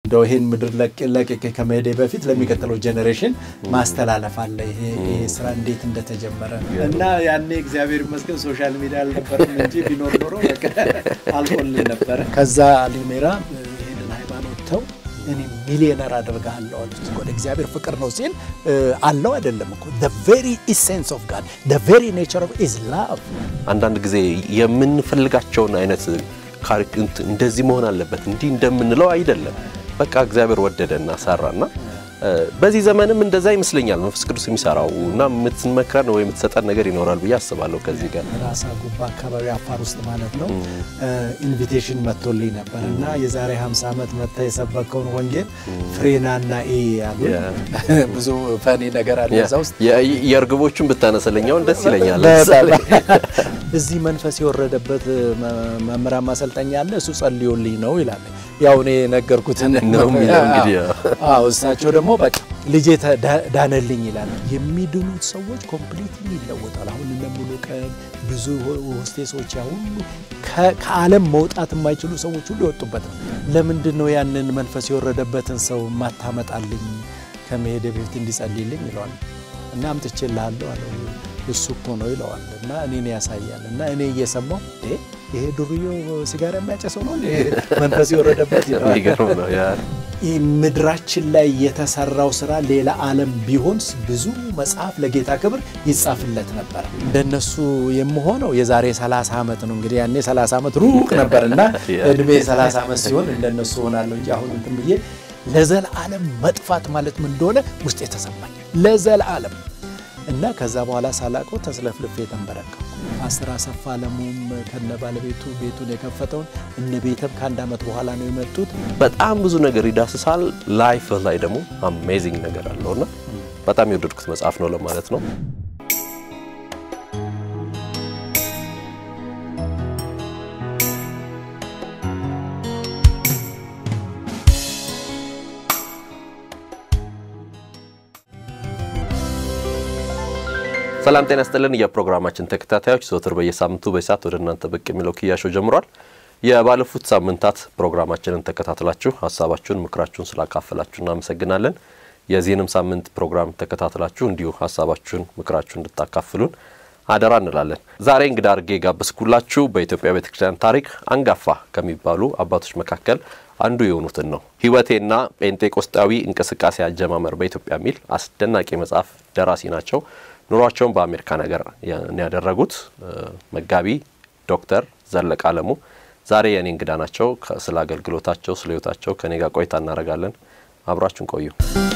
እንደው ይሄን ምድር ለቅቄ ከመሄዴ በፊት ለሚቀጥለው ጄኔሬሽን ማስተላለፍ አለ ይሄ ስራ እንዴት እንደተጀመረ እና ያኔ እግዚአብሔር ይመስገን ሶሻል ሚዲያ አልነበረም እንጂ ቢኖር ኖሮ አልቆልን ነበረ። ከዛ ሊሜራ ይሄንን ሃይማኖት ተው እኔ ሚሊዮነር አደርግሃለሁ አሉት። ወደ እግዚአብሔር ፍቅር ነው ሲል አለው አይደለም እኮ the very essence of God the very nature of is love አንዳንድ ጊዜ የምንፈልጋቸውን አይነት እንደዚህ መሆን አለበት እንዲህ እንደምንለው አይደለም። በቃ እግዚአብሔር ወደደና ሰራና በዚህ ዘመንም እንደዛ ይመስለኛል መንፈስ ቅዱስ የሚሰራው እና የምትመክረን ወይ የምትሰጠን ነገር ይኖራል ብዬ አስባለሁ። ከዚህ ጋር ራሳ ጉባ አካባቢ አፋር ውስጥ ማለት ነው ኢንቪቴሽን መጥቶልኝ ነበር እና የዛሬ 50 ዓመት መጥታ የሰበከውን ወንጌል ፍሬናና ኤ ያሉ ብዙ ፈኒ ነገር አለ እዛ ውስጥ የእርግቦቹን ብታነሰለኛውን ደስ ይለኛል። እዚህ መንፈስ የወረደበት መምህራን ማሰልጠኛ አለ እሱ ጸልዮልኝ ነው ይላል። ያው እኔ ነገርኩትን ነው የሚለው እንግዲህ አዎ እሳቸው ደግሞ በቃ ልጄ ዳነልኝ ይላል። የሚድኑት ሰዎች ኮምፕሊትሊ ይለወጣል። አሁን እነ ሙሉ ቀን ብዙ ሆስቴሶች ያ ሁሉ ከዓለም መውጣት የማይችሉ ሰዎች ሁሉ የወጡበት ነው። ለምንድን ነው ያንን መንፈስ የወረደበትን ሰው ማታመጣልኝ ከመሄደ በፊት እንዲጸልይልኝ ይለዋል እና አምጥቼልሃለሁ አለው። እሱ እኮ ነው ይለዋል እና እኔን ያሳያል እና እኔ እየሰማው ይሄ ዱርዮ ሲጋራ የሚያጨሰው ነው መንፈስ የወረደበት ይለዋል። ምድራችን ላይ የተሰራው ስራ ሌላ ዓለም ቢሆን ብዙ መጽሐፍ ለጌታ ክብር ይጻፍለት ነበር። እንደነሱ የምሆነው የዛሬ 30 ዓመት ነው እንግዲህ ያኔ 30 ዓመት ሩቅ ነበር እና እድሜ 30 ዓመት ሲሆን እንደነሱ ሆናለሁ እንጂ አሁን እንትን ብዬ ለዘላለም መጥፋት ማለት ምን እንደሆነ ውስጥ የተሰማኝ ለዘላለም እና ከዛ በኋላ ሳላቀው ተስለፍልፌ የተንበረከኩ አስር አሰፋ አለሙም ከነ ባለቤቱ ቤቱን የከፈተውን እነ ቤተም ከአንድ ዓመት በኋላ ነው የመጡት። በጣም ብዙ ነገር ይዳስሳል። ላይፍ ላይ ደግሞ አሜዚንግ ነገር አለውና በጣም የወደድኩት መጽሐፍ ነው ለማለት ነው። ሰላም ጤና ስጥልን። የፕሮግራማችን ተከታታዮች ዘወትር በየሳምንቱ በሰዓት ወደ እናንተ ብቅ የሚለው ክያሾ ጀምሯል። የባለፉት ሳምንታት ፕሮግራማችንን ተከታትላችሁ ሀሳባችሁን፣ ምክራችሁን ስላካፈላችሁ እናመሰግናለን። የዚህንም ሳምንት ፕሮግራም ተከታትላችሁ እንዲሁ ሀሳባችሁን፣ ምክራችሁን እንድታካፍሉን አደራ እንላለን። ዛሬ እንግዳ አድርጌ ጋበዝኩላችሁ በኢትዮጵያ ቤተክርስቲያን ታሪክ አንጋፋ ከሚባሉ አባቶች መካከል አንዱ የሆኑትን ነው። ሕይወቴና ጴንጤቆስጣዊ እንቅስቃሴ አጀማመር በኢትዮጵያ የሚል አስደናቂ መጽሐፍ ደራሲ ናቸው። ኑሯቸውን በአሜሪካ ነገር ያደረጉት መጋቢ ዶክተር ዘለቀ አለሙ ዛሬ የእኔ እንግዳ ናቸው። ስለ አገልግሎታቸው፣ ስለ ሕይወታቸው ከኔ ጋር ቆይታ እናደርጋለን። አብራችሁን ቆዩ።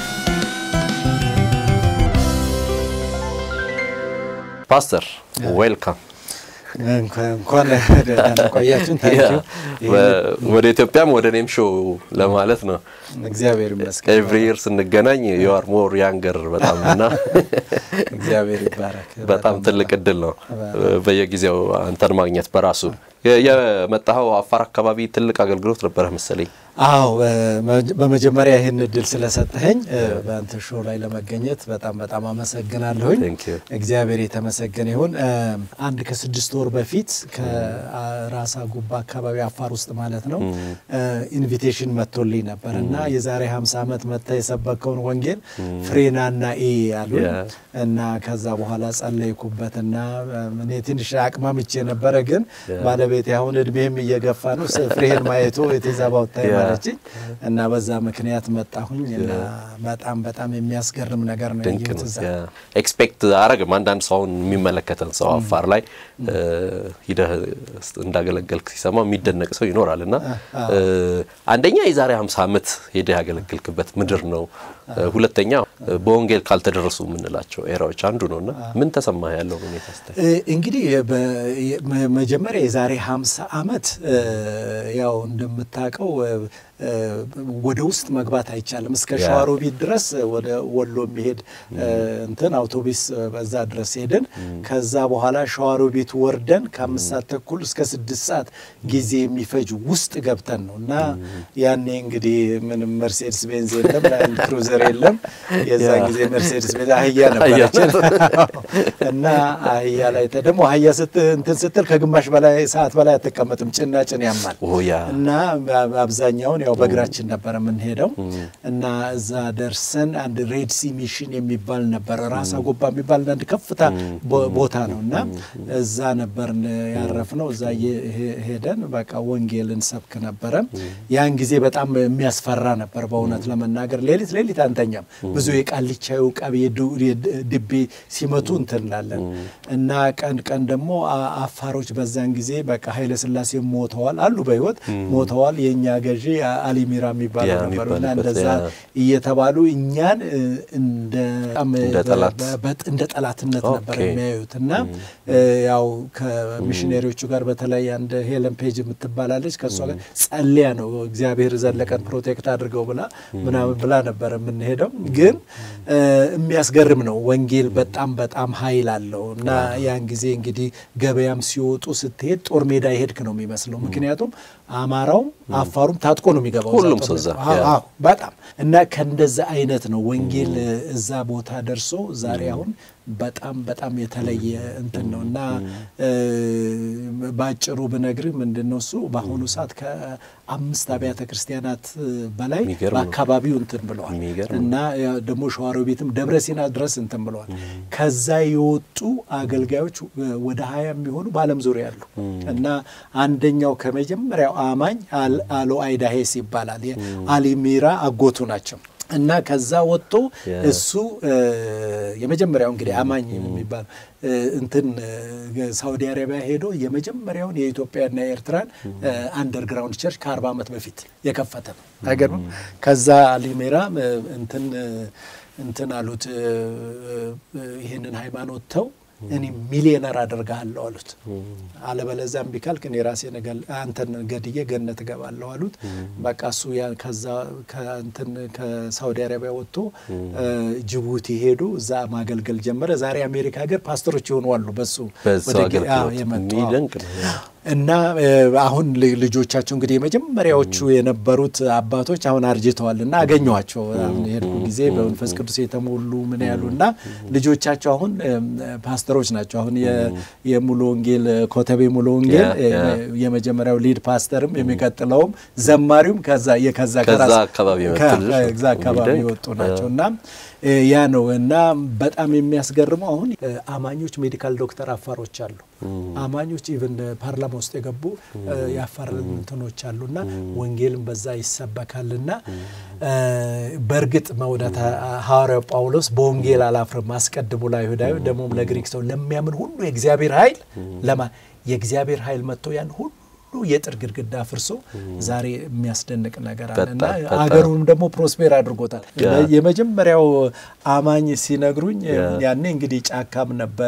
ፓስተር ዌልካም። እንኳን ቆያችሁን። ወደ ኢትዮጵያም ወደ እኔም ሾው ለማለት ነው። እግዚአብሔር ይመስገን። ኤቭሪ ይር ስንገናኝ ዩአር ሞር ያንገር በጣም እና እግዚአብሔር ይባረክ። በጣም ትልቅ እድል ነው በየጊዜው አንተን ማግኘት በራሱ። የመጣኸው አፋር አካባቢ ትልቅ አገልግሎት ነበረ መሰለኝ። አዎ በመጀመሪያ ይህን እድል ስለሰጠኸኝ በአንተ ሾው ላይ ለመገኘት በጣም በጣም አመሰግናለሁኝ። እግዚአብሔር የተመሰገነ ይሁን። አንድ ከስድስት ወር በፊት ከራሳ ጉባ አካባቢ አፋር ውስጥ ማለት ነው ኢንቪቴሽን መጥቶልኝ ነበር እና የዛሬ 50 ዓመት መጥታ የሰበከውን ወንጌል ፍሬናና ኤ ያሉ እና ከዛ በኋላ ጸለይኩበትና እኔ ትንሽ አቅማምቼ ነበረ፣ ግን ባለቤቴ አሁን እድሜም እየገፋ ነው ፍሬህን ማየቱ የቴዛባውታይ ማለችኝ እና በዛ ምክንያት መጣሁኝ እና በጣም በጣም የሚያስገርም ነገር ነው ያየሁት። እዛ ኤክስፔክት አረግም አንዳንድ ሰው አሁን የሚመለከተን ሰው አፋር ላይ ሂደህ እንዳገለገልክ ሲሰማ የሚደነቅ ሰው ይኖራል እና አንደኛ የዛሬ 50 ዓመት ሄደህ ያገለገልክበት ምድር ነው። ሁለተኛ በወንጌል ካልተደረሱ የምንላቸው ኤራዎች አንዱ ነው እና ምን ተሰማህ ያለው ሁኔታ ስታይ? እንግዲህ መጀመሪያ የዛሬ 50 ዓመት ያው እንደምታውቀው ወደ ውስጥ መግባት አይቻልም። እስከ ሸዋሮቢት ድረስ ወደ ወሎ የሚሄድ እንትን አውቶቡስ በዛ ድረስ ሄድን። ከዛ በኋላ ሸዋሮቢት ወርደን ከአምስት ሰዓት ተኩል እስከ ስድስት ሰዓት ጊዜ የሚፈጅ ውስጥ ገብተን ነው እና ያኔ እንግዲህ ምንም መርሴድስ ቤንዝ የለም፣ ላንድ ክሩዘር የለም። የዛን ጊዜ መርሴድስ ቤንዝ አህያ ነበረችን እና አህያ ላይ ደግሞ አህያ እንትን ስትል ከግማሽ በላይ ሰዓት በላይ አትቀመጥም። ጭና ጭን ያማል እና አብዛኛውን ያው በእግራችን ነበረ የምንሄደው እና እዛ ደርሰን አንድ ሬድ ሲ ሚሽን የሚባል ነበረ ራሳ ጎባ የሚባል አንድ ከፍታ ቦታ ነው እና እዛ ነበርን ያረፍነው። እዛ ሄደን በቃ ወንጌልን ሰብክ ነበረ። ያን ጊዜ በጣም የሚያስፈራ ነበር በእውነት ለመናገር ሌሊት ሌሊት አንተኛም። ብዙ የቃልቻ ውቃቢ ድቤ ሲመቱ እንትንላለን እና ቀን ቀን ደግሞ አፋሮች በዛን ጊዜ በቃ ኃይለ ሥላሴ ሞተዋል አሉ በህይወት ሞተዋል። የእኛ ገዢ አሊሚራ የሚባለው ነበሩ እና እንደዛ እየተባሉ እኛን እንደ ጠላትነት ነበር የሚያዩት እና ያው ከሚሽነሪዎቹ ጋር በተለይ አንድ ሄለን ፔጅ የምትባላለች ከእሷ ጋር ጸልያ ነው እግዚአብሔር ዘለቀን ፕሮቴክት አድርገው ብላ ምናምን ብላ ነበር የምንሄደው። ግን የሚያስገርም ነው ወንጌል በጣም በጣም ኃይል አለው እና ያን ጊዜ እንግዲህ ገበያም ሲወጡ ስትሄድ ጦር ሜዳ የሄድክ ነው የሚመስለው። ምክንያቱም አማራውም አፋሩም ታጥቆ ነው የሚገባው ሁሉም ሰው እዛ በጣም እና ከእንደዛ አይነት ነው ወንጌል እዛ ቦታ ደርሶ ዛሬ አሁን በጣም በጣም የተለየ እንትን ነው እና በአጭሩ ብነግርህ ምንድን ነው እሱ በአሁኑ ሰዓት ከአምስት አብያተ ክርስቲያናት በላይ በአካባቢው እንትን ብለዋል እና ደግሞ ሸዋሮቢትም ደብረ ሲና ድረስ እንትን ብለዋል። ከዛ የወጡ አገልጋዮች ወደ ሀያ የሚሆኑ በዓለም ዙሪያ ያሉ እና አንደኛው ከመጀመሪያው አማኝ አሎ አይዳሄስ ይባላል። አሊሚራ አጎቱ ናቸው። እና ከዛ ወጥቶ እሱ የመጀመሪያው እንግዲህ አማኝ የሚባል እንትን ሳውዲ አረቢያ ሄዶ የመጀመሪያውን የኢትዮጵያና የኤርትራን አንደርግራውንድ ቸርች ከአርባ ዓመት በፊት የከፈተ ነው። አይገርምም? ከዛ አሊሜራ እንትን እንትን አሉት ይህንን ሃይማኖት ተው እኔ ሚሊዮነር አደርግሃለሁ አሉት። አለበለዚያ እምቢ ካልክ እኔ ራሴ አንተን ገድዬ ገነት እገባለሁ አሉት። በቃ እሱ ከዛ ከእንትን ከሳውዲ አረቢያ ወጥቶ ጅቡቲ ሄዱ። እዛ ማገልገል ጀመረ። ዛሬ አሜሪካ ሀገር ፓስተሮች የሆኑ አሉ በሱ የመጡ እና አሁን ልጆቻቸው እንግዲህ የመጀመሪያዎቹ የነበሩት አባቶች አሁን አርጅተዋል እና አገኘኋቸው የሄድኩ ጊዜ በመንፈስ ቅዱስ የተሞሉ ምን ያሉ እና ልጆቻቸው አሁን ፓስተሮች ናቸው። አሁን የሙሉ ወንጌል ኮተቤ ሙሉ ወንጌል የመጀመሪያው ሊድ ፓስተርም የሚቀጥለውም ዘማሪውም ከዛ ከዛ ከዛ አካባቢ የወጡ ናቸው እና ያ ነው እና በጣም የሚያስገርመው አሁን አማኞች ሜዲካል ዶክተር አፋሮች አሉ። አማኞች ኢቨን ፓርላማ ውስጥ የገቡ የአፋር እንትኖች አሉና ወንጌልም በዛ ይሰበካልና በእርግጥ መውደት ሐዋርያው ጳውሎስ በወንጌል አላፍርም አስቀድሞ ለአይሁዳዊ ደግሞም ለግሪክ ሰው ለሚያምን ሁሉ የእግዚአብሔር ኃይል ለማ የእግዚአብሔር ኃይል መጥቶ ያን ሁሉ የጥር ግድግዳ አፍርሶ ዛሬ የሚያስደንቅ ነገር አለ እና አገሩንም ደግሞ ፕሮስፔር አድርጎታል። የመጀመሪያው አማኝ ሲነግሩኝ ያኔ እንግዲህ ጫካም ነበረ፣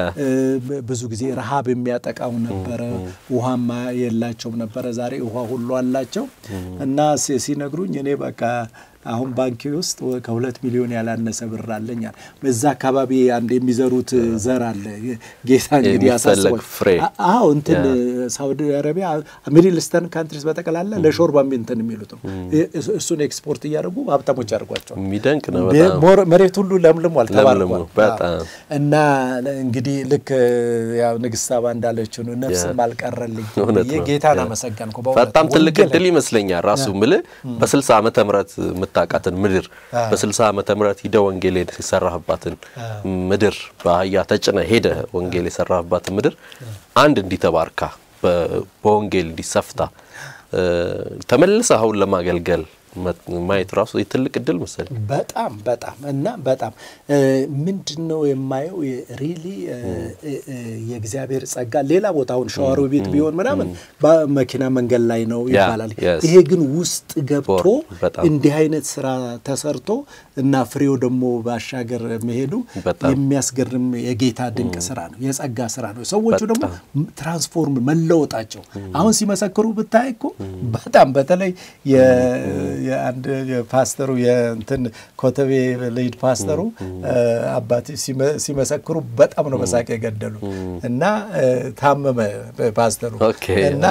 ብዙ ጊዜ ረሃብ የሚያጠቃው ነበረ፣ ውሃማ የላቸውም ነበረ። ዛሬ ውሃ ሁሉ አላቸው እና ሲነግሩኝ እኔ በቃ አሁን ባንኪ ውስጥ ከሁለት ሚሊዮን ያላነሰ ብር አለኛል። በዛ አካባቢ አንድ የሚዘሩት ዘር አለ። ጌታ እንግዲህ ያሳስባል። አዎ እንትን ሳውዲ አረቢያ ሚድል ኢስተርን ካንትሪስ በጠቅላላ ለሾርባ እንትን የሚሉት ነው። እሱን ኤክስፖርት እያደረጉ ሀብታሞች ያደርጓቸዋል። የሚደንቅ ነው። መሬት ሁሉ ለምልሟል፣ ተባርኳል። እና እንግዲህ ልክ ያው ንግስት ሳባ እንዳለችው ነው ነፍስም አልቀረልኝ ጌታን አመሰገንኩ። በጣም ትልቅ እድል ይመስለኛል ራሱ ምልህ በስልሳ ዓመተ ምህረት የምታውቃትን ምድር በ60 ዓመተ ምህረት ሂደ ወንጌል የሰራህባትን ምድር በአህያ ተጭነ ሄደ ወንጌል የሰራህባትን ምድር አንድ እንዲተባርካ በወንጌል እንዲሰፍታ ተመልሰህ አሁን ለማገልገል ማየት ራሱ ትልቅ እድል መሰለኝ። በጣም በጣም እና በጣም ምንድን ነው የማየው ሪሊ የእግዚአብሔር ጸጋ ሌላ ቦታ አሁን ሸዋሮ ቤት ቢሆን ምናምን በመኪና መንገድ ላይ ነው ይባላል። ይሄ ግን ውስጥ ገብቶ እንዲህ አይነት ስራ ተሰርቶ እና ፍሬው ደግሞ ባሻገር መሄዱ የሚያስገርም የጌታ ድንቅ ስራ ነው፣ የጸጋ ስራ ነው። ሰዎቹ ደግሞ ትራንስፎርም መለወጣቸው አሁን ሲመሰክሩ ብታይ እኮ በጣም በተለይ የአንድ ፓስተሩ የእንትን ኮተቤ ልሂድ ፓስተሩ አባት ሲመሰክሩ በጣም ነው በሳቅ የገደሉ እና ታመመ ፓስተሩ እና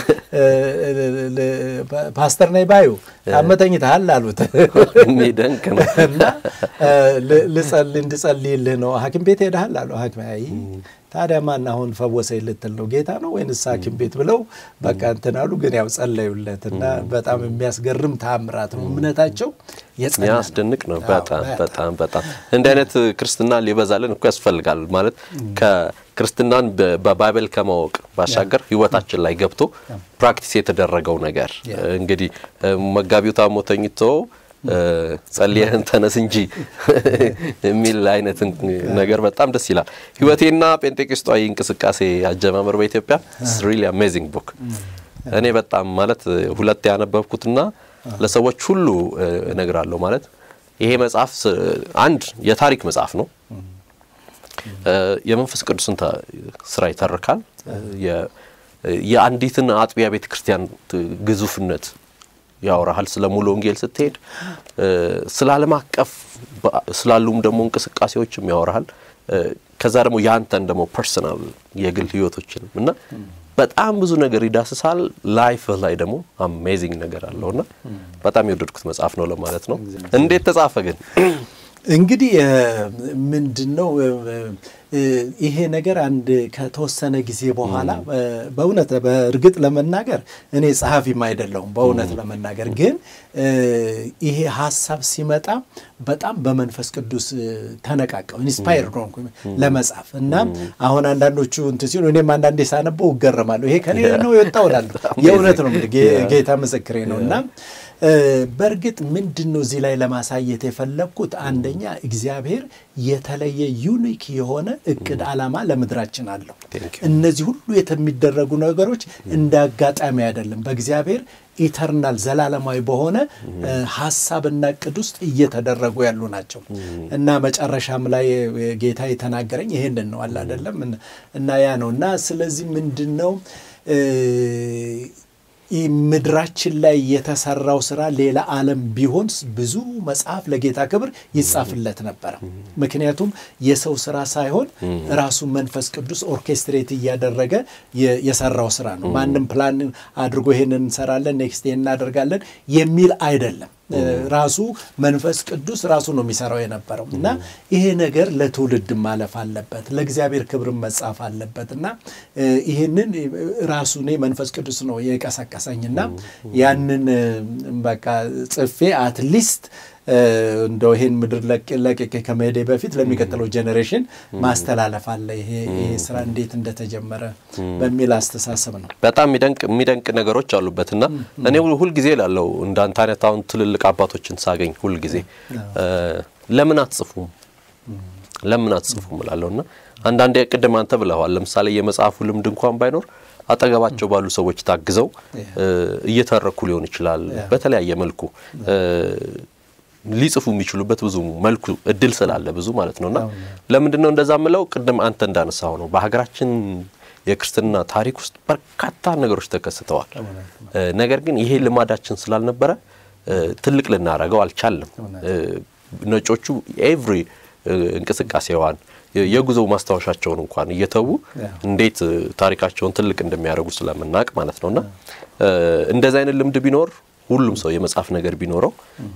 ፓስተር ነኝ ባዩ ታመተኝተሃል አሉት። የሚደንቅ ነው። እና እንድጸልይልህ ነው ሐኪም ቤት ሄደሃል አሉ። ሐኪም አይ ታዲያ ማን አሁን ፈወሰኝ ልትል ነው? ጌታ ነው ወይንስ ሐኪም ቤት ብለው በቃ እንትን አሉ። ግን ያው ጸለዩለት እና በጣም የሚያስገርም ተአምራት ነው። እምነታቸው የጸና ነው። ያስደንቅ ነው። በጣም በጣም በጣም እንዲህ አይነት ክርስትና ሊበዛልን እኮ ያስፈልጋል። ማለት ከክርስትናን በ- በባይብል ከማወቅ ባሻገር ሕይወታችን ላይ ገብቶ ፕራክቲስ የተደረገው ነገር እንግዲህ መጋቢው ታሞ ተኝቶ ጸልየህን ተነስ እንጂ የሚል አይነት ነገር በጣም ደስ ይላል። ሕይወቴና ጴንጤቆስጣዊ እንቅስቃሴ አጀማመር በኢትዮጵያ ሪሊ አሜዚንግ ቡክ እኔ በጣም ማለት ሁለት ያነበብኩትና ለሰዎች ሁሉ እነግራለሁ። ማለት ይሄ መጽሐፍ ስ- አንድ የታሪክ መጽሐፍ ነው። የመንፈስ ቅዱስን ተ- ስራ ይተርካል። የ- የአንዲትን አጥቢያ ቤተ ክርስቲያን ት- ግዙፍነት ያወራሃል። ስለ ሙሉ ወንጌል ስትሄድ ስለ ዓለም አቀፍ በ- ስላሉም ደግሞ እንቅስቃሴዎችም ያወራሃል። ከዛ ደግሞ የአንተን ደግሞ ፐርሰናል የግል ህይወቶችንም እና በጣም ብዙ ነገር ይዳስሳል። ላይፍ ላይ ደግሞ አሜዚንግ ነገር አለውና በጣም የወደድኩት መጽሐፍ ነው ለማለት ነው። እንዴት ተጻፈ ግን? እንግዲህ ምንድን ነው ይሄ ነገር አንድ ከተወሰነ ጊዜ በኋላ በእውነት በእርግጥ ለመናገር እኔ ጸሐፊም አይደለሁም። በእውነት ለመናገር ግን ይሄ ሀሳብ ሲመጣ በጣም በመንፈስ ቅዱስ ተነቃቀው ኢንስፓየር ሆንኩ ለመጻፍ እና አሁን አንዳንዶቹ እንትን ሲሉ እኔም አንዳንዴ ሳነበው እገረማለሁ። ይሄ ከኔ ነው የወጣው እላለሁ። የእውነት ነው የምልህ፣ ጌታ ምስክሬ ነው እና በእርግጥ ምንድን ነው እዚህ ላይ ለማሳየት የፈለግኩት አንደኛ እግዚአብሔር የተለየ ዩኒክ የሆነ እቅድ ዓላማ ለምድራችን አለው። እነዚህ ሁሉ የሚደረጉ ነገሮች እንደ አጋጣሚ አይደለም። በእግዚአብሔር ኢተርናል ዘላለማዊ በሆነ ሀሳብና እቅድ ውስጥ እየተደረጉ ያሉ ናቸው እና መጨረሻም ላይ ጌታ የተናገረኝ ይሄንን ነው አለ አይደለም እና ያ ነው እና ስለዚህ ምንድን ነው ምድራችን ላይ የተሰራው ስራ ሌላ ዓለም ቢሆን ብዙ መጽሐፍ ለጌታ ክብር ይጻፍለት ነበረ። ምክንያቱም የሰው ስራ ሳይሆን ራሱ መንፈስ ቅዱስ ኦርኬስትሬት እያደረገ የሰራው ስራ ነው። ማንም ፕላን አድርጎ ይሄንን እንሰራለን፣ ኔክስት ይሄን እናደርጋለን የሚል አይደለም። ራሱ መንፈስ ቅዱስ ራሱ ነው የሚሰራው የነበረው እና ይሄ ነገር ለትውልድ ማለፍ አለበት፣ ለእግዚአብሔር ክብር መጻፍ አለበት እና ይህንን ራሱ እኔ መንፈስ ቅዱስ ነው የቀሰቀሰኝና ያንን በቃ ጽፌ አትሊስት እንደው ይሄን ምድር ለቅቄ ከመሄዴ በፊት ለሚቀጥለው ጄኔሬሽን ማስተላለፍ አለ ይሄ ስራ እንዴት እንደተጀመረ በሚል አስተሳሰብ ነው። በጣም የሚደንቅ ነገሮች አሉበትና እኔ ሁልጊዜ ላለው እንዳንተ አይነት አሁን ትልልቅ አባቶችን ሳገኝ ሁልጊዜ ለምን አትጽፉም ለምን አትጽፉም እላለሁ እና አንዳንዴ ቅድም አንተ ብለዋል። ለምሳሌ የመጽሐፉ ልምድ እንኳን ባይኖር አጠገባቸው ባሉ ሰዎች ታግዘው እየተረኩ ሊሆን ይችላል በተለያየ መልኩ ሊጽፉ የሚችሉበት ብዙ መልኩ እድል ስላለ ብዙ ማለት ነውና ለምንድን ነው እንደዛ ምለው? ቅድም አንተ እንዳነሳው ነው በሀገራችን የክርስትና ታሪክ ውስጥ በርካታ ነገሮች ተከስተዋል። ነገር ግን ይሄ ልማዳችን ስላልነበረ ትልቅ ልናረገው አልቻለም። ነጮቹ ኤቭሪ እንቅስቃሴዋን የጉዞ ማስታወሻቸውን እንኳን እየተዉ እንዴት ታሪካቸውን ትልቅ እንደሚያደርጉ ስለምናውቅ ማለት ነውና እንደዚህ አይነት ልምድ ቢኖር ሁሉም ሰው የመጽሐፍ ነገር ቢኖረው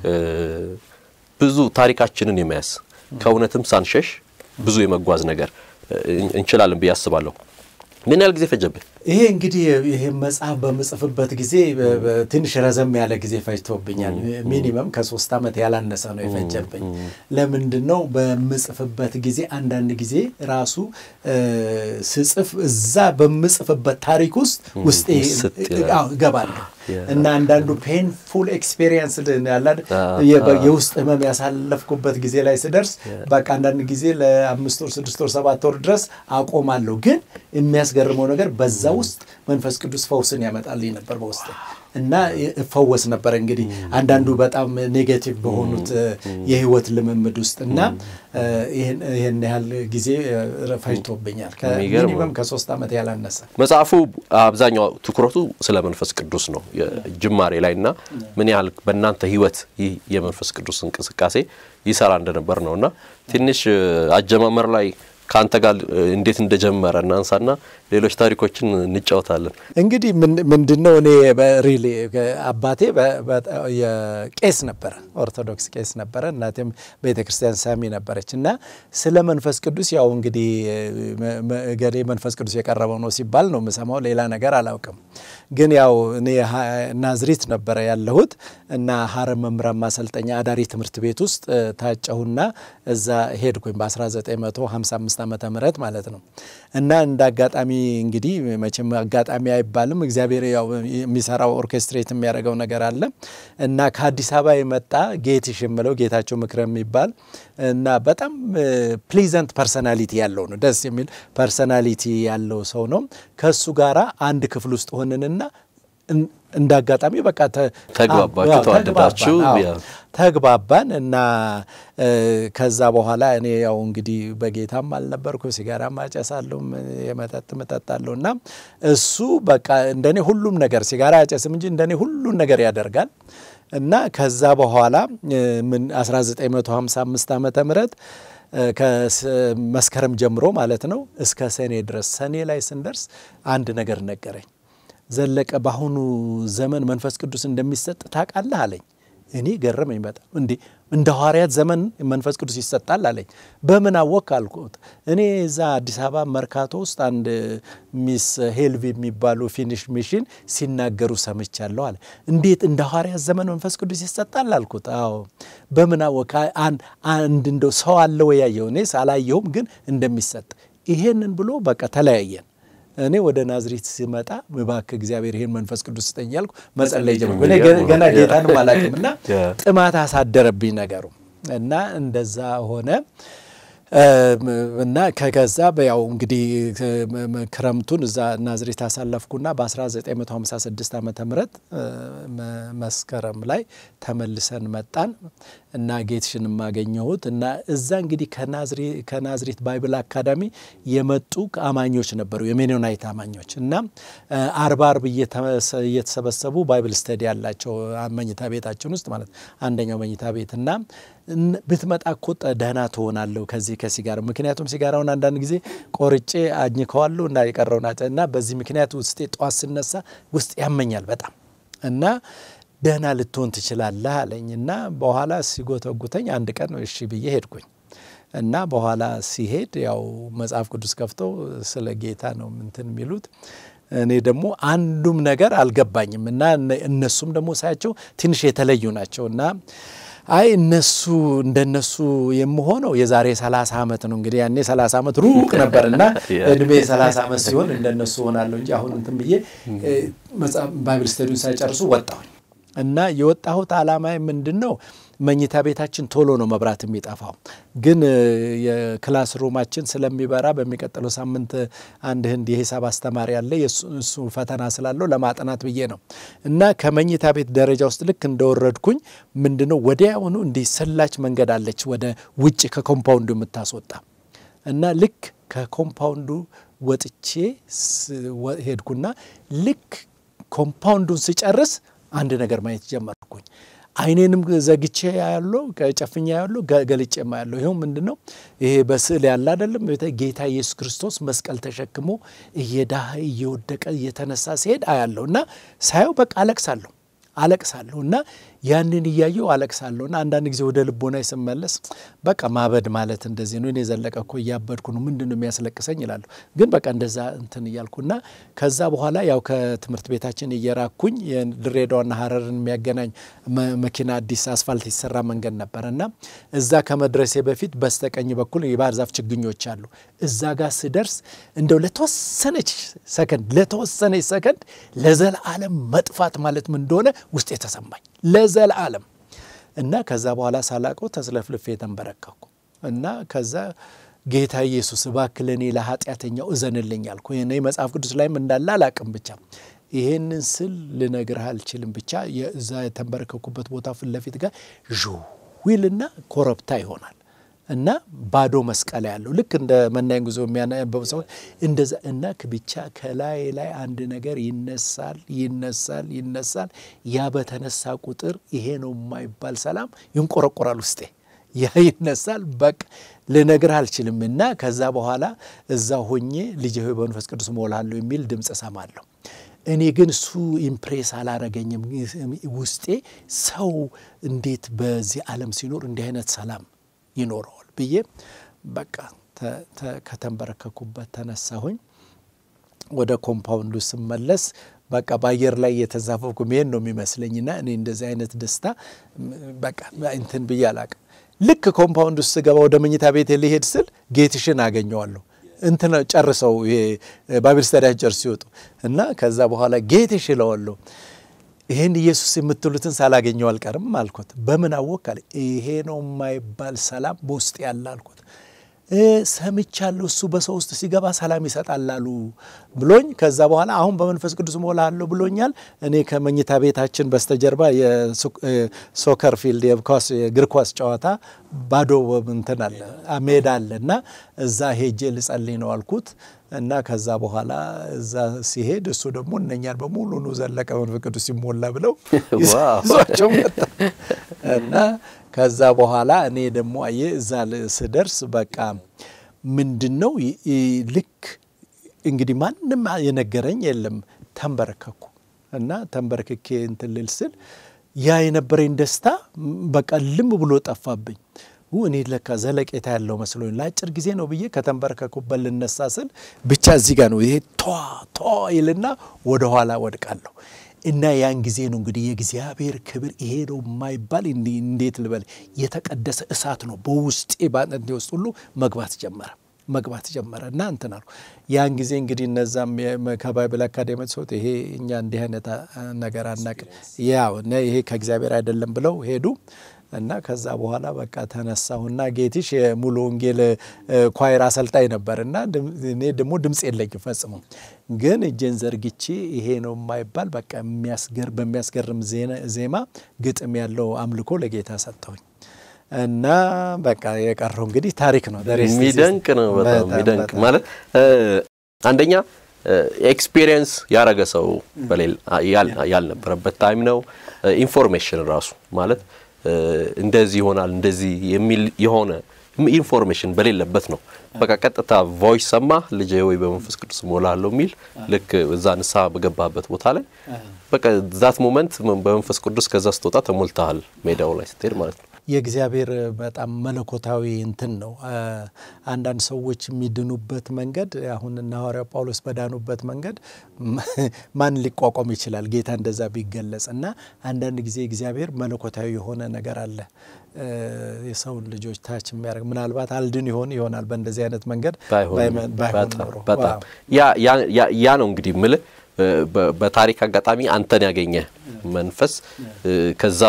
ብዙ ታሪካችንን የመያዝ ከእውነትም ሳንሸሽ ብዙ የመጓዝ ነገር እንችላለን ብዬ አስባለሁ። ምን ያህል ጊዜ ፈጀብህ? ይሄ እንግዲህ ይሄ መጽሐፍ በምጽፍበት ጊዜ ትንሽ ረዘም ያለ ጊዜ ፈጅቶብኛል። ሚኒመም ከሶስት ዓመት ያላነሰ ነው የፈጀብኝ። ለምንድን ነው በምጽፍበት ጊዜ አንዳንድ ጊዜ ራሱ ስጽፍ እዛ በምጽፍበት ታሪክ ውስጥ ውስጤ እገባለሁ እና አንዳንዱ ፔንፉል ኤክስፔሪየንስ ያለ የውስጥ ህመም ያሳለፍኩበት ጊዜ ላይ ስደርስ በቃ አንዳንድ ጊዜ ለአምስት ወር ስድስት ወር ሰባት ወር ድረስ አቆማለሁ። ግን የሚያስገርመው ነገር በዛ ውስጥ መንፈስ ቅዱስ ፈውስን ያመጣልኝ ነበር በውስጥ እና እፈወስ ነበር። እንግዲህ አንዳንዱ በጣም ኔጌቲቭ በሆኑት የህይወት ልምምድ ውስጥ እና ይህን ያህል ጊዜ ፈጅቶብኛል። ሚኒመም ከሶስት ዓመት ያላነሰ። መጽሐፉ አብዛኛው ትኩረቱ ስለ መንፈስ ቅዱስ ነው ጅማሬ ላይ እና ምን ያህል በእናንተ ህይወት ይህ የመንፈስ ቅዱስ እንቅስቃሴ ይሰራ እንደነበር ነው እና ትንሽ አጀማመር ላይ ከአንተ ጋር እንዴት እንደጀመረ እናንሳና ሌሎች ታሪኮችን እንጫወታለን። እንግዲህ ምንድነው እኔ ሪሊ አባቴ ቄስ ነበረ፣ ኦርቶዶክስ ቄስ ነበረ። እናቴም ቤተ ክርስቲያን ሳሚ ነበረች እና ስለ መንፈስ ቅዱስ ያው እንግዲህ ገሌ መንፈስ ቅዱስ የቀረበው ነው ሲባል ነው የምሰማው፣ ሌላ ነገር አላውቅም። ግን ያው እኔ ናዝሪት ነበረ ያለሁት እና ሀረር መምህራን ማሰልጠኛ አዳሪ ትምህርት ቤት ውስጥ ታጨሁና እዛ ሄድኩኝ በ1955 ዓመተ ምህረት ማለት ነው እና እንደ አጋጣሚ እንግዲህ መቼም አጋጣሚ አይባልም። እግዚአብሔር ያው የሚሰራው ኦርኬስትሬት የሚያደርገው ነገር አለ እና ከአዲስ አበባ የመጣ ጌትሽ የምለው ጌታቸው ምክረ የሚባል እና በጣም ፕሊዘንት ፐርሰናሊቲ ያለው ነው። ደስ የሚል ፐርሰናሊቲ ያለው ሰው ነው። ከእሱ ጋራ አንድ ክፍል ውስጥ ሆንንና እንደ አጋጣሚ በቃ ተግባባችሁ፣ ተዋደዳችሁ፣ ተግባባን እና ከዛ በኋላ እኔ ያው እንግዲህ በጌታም አልነበርኩ፣ ሲጋራም አጨሳለሁ፣ የመጠጥ እጠጣለሁ እና እሱ በቃ እንደኔ ሁሉም ነገር ሲጋራ አጨስም እንጂ እንደኔ ሁሉን ነገር ያደርጋል እና ከዛ በኋላ ምን 1955 ዓመተ ምህረት ከመስከረም ጀምሮ ማለት ነው እስከ ሰኔ ድረስ ሰኔ ላይ ስንደርስ አንድ ነገር ነገረኝ። ዘለቀ በአሁኑ ዘመን መንፈስ ቅዱስ እንደሚሰጥ ታውቃለህ አለኝ። እኔ ገረመኝ በጣም እንዴ እንደ ሐዋርያት ዘመን መንፈስ ቅዱስ ይሰጣል አለኝ። በምን አወቅ አልኩት። እኔ እዛ አዲስ አበባ መርካቶ ውስጥ አንድ ሚስ ሄልቪ የሚባሉ ፊኒሽ ሚሽን ሲናገሩ ሰምቻለሁ አለ። እንዴት እንደ ሐዋርያት ዘመን መንፈስ ቅዱስ ይሰጣል አልኩት። አዎ በምን አወቅ? አንድ እንደው ሰው አለ ወይ ያየው? እኔ አላየሁም፣ ግን እንደሚሰጥ ይሄንን ብሎ በቃ ተለያየን። እኔ ወደ ናዝሬት ሲመጣ እባክህ እግዚአብሔር ይሄን መንፈስ ቅዱስ ስጠኝ እያልኩ መጸለይ ጀመርኩ። እኔ ገና ጌታንም አላውቅም እና ጥማት አሳደረብኝ ነገሩ እና እንደዛ ሆነ እና ከገዛ ያው እንግዲህ ክረምቱን እዛ ናዝሬት አሳለፍኩና በ1956 ዓመተ ምህረት መስከረም ላይ ተመልሰን መጣን እና ጌትሽን ማገኘሁት እና እዛ እንግዲህ ከናዝሬት ባይብል አካዳሚ የመጡ አማኞች ነበሩ፣ የሜኖናይት አማኞች እና አርባ አርብ እየተሰበሰቡ ባይብል ስተዲ ያላቸው መኝታ ቤታችን ውስጥ ማለት አንደኛው መኝታ ቤት እና ብትመጣ እኮ ደህና ትሆናለሁ ከዚህ ከሲጋራ ምክንያቱም ሲጋራውን አንዳንድ ጊዜ ቆርጬ አኝከዋለሁ እና የቀረውን እና በዚህ ምክንያት ውስጤ ጠዋት ስነሳ ውስጥ ያመኛል በጣም እና ደህና ልትሆን ትችላለህ አለኝ እና በኋላ ሲጎተጉተኝ አንድ ቀን እሺ ብዬ ሄድኩኝ እና በኋላ ሲሄድ ያው መጽሐፍ ቅዱስ ከፍተው ስለ ጌታ ነው እንትን የሚሉት እኔ ደግሞ አንዱም ነገር አልገባኝም እና እነሱም ደግሞ ሳያቸው ትንሽ የተለዩ ናቸው እና አይ እነሱ እንደነሱ የምሆነው የዛሬ 30 ዓመት ነው እንግዲህ ያኔ 30 ዓመት ሩቅ ነበር እና እድሜ 30 ዓመት ሲሆን እንደነሱ ሆናለሁ እንጂ አሁን እንትን ብዬ ባይብል ስተዲውን ሳይጨርሱ ወጣሁኝ እና የወጣሁት ዓላማ ምንድን ነው? መኝታ ቤታችን ቶሎ ነው መብራት የሚጠፋው፣ ግን የክላስ ሩማችን ስለሚበራ በሚቀጥለው ሳምንት አንድ ህንድ የሂሳብ አስተማሪ ያለ እሱ ፈተና ስላለው ለማጥናት ብዬ ነው እና ከመኝታ ቤት ደረጃ ውስጥ ልክ እንደወረድኩኝ ምንድነው ወዲያውኑ እንዲህ ሰላች መንገድ አለች ወደ ውጭ ከኮምፓውንዱ የምታስወጣ እና ልክ ከኮምፓውንዱ ወጥቼ ሄድኩና ልክ ኮምፓውንዱን ስጨርስ አንድ ነገር ማየት ጀመርኩኝ። አይኔንም ዘግቼ ያለው ጨፍኛ ያለው ገልጬ ያለው ይኸው ምንድን ነው ይሄ በስዕል ያለ አይደለም ጌታ ኢየሱስ ክርስቶስ መስቀል ተሸክሞ እየዳህ እየወደቀ እየተነሳ ሲሄድ አያለሁ እና ሳየው በቃ አለቅሳለሁ አለቅሳለሁ እና ያንን እያየው አለቅሳለሁ እና አንዳንድ ጊዜ ወደ ልቦና ስመለስ በቃ ማበድ ማለት እንደዚህ ነው። እኔ ዘለቀ እኮ እያበድኩ ነው፣ ምንድን ነው የሚያስለቅሰኝ ይላለሁ። ግን በቃ እንደዛ እንትን እያልኩና ከዛ በኋላ ያው ከትምህርት ቤታችን እየራኩኝ ድሬዳዋና ሀረርን የሚያገናኝ መኪና አዲስ አስፋልት የተሰራ መንገድ ነበረ እና እዛ ከመድረሴ በፊት በስተቀኝ በኩል የባህር ዛፍ ችግኞች አሉ። እዛ ጋር ስደርስ እንደው ለተወሰነች ሰከንድ ለተወሰነች ሰከንድ ለዘላለም መጥፋት ማለት ምን እንደሆነ ውስጥ የተሰማኝ ለዘላለም እና ከዛ በኋላ ሳላቀው ተስለፍልፌ የተንበረከኩ እና ከዛ ጌታ ኢየሱስ እባክህ ለእኔ ለኃጢአተኛው እዘንልኝ አልኩ። እኔ መጽሐፍ ቅዱስ ላይም እንዳለ አላቅም ብቻ ይሄንን ስል ልነግርህ አልችልም። ብቻ የዛ የተንበረከኩበት ቦታ ፊት ለፊት ጋር ዥዊልና ኮረብታ ይሆናል እና ባዶ መስቀል ያለው ልክ እንደ መናኝ ጉዞ የሚያነበቡ ሰው እንደዛ እና ብቻ ከላይ ላይ አንድ ነገር ይነሳል ይነሳል ይነሳል። ያ በተነሳ ቁጥር ይሄ ነው የማይባል ሰላም ይንቆረቆራል ውስጤ ያ ይነሳል። በቃ ልነግርህ አልችልም። እና ከዛ በኋላ እዛ ሆኜ ልጄ ሆይ በመንፈስ ቅዱስ እሞላለሁ የሚል ድምፅ እሰማለሁ። እኔ ግን እሱ ኢምፕሬስ አላረገኝም። ውስጤ ሰው እንዴት በዚህ ዓለም ሲኖር እንዲህ አይነት ሰላም ይኖረዋል ብዬ በቃ ከተንበረከኩበት ተነሳሁኝ። ወደ ኮምፓውንዱ ስመለስ በቃ በአየር ላይ የተዛፈፍኩ መሄድ ነው የሚመስለኝና እኔ እንደዚህ አይነት ደስታ በቃ እንትን ብዬ አላቅም። ልክ ኮምፓውንድ ውስጥ ስገባ ወደ መኝታ ቤት ሊሄድ ስል ጌትሽን አገኘዋለሁ እንትን ጨርሰው ባይብል ስተዲያቸር ሲወጡ እና ከዛ በኋላ ጌትሽ እለዋለሁ። ይሄን ኢየሱስ የምትሉትን ሳላገኘው አልቀርም አልኩት። በምን አወቅ አለ። ይሄ ነው የማይባል ሰላም በውስጥ ያለ አልኩት። ሰምቻለሁ እሱ በሰው ውስጥ ሲገባ ሰላም ይሰጣል አሉ ብሎኝ፣ ከዛ በኋላ አሁን በመንፈስ ቅዱስ እሞላለሁ ብሎኛል። እኔ ከመኝታ ቤታችን በስተጀርባ የሶከር ፊልድ የእግር ኳስ ጨዋታ ባዶ እንትን አለ ሜዳ አለ እና እዛ ሄጄ ልጸልይ ነው አልኩት እና ከዛ በኋላ እዛ ሲሄድ እሱ ደግሞ እነኛን በሙሉ ኑ ዘለቀ መንፈስ ቅዱስ ሲሞላ ብለው ይዟቸው መጣ እና ከዛ በኋላ እኔ ደግሞ አየ እዛ ስደርስ በቃ ምንድን ነው ልክ እንግዲህ ማንም የነገረኝ የለም። ተንበረከኩ እና ተንበረክኬ እንትን ልል ስል ያ የነበረኝ ደስታ በቃ ልም ብሎ ጠፋብኝ። እኔ ለካ ዘለቄታ ያለው መስሎኝ ለአጭር ጊዜ ነው ብዬ ከተንበረከኩበት ልነሳ ስል ብቻ እዚህ ጋር ነው ይሄ ቷ ቷ ይልና ወደ ኋላ ወድቃለሁ። እና ያን ጊዜ ነው እንግዲህ የእግዚአብሔር ክብር ይሄ ነው የማይባል እንዴት ልበል የተቀደሰ እሳት ነው በውስጤ በአጥንቴ ውስጥ ሁሉ መግባት ጀመረ መግባት ጀመረ እና እንትን አልኩ። ያን ጊዜ እንግዲህ እነዛም ከባይብል አካዴሚ ሰውት ይሄ እኛ እንዲህ አይነት ነገር አናቅም፣ ያው ይሄ ከእግዚአብሔር አይደለም ብለው ሄዱ። እና ከዛ በኋላ በቃ ተነሳሁና ጌትሽ የሙሉ ወንጌል ኳይር አሰልጣኝ ነበር እና እኔ ደግሞ ድምፅ የለኝም ፈጽሞ፣ ግን እጄን ዘርግቼ ይሄ ነው የማይባል በቃ በሚያስገርም ዜማ ግጥም ያለው አምልኮ ለጌታ ሰጠሁኝ። እና በቃ የቀረው እንግዲህ ታሪክ ነው። የሚደንቅ ነው። በጣም የሚደንቅ ማለት አንደኛ ኤክስፒሪየንስ ያረገ ሰው ያልነበረበት ታይም ነው። ኢንፎርሜሽን ራሱ ማለት እንደዚህ ይሆናል እንደዚህ የሚል የሆነ ኢንፎርሜሽን በሌለበት ነው። በቃ ቀጥታ ቮይስ ሰማ ልጄ ወይ በመንፈስ ቅዱስ እሞላለሁ የሚል ልክ እዛ ንስሐ በገባበት ቦታ ላይ በቃ ዛት ሞመንት በመንፈስ ቅዱስ ከዛ ስትወጣ ተሞልተሃል ሜዳው ላይ ስትሄድ ማለት ነው። የእግዚአብሔር በጣም መለኮታዊ እንትን ነው። አንዳንድ ሰዎች የሚድኑበት መንገድ አሁን እነ ሐዋርያው ጳውሎስ በዳኑበት መንገድ ማን ሊቋቋም ይችላል? ጌታ እንደዛ ቢገለጽ እና አንዳንድ ጊዜ እግዚአብሔር መለኮታዊ የሆነ ነገር አለ የሰውን ልጆች ታች የሚያደርግ ምናልባት አልድን ይሆን ይሆናል በእንደዚህ አይነት መንገድ ባይሆን ኖሮ በጣም ያ ነው እንግዲህ ምልህ በታሪክ አጋጣሚ አንተን ያገኘ መንፈስ ከዛ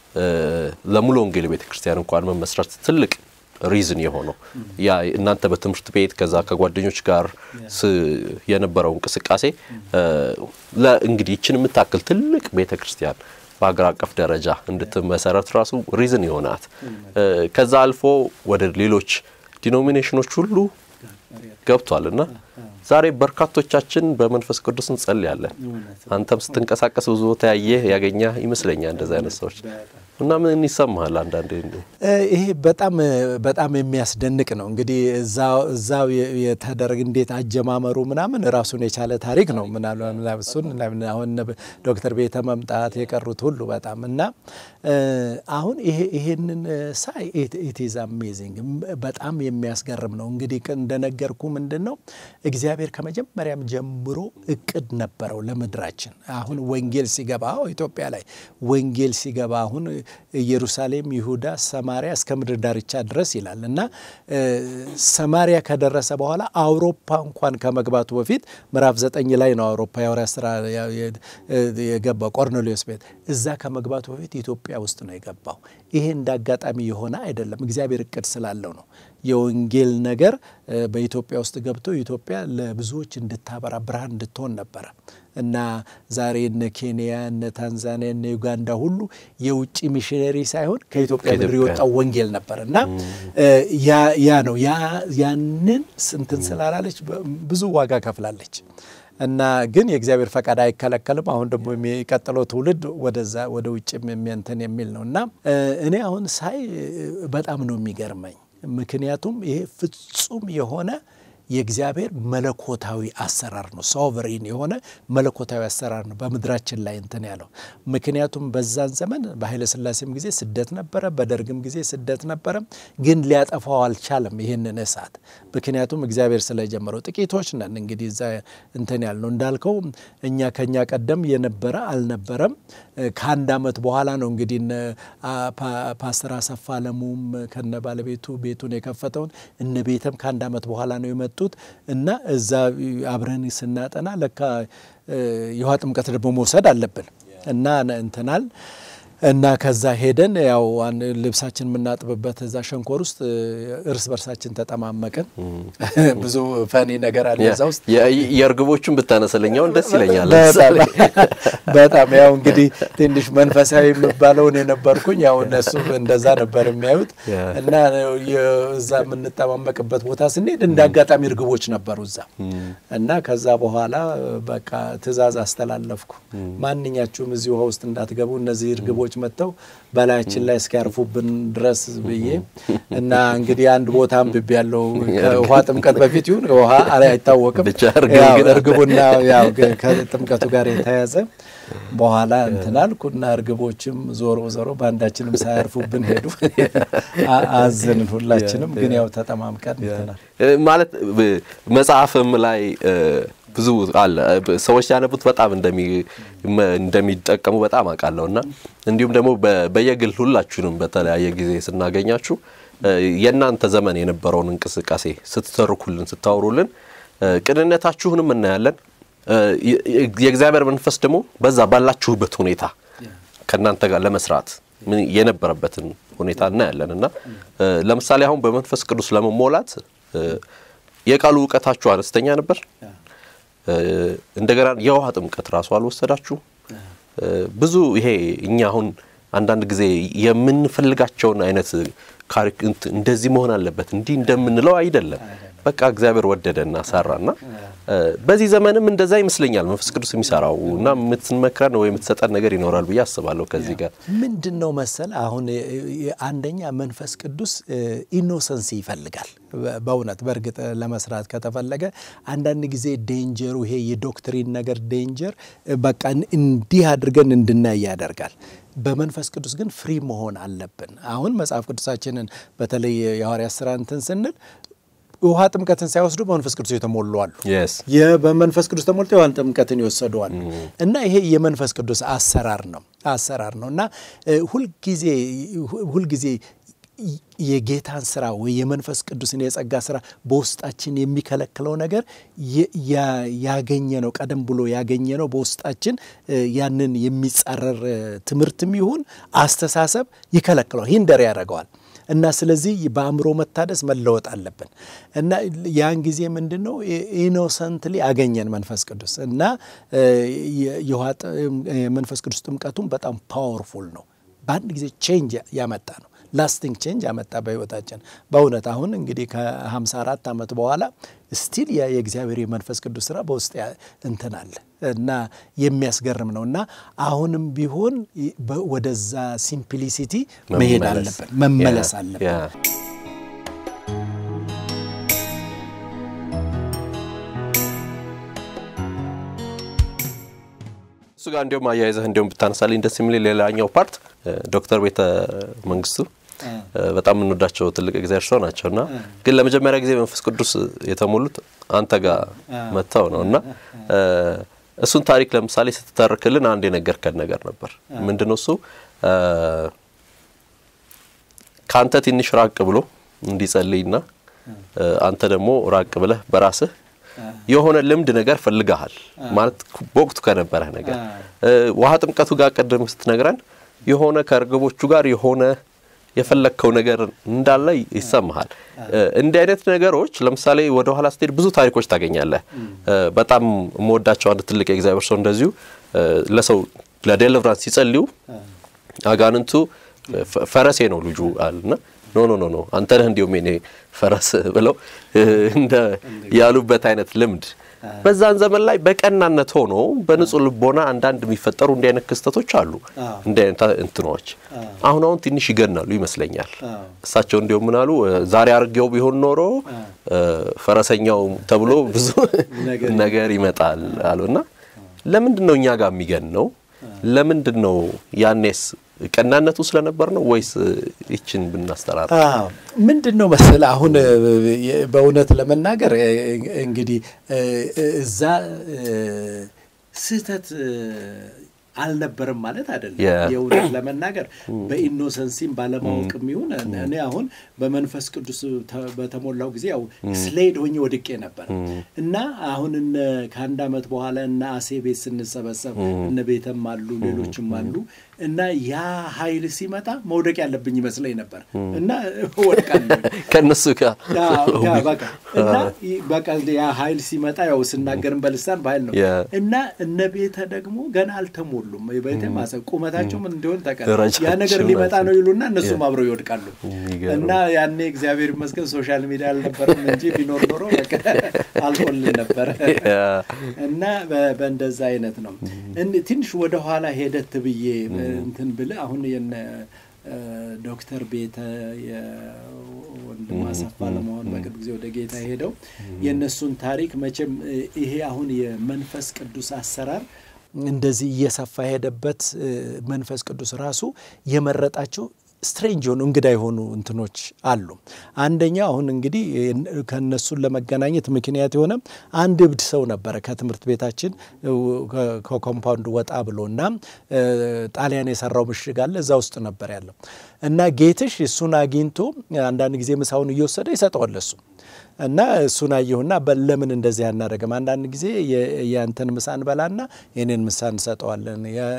ለሙሉ ወንጌል ቤተ ክርስቲያን እንኳን መመስረት ትልቅ ሪዝን የሆነው ያ እናንተ በትምህርት ቤት ከዛ ከጓደኞች ጋር የነበረው እንቅስቃሴ እንግዲህ ይችን የምታክል ትልቅ ቤተ ክርስቲያን በሀገር አቀፍ ደረጃ እንድትመሰረት ራሱ ሪዝን የሆናት ከዛ አልፎ ወደ ሌሎች ዲኖሚኔሽኖች ሁሉ ገብቷል እና ዛሬ በርካቶቻችን በመንፈስ ቅዱስ እንጸልያለን። አንተም ስትንቀሳቀስ ብዙ ቦታ ያየህ ያገኘ ይመስለኛል እንደዚህ አይነት ሰዎች እና ምን ይሰማሃል? አንዳንዴ ይሄ በጣም በጣም የሚያስደንቅ ነው። እንግዲህ እዛው የተደረገ እንዴት አጀማመሩ ምናምን ራሱን የቻለ ታሪክ ነው። ምናልባት እሱን አሁን ዶክተር ቤተ መምጣት የቀሩት ሁሉ በጣም እና አሁን ይሄንን ሳይ ኢትዝ አሜዚንግ በጣም የሚያስገርም ነው። እንግዲህ እንደነገርኩ ምንድን ነው እግዚአብሔር ከመጀመሪያም ጀምሮ እቅድ ነበረው ለምድራችን። አሁን ወንጌል ሲገባ ኢትዮጵያ ላይ ወንጌል ሲገባ አሁን ኢየሩሳሌም፣ ይሁዳ፣ ሰማሪያ እስከ ምድር ዳርቻ ድረስ ይላል እና ሰማሪያ ከደረሰ በኋላ አውሮፓ እንኳን ከመግባቱ በፊት ምዕራፍ ዘጠኝ ላይ ነው አውሮፓ የሐዋርያት ሥራ የገባው ቆርኔሌዎስ ቤት እዛ ከመግባቱ በፊት ኢትዮጵያ ውስጥ ነው የገባው። ይሄ እንደ አጋጣሚ የሆነ አይደለም፣ እግዚአብሔር እቅድ ስላለው ነው። የወንጌል ነገር በኢትዮጵያ ውስጥ ገብቶ ኢትዮጵያ ለብዙዎች እንድታበራ ብርሃን እንድትሆን ነበረ እና ዛሬ እነ ኬንያ እነ ታንዛኒያ እነ ዩጋንዳ ሁሉ የውጭ ሚሽነሪ ሳይሆን ከኢትዮጵያ ምድር የወጣው ወንጌል ነበር እና ያ ነው ያንን ስንትን ስላላለች ብዙ ዋጋ ከፍላለች እና ግን የእግዚአብሔር ፈቃድ አይከለከልም። አሁን ደግሞ የሚቀጥለው ትውልድ ወደዛ ወደ ውጭ የሚንትን የሚል ነው እና እኔ አሁን ሳይ በጣም ነው የሚገርመኝ። ምክንያቱም ይሄ ፍጹም የሆነ የእግዚአብሔር መለኮታዊ አሰራር ነው። ሶቨሪን የሆነ መለኮታዊ አሰራር ነው በምድራችን ላይ እንትን ያለው። ምክንያቱም በዛን ዘመን በኃይለ ሥላሴም ጊዜ ስደት ነበረ፣ በደርግም ጊዜ ስደት ነበረ። ግን ሊያጠፋው አልቻለም ይህንን እሳት። ምክንያቱም እግዚአብሔር ስለጀመረው ጥቂቶች ነን እንግዲህ እዛ እንትን ያልነው እንዳልከው እኛ ከኛ ቀደም የነበረ አልነበረም። ከአንድ ዓመት በኋላ ነው እንግዲህ ፓስተር አሰፋ አለሙም ከነ ባለቤቱ ቤቱን የከፈተውን እነ ቤተም ከአንድ ዓመት በኋላ ነው የመጡት እና እዛ አብረን ስናጠና ለካ የውሃ ጥምቀት ደግሞ መውሰድ አለብን እና እንትናል እና ከዛ ሄደን ያው ልብሳችን የምናጥብበት እዛ ሸንኮር ውስጥ እርስ በርሳችን ተጠማመቅን። ብዙ ፈኒ ነገር አለ እዛ ውስጥ። የእርግቦቹን ብታነሰለኛውን ደስ ይለኛል። በጣም ያው እንግዲህ ትንሽ መንፈሳዊ የሚባለውን የነበርኩኝ ያው እነሱ እንደዛ ነበር የሚያዩት እና እዛ የምንጠማመቅበት ቦታ ስንሄድ እንደ አጋጣሚ እርግቦች ነበሩ እዛ እና ከዛ በኋላ በቃ ትዕዛዝ አስተላለፍኩ። ማንኛችሁም እዚህ ውሃ ውስጥ እንዳትገቡ እነዚህ እርግቦች መጥተው በላያችን ላይ እስኪያርፉብን ድረስ ብዬ እና እንግዲህ አንድ ቦታ አንብቤ ያለው ከውሃ ጥምቀት በፊት ይሁን ውሃ አይታወቅም፣ እርግቡና ያው ከጥምቀቱ ጋር የተያዘ በኋላ እንትን አልኩና እርግቦችም ዞሮ ዞሮ በአንዳችንም ሳያርፉብን ሄዱ። አዘንን ሁላችንም፣ ግን ያው ተጠማምቀን እንትናል ማለት መጽሐፍም ላይ ብዙ አለ ሰዎች ሲያነቡት በጣም እንደሚጠቀሙ በጣም አውቃለሁ እና እንዲሁም ደግሞ በየግል ሁላችሁንም በተለያየ ጊዜ ስናገኛችሁ የእናንተ ዘመን የነበረውን እንቅስቃሴ ስትተርኩልን ስታወሩልን ቅንነታችሁንም እናያለን። የእግዚአብሔር መንፈስ ደግሞ በዛ ባላችሁበት ሁኔታ ከእናንተ ጋር ለመስራት የነበረበትን ሁኔታ እናያለን እና ለምሳሌ አሁን በመንፈስ ቅዱስ ለመሞላት የቃሉ እውቀታችሁ አነስተኛ ነበር። እንደገና የውሃ ጥምቀት ራሱ አልወሰዳችሁ። ብዙ ይሄ እኛ አሁን አንዳንድ ጊዜ የምንፈልጋቸውን አይነት እንደዚህ መሆን አለበት እንዲህ እንደምንለው አይደለም። በቃ እግዚአብሔር ወደደና ሰራና በዚህ ዘመንም እንደዛ ይመስለኛል መንፈስ ቅዱስ የሚሰራው እና የምትመክረን ወይ የምትሰጠን ነገር ይኖራል ብዬ አስባለሁ። ከዚህ ጋር ምንድን ነው መሰል አሁን አንደኛ መንፈስ ቅዱስ ኢኖሰንሲ ይፈልጋል። በእውነት በእርግጥ ለመስራት ከተፈለገ አንዳንድ ጊዜ ዴንጀሩ ይሄ የዶክትሪን ነገር ዴንጀር በቃ እንዲህ አድርገን እንድናይ ያደርጋል። በመንፈስ ቅዱስ ግን ፍሪ መሆን አለብን። አሁን መጽሐፍ ቅዱሳችንን በተለይ የሐዋርያት ሥራ እንትን ስንል ውሃ ጥምቀትን ሳይወስዱ በመንፈስ ቅዱስ የተሞሉ አሉ። በመንፈስ ቅዱስ ተሞልተው የውሃ ጥምቀትን ይወሰዱ አሉ። እና ይሄ የመንፈስ ቅዱስ አሰራር ነው አሰራር ነው እና ሁልጊዜ ሁልጊዜ የጌታን ስራ ወይ የመንፈስ ቅዱስን የጸጋ ስራ በውስጣችን የሚከለክለው ነገር ያገኘ ነው ቀደም ብሎ ያገኘ ነው በውስጣችን ያንን የሚጻረር ትምህርትም ይሁን አስተሳሰብ ይከለክለዋል፣ ሂንደር ያደርገዋል። እና ስለዚህ በአእምሮ መታደስ መለወጥ አለብን። እና ያን ጊዜ ምንድን ነው ኢኖሰንትሊ አገኘን መንፈስ ቅዱስ እና የመንፈስ ቅዱስ ጥምቀቱም በጣም ፓወርፉል ነው። በአንድ ጊዜ ቼንጅ ያመጣ ነው ላስቲንግ ቼንጅ ያመጣ በህይወታችን በእውነት አሁን እንግዲህ ከ54 ዓመት በኋላ ስቲል የእግዚአብሔር የመንፈስ ቅዱስ ስራ በውስጥ እንትን አለ እና የሚያስገርም ነው እና አሁንም ቢሆን ወደዛ ሲምፕሊሲቲ መሄድ አለብን፣ መመለስ አለብን። እሱ ጋር እንዲሁም አያይዘህ እንዲሁም ብታነሳልኝ ደስ የሚል ሌላኛው ፓርት ዶክተር ቤተ መንግስቱ በጣም የምንወዳቸው ትልቅ እግዚአብሔር ሰው ናቸው እና ግን ለመጀመሪያ ጊዜ መንፈስ ቅዱስ የተሞሉት አንተ ጋር መጥተው ነው እና እሱን ታሪክ ለምሳሌ ስትተርክልን አንድ የነገርከን ነገር ነበር። ምንድን ነው እሱ? ከአንተ ትንሽ ራቅ ብሎ እንዲጸልይና አንተ ደግሞ ራቅ ብለህ በራስህ የሆነ ልምድ ነገር ፈልገሃል ማለት በወቅቱ ከነበረህ ነገር ውሃ ጥምቀቱ ጋር ቀደም ስትነግረን የሆነ ከእርግቦቹ ጋር የሆነ የፈለግከው ነገር እንዳለ ይሰማሃል። እንዲህ አይነት ነገሮች ለምሳሌ ወደ ኋላ ስትሄድ ብዙ ታሪኮች ታገኛለህ። በጣም የምወዳቸው አንድ ትልቅ የእግዚአብሔር ሰው እንደዚሁ ለሰው ለዴሊቨራንስ ሲጸልዩ አጋንንቱ ፈረሴ ነው ልጁ አለና ኖ ኖ ኖ ኖ አንተ ነህ እንዲሁም የኔ ፈረስ ብለው እንደ ያሉበት አይነት ልምድ በዛን ዘመን ላይ በቀናነት ሆኖ በንጹህ ልቦና አንዳንድ የሚፈጠሩ እንዲህ አይነት ክስተቶች አሉ። እንዲህ አይነት እንትኖች አሁን አሁን ትንሽ ይገናሉ ይመስለኛል። እሳቸው እንዲሁም ምናሉ ዛሬ አድርጌው ቢሆን ኖሮ ፈረሰኛው ተብሎ ብዙ ነገር ይመጣል አሉና ለምንድን ነው እኛ ጋር የሚገን ነው? ለምንድን ነው ያኔስ ቀናነቱ ስለነበር ነው ወይስ ይችን ብናስተራራ? ምንድን ነው መሰለህ አሁን በእውነት ለመናገር እንግዲህ እዛ ስህተት አልነበርም ማለት አይደለም። የእውነት ለመናገር በኢኖሰንሲም ባለማወቅም ይሁን እኔ አሁን በመንፈስ ቅዱስ በተሞላው ጊዜ ያው ስሌድ ሆኜ ወድቄ ነበር እና አሁን ከአንድ ዓመት በኋላ እነ አሴ ቤት ስንሰበሰብ እነ ቤተም አሉ ሌሎችም አሉ እና ያ ኃይል ሲመጣ መውደቅ ያለብኝ ይመስለኝ ነበር እና ወድቃለሁ ከእነሱ ጋር እና በቃ ያ ኃይል ሲመጣ ያው ስናገርም በልሳን በኃይል ነው እና እነ ቤተ ደግሞ ገና አልተሞሉም። ቤተ ማሰብ ቁመታቸው ምን እንዲሆን ታውቃለህ? ያ ነገር ሊመጣ ነው ይሉና እነሱም አብረው ይወድቃሉ እና ያኔ እግዚአብሔር ይመስገን ሶሻል ሚዲያ አልነበረም እንጂ ቢኖር ኖሮ አልቆልን ነበረ እና በእንደዛ አይነት ነው ትንሽ ወደኋላ ሄደት ብዬ እንትን ብልህ አሁን የነ ዶክተር ቤተ የወንድም አሰፋ ለመሆን በቅርብ ጊዜ ወደ ጌታ ሄደው የእነሱን ታሪክ መቼም ይሄ አሁን የመንፈስ ቅዱስ አሰራር እንደዚህ እየሰፋ ሄደበት መንፈስ ቅዱስ ራሱ የመረጣቸው ስትሬንጅ የሆኑ እንግዳ የሆኑ እንትኖች አሉ። አንደኛው አሁን እንግዲህ ከእነሱን ለመገናኘት ምክንያት የሆነ አንድ እብድ ሰው ነበረ ከትምህርት ቤታችን ከኮምፓውንድ ወጣ ብሎ እና ጣሊያን የሰራው ምሽግ አለ እዛ ውስጥ ነበር ያለው እና ጌትሽ እሱን አግኝቶ አንዳንድ ጊዜ ምሳውን እየወሰደ ይሰጠዋል እሱ እና እሱን አየሁና ለምን እንደዚህ አናደርግም? አንዳንድ ጊዜ የአንተን ምሳ እንበላና የኔን ምሳ እንሰጠዋለን፣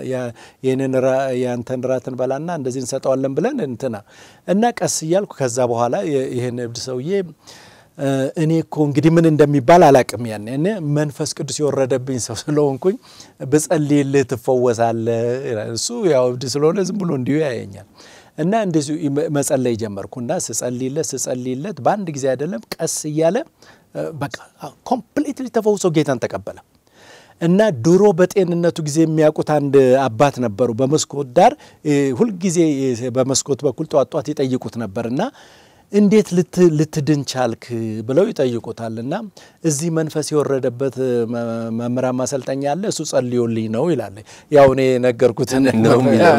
የአንተን ራት እንበላና እንደዚህ እንሰጠዋለን ብለን እንትና እና ቀስ እያልኩ ከዛ በኋላ ይህን እብድ ሰውዬ እኔ እኮ እንግዲህ ምን እንደሚባል አላቅም። ያን እኔ መንፈስ ቅዱስ የወረደብኝ ሰው ስለሆንኩኝ ብጸልይልህ ትፈወሳለህ። እሱ ያው እብድ ስለሆነ ዝም ብሎ እንዲሁ ያየኛል። እና እንደዚሁ መጸለይ ጀመርኩና ስጸልይለት ስጸልይለት በአንድ ጊዜ አይደለም ቀስ እያለ በቃ ኮምፕሊትሊ ተፈውሶ ጌታን ተቀበለ። እና ድሮ በጤንነቱ ጊዜ የሚያውቁት አንድ አባት ነበሩ። በመስኮት ዳር ሁልጊዜ በመስኮት በኩል ጧት ጧት ይጠይቁት ነበር እና እንዴት ልትድን ቻልክ ብለው ይጠይቁታል። እና እዚህ መንፈስ የወረደበት መምህራን ማሰልጠኛ አለ እሱ ጸልዮልኝ ነው ይላል። ያው እኔ ነገርኩትን ነው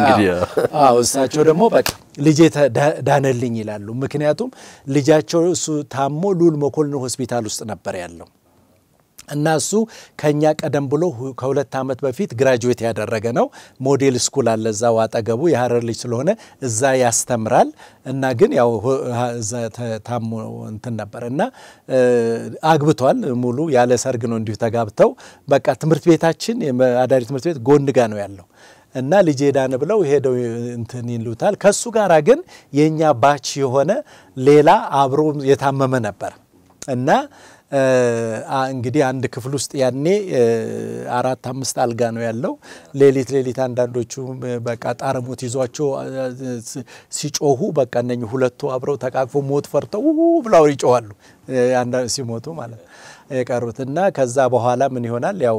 እሳቸው ደግሞ በቃ ልጄ ዳነልኝ ይላሉ። ምክንያቱም ልጃቸው እሱ ታሞ ሉል መኮንን ሆስፒታል ውስጥ ነበር ያለው እና እሱ ከኛ ቀደም ብሎ ከሁለት ዓመት በፊት ግራጁዌት ያደረገ ነው። ሞዴል ስኩል አለ እዛው አጠገቡ የሀረር ልጅ ስለሆነ እዛ ያስተምራል። እና ግን ያው እዛ ታሞ እንትን ነበር እና አግብቷል። ሙሉ ያለ ሰርግ ነው እንዲሁ ተጋብተው በቃ ትምህርት ቤታችን አዳሪ ትምህርት ቤት ጎን ጋ ነው ያለው እና ልጄ ዳነ ብለው ሄደው እንትን ይሉታል። ከሱ ጋራ ግን የእኛ ባች የሆነ ሌላ አብሮ የታመመ ነበር እና እንግዲህ አንድ ክፍል ውስጥ ያኔ አራት አምስት አልጋ ነው ያለው። ሌሊት ሌሊት አንዳንዶቹ በቃ ጣረሞት ይዟቸው ሲጮሁ በቃ እነኝህ ሁለቱ አብረው ተቃቅፎ ሞት ፈርተው ብለው ይጮኋሉ ሲሞቱ ማለት ነው የቀሩት እና ከዛ በኋላ ምን ይሆናል? ያው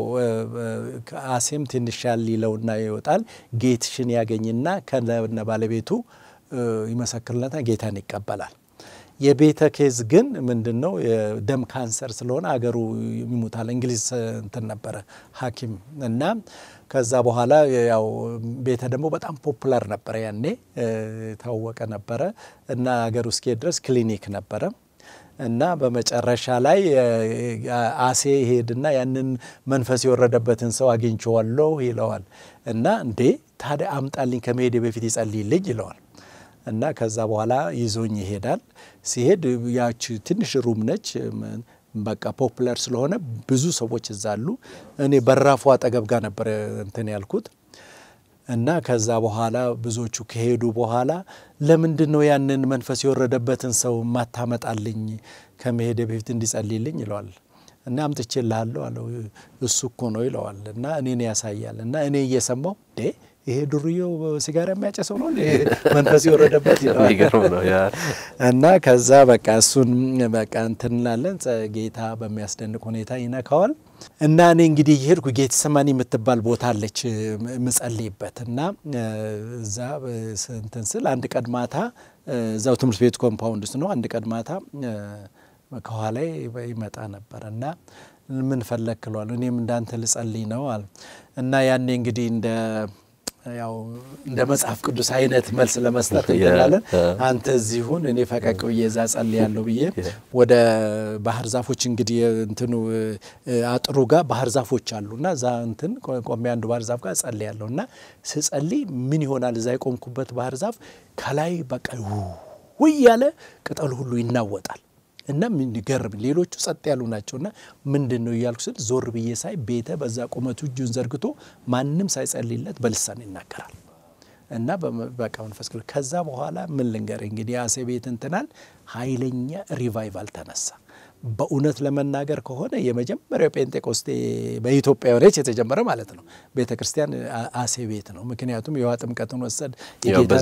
አሴም ትንሽ ያል ይለውና ይወጣል። ጌትሽን ያገኝና ከነ ባለቤቱ ይመሰክርለታል፣ ጌታን ይቀበላል። የቤተ ኬዝ ግን ምንድን ነው የደም ካንሰር ስለሆነ አገሩ ይሙታል። እንግሊዝ እንትን ነበረ ሐኪም እና ከዛ በኋላ ያው ቤተ ደግሞ በጣም ፖፑላር ነበረ ያኔ የታወቀ ነበረ እና አገሩ እስኪሄድ ድረስ ክሊኒክ ነበረ እና በመጨረሻ ላይ አሴ ይሄድና ያንን መንፈስ የወረደበትን ሰው አግኝቼዋለሁ ይለዋል። እና እንዴ ታዲያ አምጣልኝ ከመሄድ በፊት ይጸልይልኝ ይለዋል። እና ከዛ በኋላ ይዞኝ ይሄዳል። ሲሄድ ያች ትንሽ ሩም ነች። በቃ ፖፑለር ስለሆነ ብዙ ሰዎች እዛ አሉ። እኔ በራፉ አጠገብ ጋር ነበር እንትን ያልኩት እና ከዛ በኋላ ብዙዎቹ ከሄዱ በኋላ ለምንድን ነው ያንን መንፈስ የወረደበትን ሰው ማታመጣልኝ ከመሄድ በፊት እንዲጸልይልኝ ይለዋል። እና አምጥቼልሃለሁ አለው። እሱ እኮ ነው ይለዋል። እና እኔን ያሳያል። እና እኔ እየሰማው ይሄ ዱርዬው ሲጋራ የሚያጨሰው ነው መንፈስ የወረደበት ይለዋል። እና ከዛ በቃ እሱን በቃ እንትን እንላለን። ጌታ በሚያስደንቅ ሁኔታ ይነካዋል። እና እኔ እንግዲህ የሄድኩ ጌቴሰማኒ የምትባል ቦታ አለች ምጸልይበት እና እዛ እንትን ስል አንድ ቀን ማታ እዛው ትምህርት ቤት ኮምፓውንድ ውስጥ ነው። አንድ ቀን ማታ ከኋላ ይመጣ ነበር እና ምን ፈለግ ክለዋል። እኔም እንዳንተ ልጸልይ ነው አለ እና ያኔ እንግዲህ እንደ ያው እንደ መጽሐፍ ቅዱስ አይነት መልስ ለመስጠት እንላለን። አንተ እዚሁን እኔ ፈቀቅ ብዬ እዛ ጸልያለሁ ብዬ ወደ ባህር ዛፎች እንግዲህ እንትኑ አጥሩ ጋር ባህር ዛፎች አሉ እና እዛ እንትን ቆሜ አንዱ ባህር ዛፍ ጋር ጸልያለሁ እና ስጸልይ ምን ይሆናል እዛ የቆምኩበት ባህር ዛፍ ከላይ በቃ ውይ ያለ ቅጠሉ ሁሉ ይናወጣል። እና የሚገርም ሌሎቹ ጸጥ ያሉ ናቸው። እና ምንድን ነው እያልኩ ስል ዞር ብዬ ሳይ ቤተ በዛ ቁመቱ እጁን ዘርግቶ ማንም ሳይጸልይለት በልሳን ይናገራል። እና በቃ መንፈስ ቅዱስ ከዛ በኋላ ምን ልንገር እንግዲህ አሴ ቤት እንትናል ኃይለኛ ሪቫይቫል ተነሳ። በእውነት ለመናገር ከሆነ የመጀመሪያው ጴንጤቆስቴ በኢትዮጵያ ሆነች የተጀመረ ማለት ነው ቤተ ክርስቲያን አሴ ቤት ነው። ምክንያቱም የውሃ ጥምቀትን ወሰድ የጌታ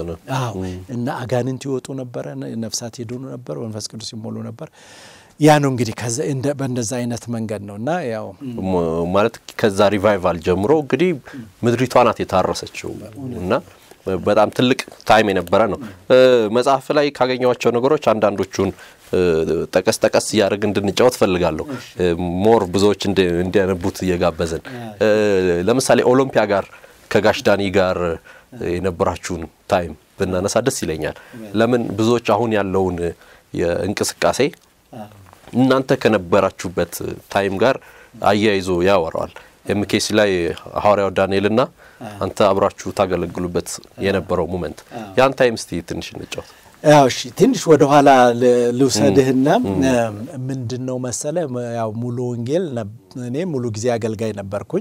እና አጋንንት ይወጡ ነበረ፣ ነፍሳት ይድኑ ነበር፣ መንፈስ ቅዱስ ይሞሉ ነበር። ያ ነው እንግዲህ በእንደዛ አይነት መንገድ ነው እና ያው ማለት ከዛ ሪቫይቫል ጀምሮ እንግዲህ ምድሪቷ ናት የታረሰችው እና በጣም ትልቅ ታይም የነበረ ነው። መጽሐፍ ላይ ካገኘኋቸው ነገሮች አንዳንዶቹን ጠቀስ ጠቀስ እያደረግ እንድንጫወት ፈልጋለሁ። ሞር ብዙዎች እንዲያነቡት እየጋበዝን ለምሳሌ ኦሎምፒያ ጋር ከጋሽ ዳኒ ጋር የነበራችሁን ታይም ብናነሳ ደስ ይለኛል። ለምን ብዙዎች አሁን ያለውን የእንቅስቃሴ እናንተ ከነበራችሁበት ታይም ጋር አያይዞ ያወራዋል። ኤምኬሲ ላይ ሐዋርያው ዳንኤልና አንተ አብራችሁ ታገለግሉበት የነበረው ሙመንት ያን ታይም እስቲ ትንሽ እንጫወት። ያው እሺ ትንሽ ወደ ኋላ ልውሰድህና ምንድን ነው መሰለ ያው ሙሉ ወንጌል እኔ ሙሉ ጊዜ አገልጋይ ነበርኩኝ።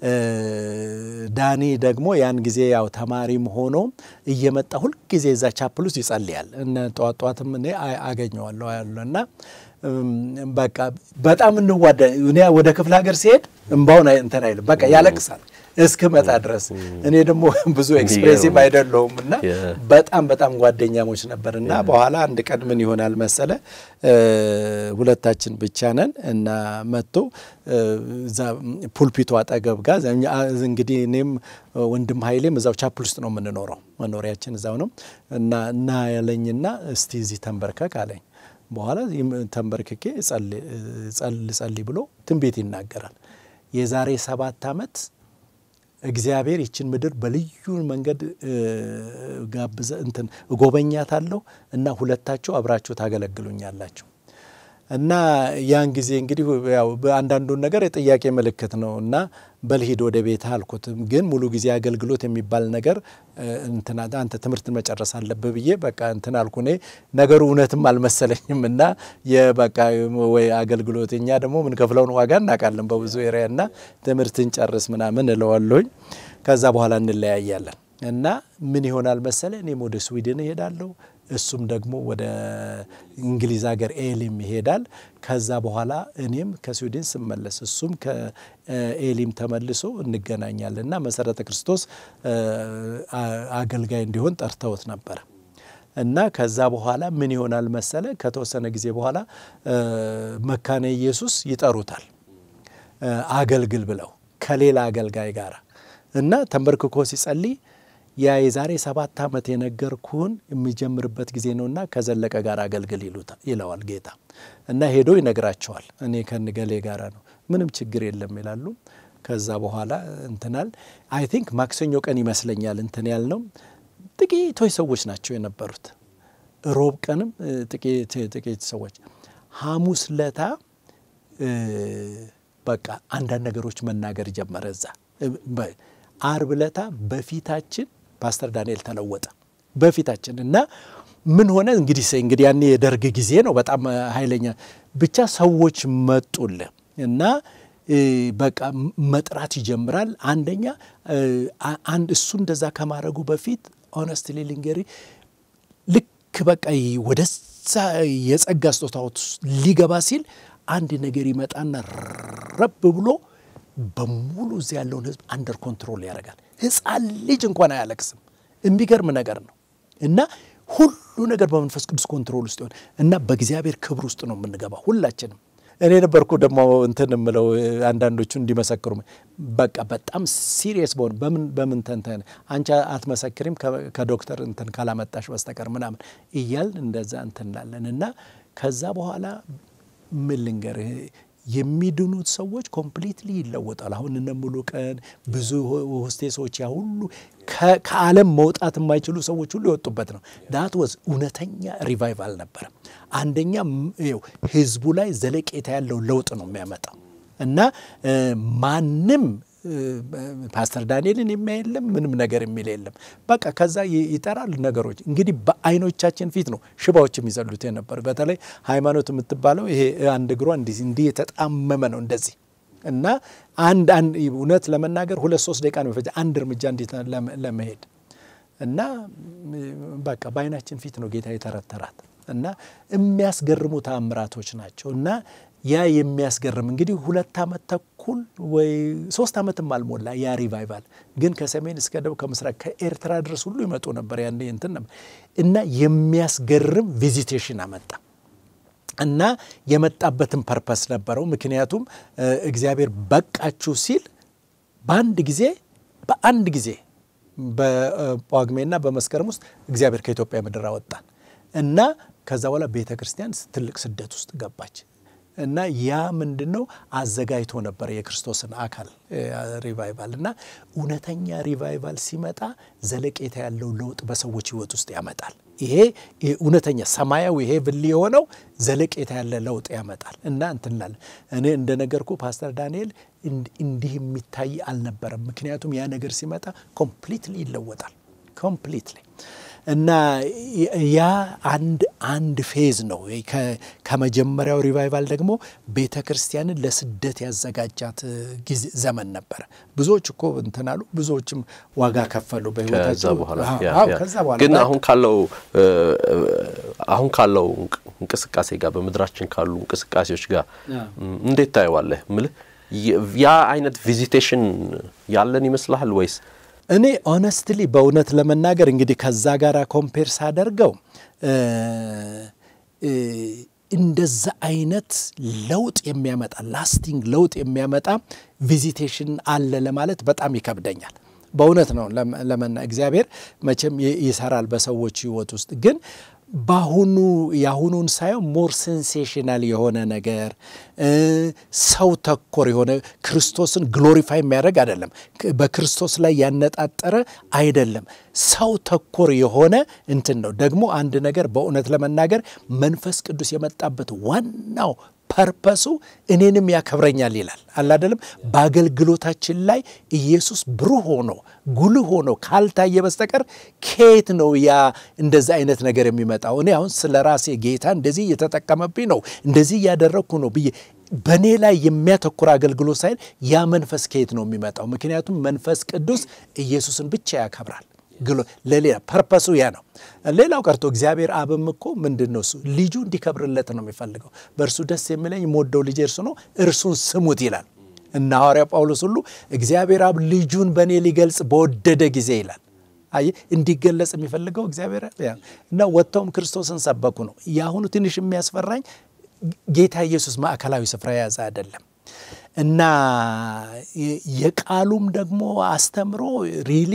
ዳኒ ደግሞ ያን ጊዜ ያው ተማሪም ሆኖ እየመጣ ሁልጊዜ እዛ ቻፕል ውስጥ ይጸልያል። እነ ጠዋት ጠዋትም እኔ አገኘዋለሁ ያለ እና በቃ በጣም እንዋደ እኔ ወደ ክፍለ ሀገር ሲሄድ እምባውን እንትን አይልም፣ በቃ ያለቅሳል እስክመጣ ድረስ። እኔ ደግሞ ብዙ ኤክስፕሬሲቭ አይደለሁም እና በጣም በጣም ጓደኛሞች ነበር እና በኋላ አንድ ቀን ምን ይሆናል መሰለ ሁለታችን ብቻ ነን እና መጥቶ እዛ ፑልፒቱ አጠገብ ጋር እንግዲህ እኔም ወንድም ኃይሌም እዛው ቻፕል ውስጥ ነው የምንኖረው፣ መኖሪያችን እዛው ነው እና እና ያለኝና እስቲ እዚህ ተንበርከክ አለኝ። በኋላ ተንበርክኬ ጸልይ ብሎ ትንቢት ይናገራል። የዛሬ ሰባት ዓመት እግዚአብሔር ይችን ምድር በልዩ መንገድ ጋብዘ እንትን እጎበኛታለሁ እና ሁለታችሁ አብራችሁ ታገለግሉኛላችሁ እና ያን ጊዜ እንግዲህ ያው በአንዳንዱን ነገር የጥያቄ ምልክት ነው እና በልሂድ ወደ ቤት አልኩት። ግን ሙሉ ጊዜ አገልግሎት የሚባል ነገር እንትና አንተ ትምህርትን መጨረስ አለብህ ብዬ በቃ እንትን አልኩ። እኔ ነገሩ እውነትም አልመሰለኝም እና የበቃ ወይ አገልግሎት እኛ ደግሞ ምንከፍለውን ዋጋ እናውቃለን በብዙ ኤሪያ እና ትምህርትን ጨርስ ምናምን እለዋለሁኝ። ከዛ በኋላ እንለያያለን እና ምን ይሆናል መሰለ እኔም ወደ ስዊድን እሄዳለሁ እሱም ደግሞ ወደ እንግሊዝ ሀገር ኤሊም ይሄዳል። ከዛ በኋላ እኔም ከስዊድን ስመለስ እሱም ከኤሊም ተመልሶ እንገናኛለን እና መሰረተ ክርስቶስ አገልጋይ እንዲሆን ጠርተውት ነበር እና ከዛ በኋላ ምን ይሆናል መሰለ ከተወሰነ ጊዜ በኋላ መካነ ኢየሱስ ይጠሩታል አገልግል ብለው ከሌላ አገልጋይ ጋር እና ተንበርክኮ ሲጸልይ ያ የዛሬ ሰባት ዓመት የነገርኩህን የሚጀምርበት ጊዜ ነውና ከዘለቀ ጋር አገልግል ይለዋል ጌታ እና ሄዶ ይነግራቸዋል። እኔ ከንገሌ ጋራ ነው ምንም ችግር የለም ይላሉ። ከዛ በኋላ እንትናል አይ ቲንክ ማክሰኞ ቀን ይመስለኛል እንትን ያልነው ጥቂቶች ሰዎች ናቸው የነበሩት። ሮብ ቀንም ጥቂት ሰዎች፣ ሐሙስ ለታ በቃ አንዳንድ ነገሮች መናገር ጀመረ እዛ አርብ ለታ በፊታችን ፓስተር ዳንኤል ተለወጠ በፊታችን እና ምን ሆነ እንግዲህ እንግዲህ ያኔ የደርግ ጊዜ ነው። በጣም ኃይለኛ ብቻ ሰዎች መጡልህ እና በቃ መጥራት ይጀምራል። አንደኛ አንድ እሱ እንደዛ ከማድረጉ በፊት ኦነስትሊ ልንገሪ ልክ በቃ ወደዛ የጸጋ ስጦታዎች ሊገባ ሲል አንድ ነገር ይመጣና ረብ ብሎ በሙሉ እዚህ ያለውን ህዝብ አንደር ኮንትሮል ያደርጋል። ህፃን ልጅ እንኳን አያለቅስም። የሚገርም ነገር ነው እና ሁሉ ነገር በመንፈስ ቅዱስ ኮንትሮል ውስጥ ይሆን እና በእግዚአብሔር ክብር ውስጥ ነው የምንገባው ሁላችንም። እኔ ነበርኩ ደግሞ እንትን የምለው አንዳንዶቹ እንዲመሰክሩ በቃ በጣም ሲሪየስ በሆን በምን በምን ተንተን አንቺ አትመሰክሪም ከዶክተር እንትን ካላመጣሽ በስተቀር ምናምን እያል እንደዛ እንትን እንላለን እና ከዛ በኋላ ምን ልንገርህ የሚድኑት ሰዎች ኮምፕሊትሊ ይለወጣል። አሁን እነ ሙሉ ቀን ብዙ ሆስቴሶች ያ ሁሉ ከዓለም መውጣት የማይችሉ ሰዎች ሁሉ የወጡበት ነው። ዳት ወዝ እውነተኛ ሪቫይቫል ነበረ። አንደኛ ይኸው ህዝቡ ላይ ዘለቄታ ያለው ለውጥ ነው የሚያመጣው እና ማንም ፓስተር ዳንኤልን የሚያይ የለም፣ ምንም ነገር የሚል የለም። በቃ ከዛ ይጠራል ነገሮች እንግዲህ በአይኖቻችን ፊት ነው ሽባዎች የሚዘሉት የነበሩ። በተለይ ሃይማኖት የምትባለው ይሄ አንድ እግሯ እንዲህ እንዲህ የተጣመመ ነው እንደዚህ እና አንድ አንድ እውነት ለመናገር ሁለት ሶስት ደቂቃ ነው የሚፈጀው አንድ እርምጃ እንዴት ለመሄድ እና በቃ በአይናችን ፊት ነው ጌታ የተረተራት እና የሚያስገርሙ ተአምራቶች ናቸው እና ያ የሚያስገርም እንግዲህ ሁለት ዓመት ተኩል ወይ ሶስት ዓመትም አልሞላ ያ ሪቫይቫል ግን ከሰሜን እስከ ደቡብ ከምስራቅ ከኤርትራ ድረስ ሁሉ ይመጡ ነበር። ያን እንትን ነበር እና የሚያስገርም ቪዚቴሽን አመጣ እና የመጣበትን ፐርፐስ ነበረው። ምክንያቱም እግዚአብሔር በቃችሁ ሲል በአንድ ጊዜ በአንድ ጊዜ በጳጉሜና በመስከረም ውስጥ እግዚአብሔር ከኢትዮጵያ ምድር አወጣን እና ከዛ በኋላ ቤተ ክርስቲያን ትልቅ ስደት ውስጥ ገባች። እና ያ ምንድን ነው አዘጋጅቶ ነበር የክርስቶስን አካል ሪቫይቫል። እና እውነተኛ ሪቫይቫል ሲመጣ ዘለቄታ ያለው ለውጥ በሰዎች ሕይወት ውስጥ ያመጣል። ይሄ እውነተኛ ሰማያዊ ይሄ ብል የሆነው ዘለቄታ ያለ ለውጥ ያመጣል። እና እንትንላለን እኔ እንደነገርኩ ፓስተር ዳንኤል እንዲህ የሚታይ አልነበረም። ምክንያቱም ያ ነገር ሲመጣ ኮምፕሊትሊ ይለወጣል ኮምፕሊትሊ እና ያ አንድ አንድ ፌዝ ነው። ከመጀመሪያው ሪቫይቫል ደግሞ ቤተ ክርስቲያንን ለስደት ያዘጋጃት ጊዜ ዘመን ነበረ። ብዙዎች እኮ እንትን አሉ፣ ብዙዎችም ዋጋ ከፈሉ በህይወታቸው። ከዛ በኋላ ግን አሁን ካለው አሁን ካለው እንቅስቃሴ ጋር በምድራችን ካሉ እንቅስቃሴዎች ጋር እንዴት ታየዋለህ? ምልህ ያ አይነት ቪዚቴሽን ያለን ይመስልሃል ወይስ እኔ ኦነስትሊ በእውነት ለመናገር እንግዲህ ከዛ ጋር ኮምፔር ሳደርገው እንደዛ አይነት ለውጥ የሚያመጣ ላስቲንግ ለውጥ የሚያመጣ ቪዚቴሽን አለ ለማለት በጣም ይከብደኛል። በእውነት ነው ለመና እግዚአብሔር መቼም ይሰራል በሰዎች ህይወት ውስጥ ግን በአሁኑ የአሁኑን ሳየው ሞር ሴንሴሽናል የሆነ ነገር ሰው ተኮር የሆነ ክርስቶስን ግሎሪፋይ የሚያደርግ አይደለም። በክርስቶስ ላይ ያነጣጠረ አይደለም። ሰው ተኮር የሆነ እንትን ነው። ደግሞ አንድ ነገር በእውነት ለመናገር መንፈስ ቅዱስ የመጣበት ዋናው ፐርፐሱ እኔንም ያከብረኛል ይላል አላደለም። በአገልግሎታችን ላይ ኢየሱስ ብሩህ ሆኖ ጉልህ ሆኖ ካልታየ በስተቀር ከየት ነው ያ እንደዚህ አይነት ነገር የሚመጣው? እኔ አሁን ስለ ራሴ ጌታ እንደዚህ እየተጠቀመብኝ ነው እንደዚህ እያደረግኩ ነው ብዬ በእኔ ላይ የሚያተኩር አገልግሎት ሳይል ያ መንፈስ ከየት ነው የሚመጣው? ምክንያቱም መንፈስ ቅዱስ ኢየሱስን ብቻ ያከብራል። ለሌላ ፐርፐሱ ያ ነው። ሌላው ቀርቶ እግዚአብሔር አብም እኮ ምንድን ነው እሱ ልጁ እንዲከብርለት ነው የሚፈልገው። በእርሱ ደስ የሚለኝ የምወደው ልጄ እርሱ ነው፣ እርሱን ስሙት ይላል እና ሐዋርያ ጳውሎስ ሁሉ እግዚአብሔር አብ ልጁን በእኔ ሊገልጽ በወደደ ጊዜ ይላል። አይ እንዲገለጽ የሚፈልገው እግዚአብሔር እና ወጥተውም ክርስቶስን ሰበኩ ነው። የአሁኑ ትንሽ የሚያስፈራኝ ጌታ ኢየሱስ ማዕከላዊ ስፍራ የያዘ አይደለም እና የቃሉም ደግሞ አስተምሮ ሪሊ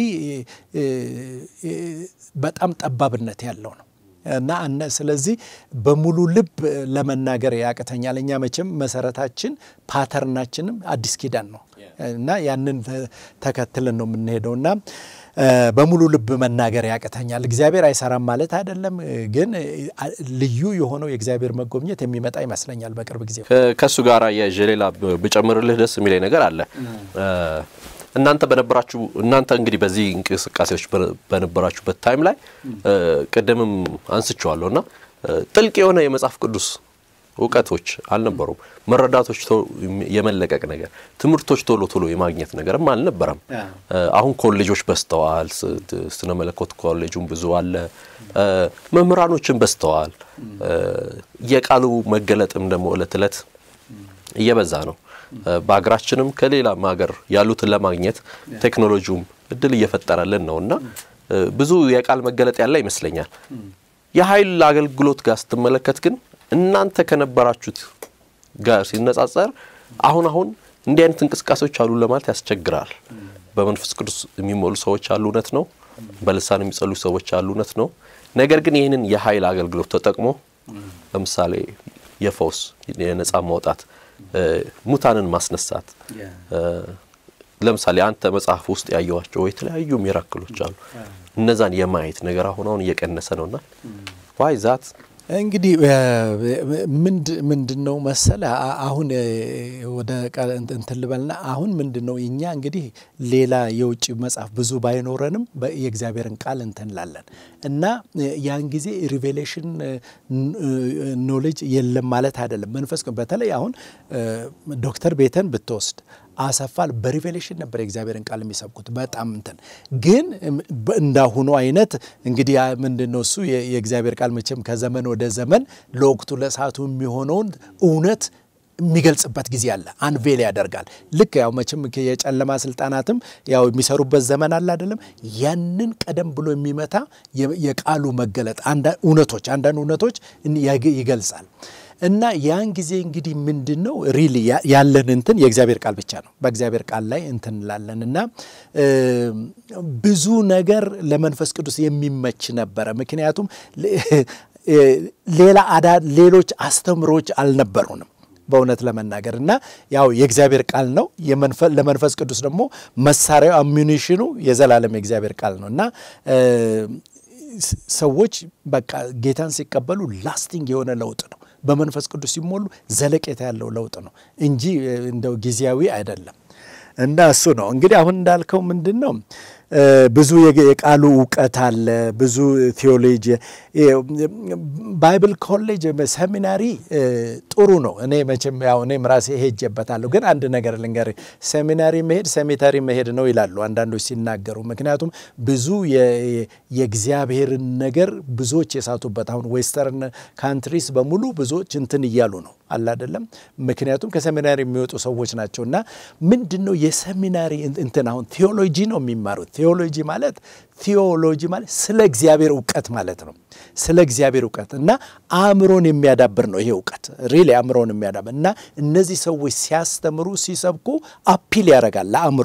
በጣም ጠባብነት ያለው ነው እና ስለዚህ በሙሉ ልብ ለመናገር ያቅተኛል። እኛ መቼም መሰረታችን ፓተርናችንም አዲስ ኪዳን ነው እና ያንን ተከትለን ነው የምንሄደው እና በሙሉ ልብ መናገር ያቅተኛል። እግዚአብሔር አይሰራም ማለት አይደለም፣ ግን ልዩ የሆነው የእግዚአብሔር መጎብኘት የሚመጣ ይመስለኛል በቅርብ ጊዜ። ከእሱ ጋር የሌላ ብጨምርልህ ደስ የሚለኝ ነገር አለ። እናንተ በነበራችሁ እናንተ እንግዲህ በዚህ እንቅስቃሴዎች በነበራችሁበት ታይም ላይ ቅድምም አንስቼዋለሁ እና ጥልቅ የሆነ የመጽሐፍ ቅዱስ እውቀቶች አልነበሩም። መረዳቶች የመለቀቅ ነገር፣ ትምህርቶች ቶሎ ቶሎ የማግኘት ነገርም አልነበረም። አሁን ኮሌጆች በዝተዋል። ስነ መለኮት ኮሌጁም ብዙ አለ። መምህራኖችን በዝተዋል። የቃሉ መገለጥም ደግሞ እለት እለት እየበዛ ነው። በሀገራችንም ከሌላም ሀገር ያሉትን ለማግኘት ቴክኖሎጂውም እድል እየፈጠረልን ነው እና ብዙ የቃል መገለጥ ያለ ይመስለኛል። የኃይል አገልግሎት ጋር ስትመለከት ግን እናንተ ከነበራችሁት ጋር ሲነጻጸር አሁን አሁን እንዲህ አይነት እንቅስቃሴዎች አሉ ለማለት ያስቸግራል። በመንፈስ ቅዱስ የሚሞሉ ሰዎች አሉ፣ እውነት ነው። በልሳን የሚጸሉ ሰዎች አሉ፣ እውነት ነው። ነገር ግን ይህንን የኃይል አገልግሎት ተጠቅሞ ለምሳሌ የፈውስ የነጻ ማውጣት፣ ሙታንን ማስነሳት ለምሳሌ አንተ መጽሐፍ ውስጥ ያየዋቸው የተለያዩ ሚራክሎች አሉ። እነዛን የማየት ነገር አሁን አሁን እየቀነሰ ነውና ዋይ ዛት እንግዲህ ምንድን ነው መሰለ አሁን ወደ እንትን ልበልና አሁን ምንድን ነው እኛ እንግዲህ ሌላ የውጭ መጽሐፍ ብዙ ባይኖረንም የእግዚአብሔርን ቃል እንትንላለን እና ያን ጊዜ ሪቬሌሽን ኖሌጅ የለም ማለት አይደለም። መንፈስ በተለይ አሁን ዶክተር ቤተን ብትወስድ አሰፋል በሪቬሌሽን ነበር የእግዚአብሔርን ቃል የሚሰብኩት። በጣም እንትን ግን እንዳሁኑ አይነት እንግዲህ ምንድን ነው እሱ የእግዚአብሔር ቃል መቼም ከዘመን ወደ ዘመን ለወቅቱ ለሰዓቱ የሚሆነውን እውነት የሚገልጽበት ጊዜ አለ። አንቬል ያደርጋል። ልክ ያው መቼም የጨለማ ስልጣናትም ያው የሚሰሩበት ዘመን አለ አይደለም። ያንን ቀደም ብሎ የሚመታ የቃሉ መገለጥ እውነቶች አንዳንድ እውነቶች ይገልጻል። እና ያን ጊዜ እንግዲህ ምንድን ነው ሪሊ ያለን እንትን የእግዚአብሔር ቃል ብቻ ነው። በእግዚአብሔር ቃል ላይ እንትን እንላለን እና ብዙ ነገር ለመንፈስ ቅዱስ የሚመች ነበረ። ምክንያቱም ሌላ አዳ ሌሎች አስተምሮች አልነበሩንም በእውነት ለመናገር እና ያው የእግዚአብሔር ቃል ነው። ለመንፈስ ቅዱስ ደግሞ መሳሪያው አሚኒሽኑ የዘላለም የእግዚአብሔር ቃል ነው እና ሰዎች በቃ ጌታን ሲቀበሉ ላስቲንግ የሆነ ለውጥ ነው። በመንፈስ ቅዱስ ሲሞሉ ዘለቄታ ያለው ለውጥ ነው እንጂ እንደው ጊዜያዊ አይደለም። እና እሱ ነው እንግዲህ አሁን እንዳልከው ምንድን ነው ብዙ የቃሉ እውቀት አለ። ብዙ ቴዎሎጂ ባይብል ኮሌጅ ሰሚናሪ ጥሩ ነው። እኔ መቼም ያው እኔም ራሴ ሄጄበታለሁ። ግን አንድ ነገር ልንገር፣ ሰሚናሪ መሄድ ሰሚታሪ መሄድ ነው ይላሉ አንዳንዶች ሲናገሩ። ምክንያቱም ብዙ የእግዚአብሔርን ነገር ብዙዎች የሳቱበት አሁን ዌስተርን ካንትሪስ በሙሉ ብዙዎች እንትን እያሉ ነው አለ አይደለም። ምክንያቱም ከሰሚናሪ የሚወጡ ሰዎች ናቸው እና ምንድን ነው የሰሚናሪ እንትን አሁን ቴዎሎጂ ነው የሚማሩት ቴዎሎጂ ማለት ቴዎሎጂ ማለት ስለ እግዚአብሔር እውቀት ማለት ነው። ስለ እግዚአብሔር እውቀት እና አእምሮን የሚያዳብር ነው ይሄ እውቀት ሪሊ አእምሮን የሚያዳብር እና እነዚህ ሰዎች ሲያስተምሩ ሲሰብኩ አፒል ያደርጋል ለአእምሮ።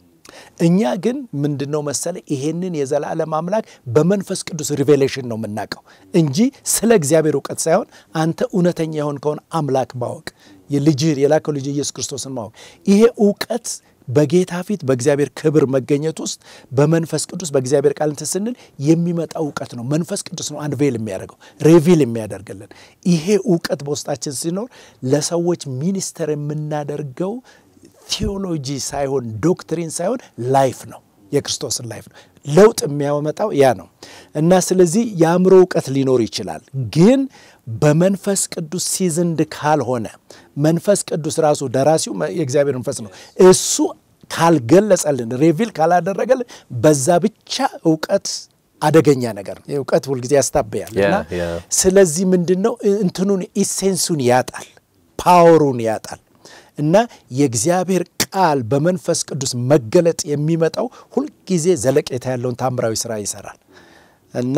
እኛ ግን ምንድን ነው መሰለ ይሄንን የዘላለም አምላክ በመንፈስ ቅዱስ ሪቬሌሽን ነው የምናውቀው እንጂ ስለ እግዚአብሔር እውቀት ሳይሆን አንተ እውነተኛ የሆን ከሆነ አምላክ ማወቅ የልጅ የላከው ልጅ ኢየሱስ ክርስቶስን ማወቅ ይሄ እውቀት በጌታ ፊት በእግዚአብሔር ክብር መገኘት ውስጥ በመንፈስ ቅዱስ በእግዚአብሔር ቃል እንትን ስንል የሚመጣ እውቀት ነው። መንፈስ ቅዱስ ነው አንቬል የሚያደርገው ሬቪል የሚያደርግልን። ይሄ እውቀት በውስጣችን ሲኖር ለሰዎች ሚኒስተር የምናደርገው ቴዎሎጂ ሳይሆን ዶክትሪን ሳይሆን ላይፍ ነው። የክርስቶስን ላይፍ ነው። ለውጥ የሚያመጣው ያ ነው እና ስለዚህ የአእምሮ እውቀት ሊኖር ይችላል ግን በመንፈስ ቅዱስ ሲዝንድ ካልሆነ መንፈስ ቅዱስ ራሱ ደራሲው የእግዚአብሔር መንፈስ ነው። እሱ ካልገለጸልን ሬቪል ካላደረገልን በዛ ብቻ እውቀት አደገኛ ነገር ነው። እውቀት ሁልጊዜ ያስታበያል እና ስለዚህ ምንድን ነው እንትኑን ኢሴንሱን ያጣል፣ ፓወሩን ያጣል እና የእግዚአብሔር ቃል በመንፈስ ቅዱስ መገለጥ የሚመጣው ሁልጊዜ ዘለቄታ ያለውን ታምራዊ ስራ ይሰራል። እና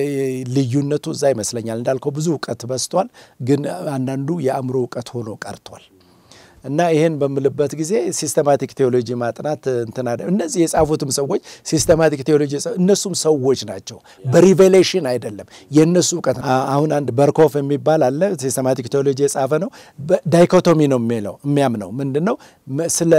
ልዩነቱ እዛ ይመስለኛል። እንዳልከው ብዙ እውቀት በዝቷል፣ ግን አንዳንዱ የአእምሮ እውቀት ሆኖ ቀርቷል። እና ይህን በምልበት ጊዜ ሲስተማቲክ ቴዎሎጂ ማጥናት እንትና እነዚህ የጻፉትም ሰዎች ሲስተማቲክ ቴዎሎጂ እነሱም ሰዎች ናቸው፣ በሪቬሌሽን አይደለም የእነሱ እውቀት። አሁን አንድ በርኮፍ የሚባል አለ ሲስተማቲክ ቴዎሎጂ የጻፈ ነው። ዳይኮቶሚ ነው የሚለው የሚያምነው ምንድን ነው ስለ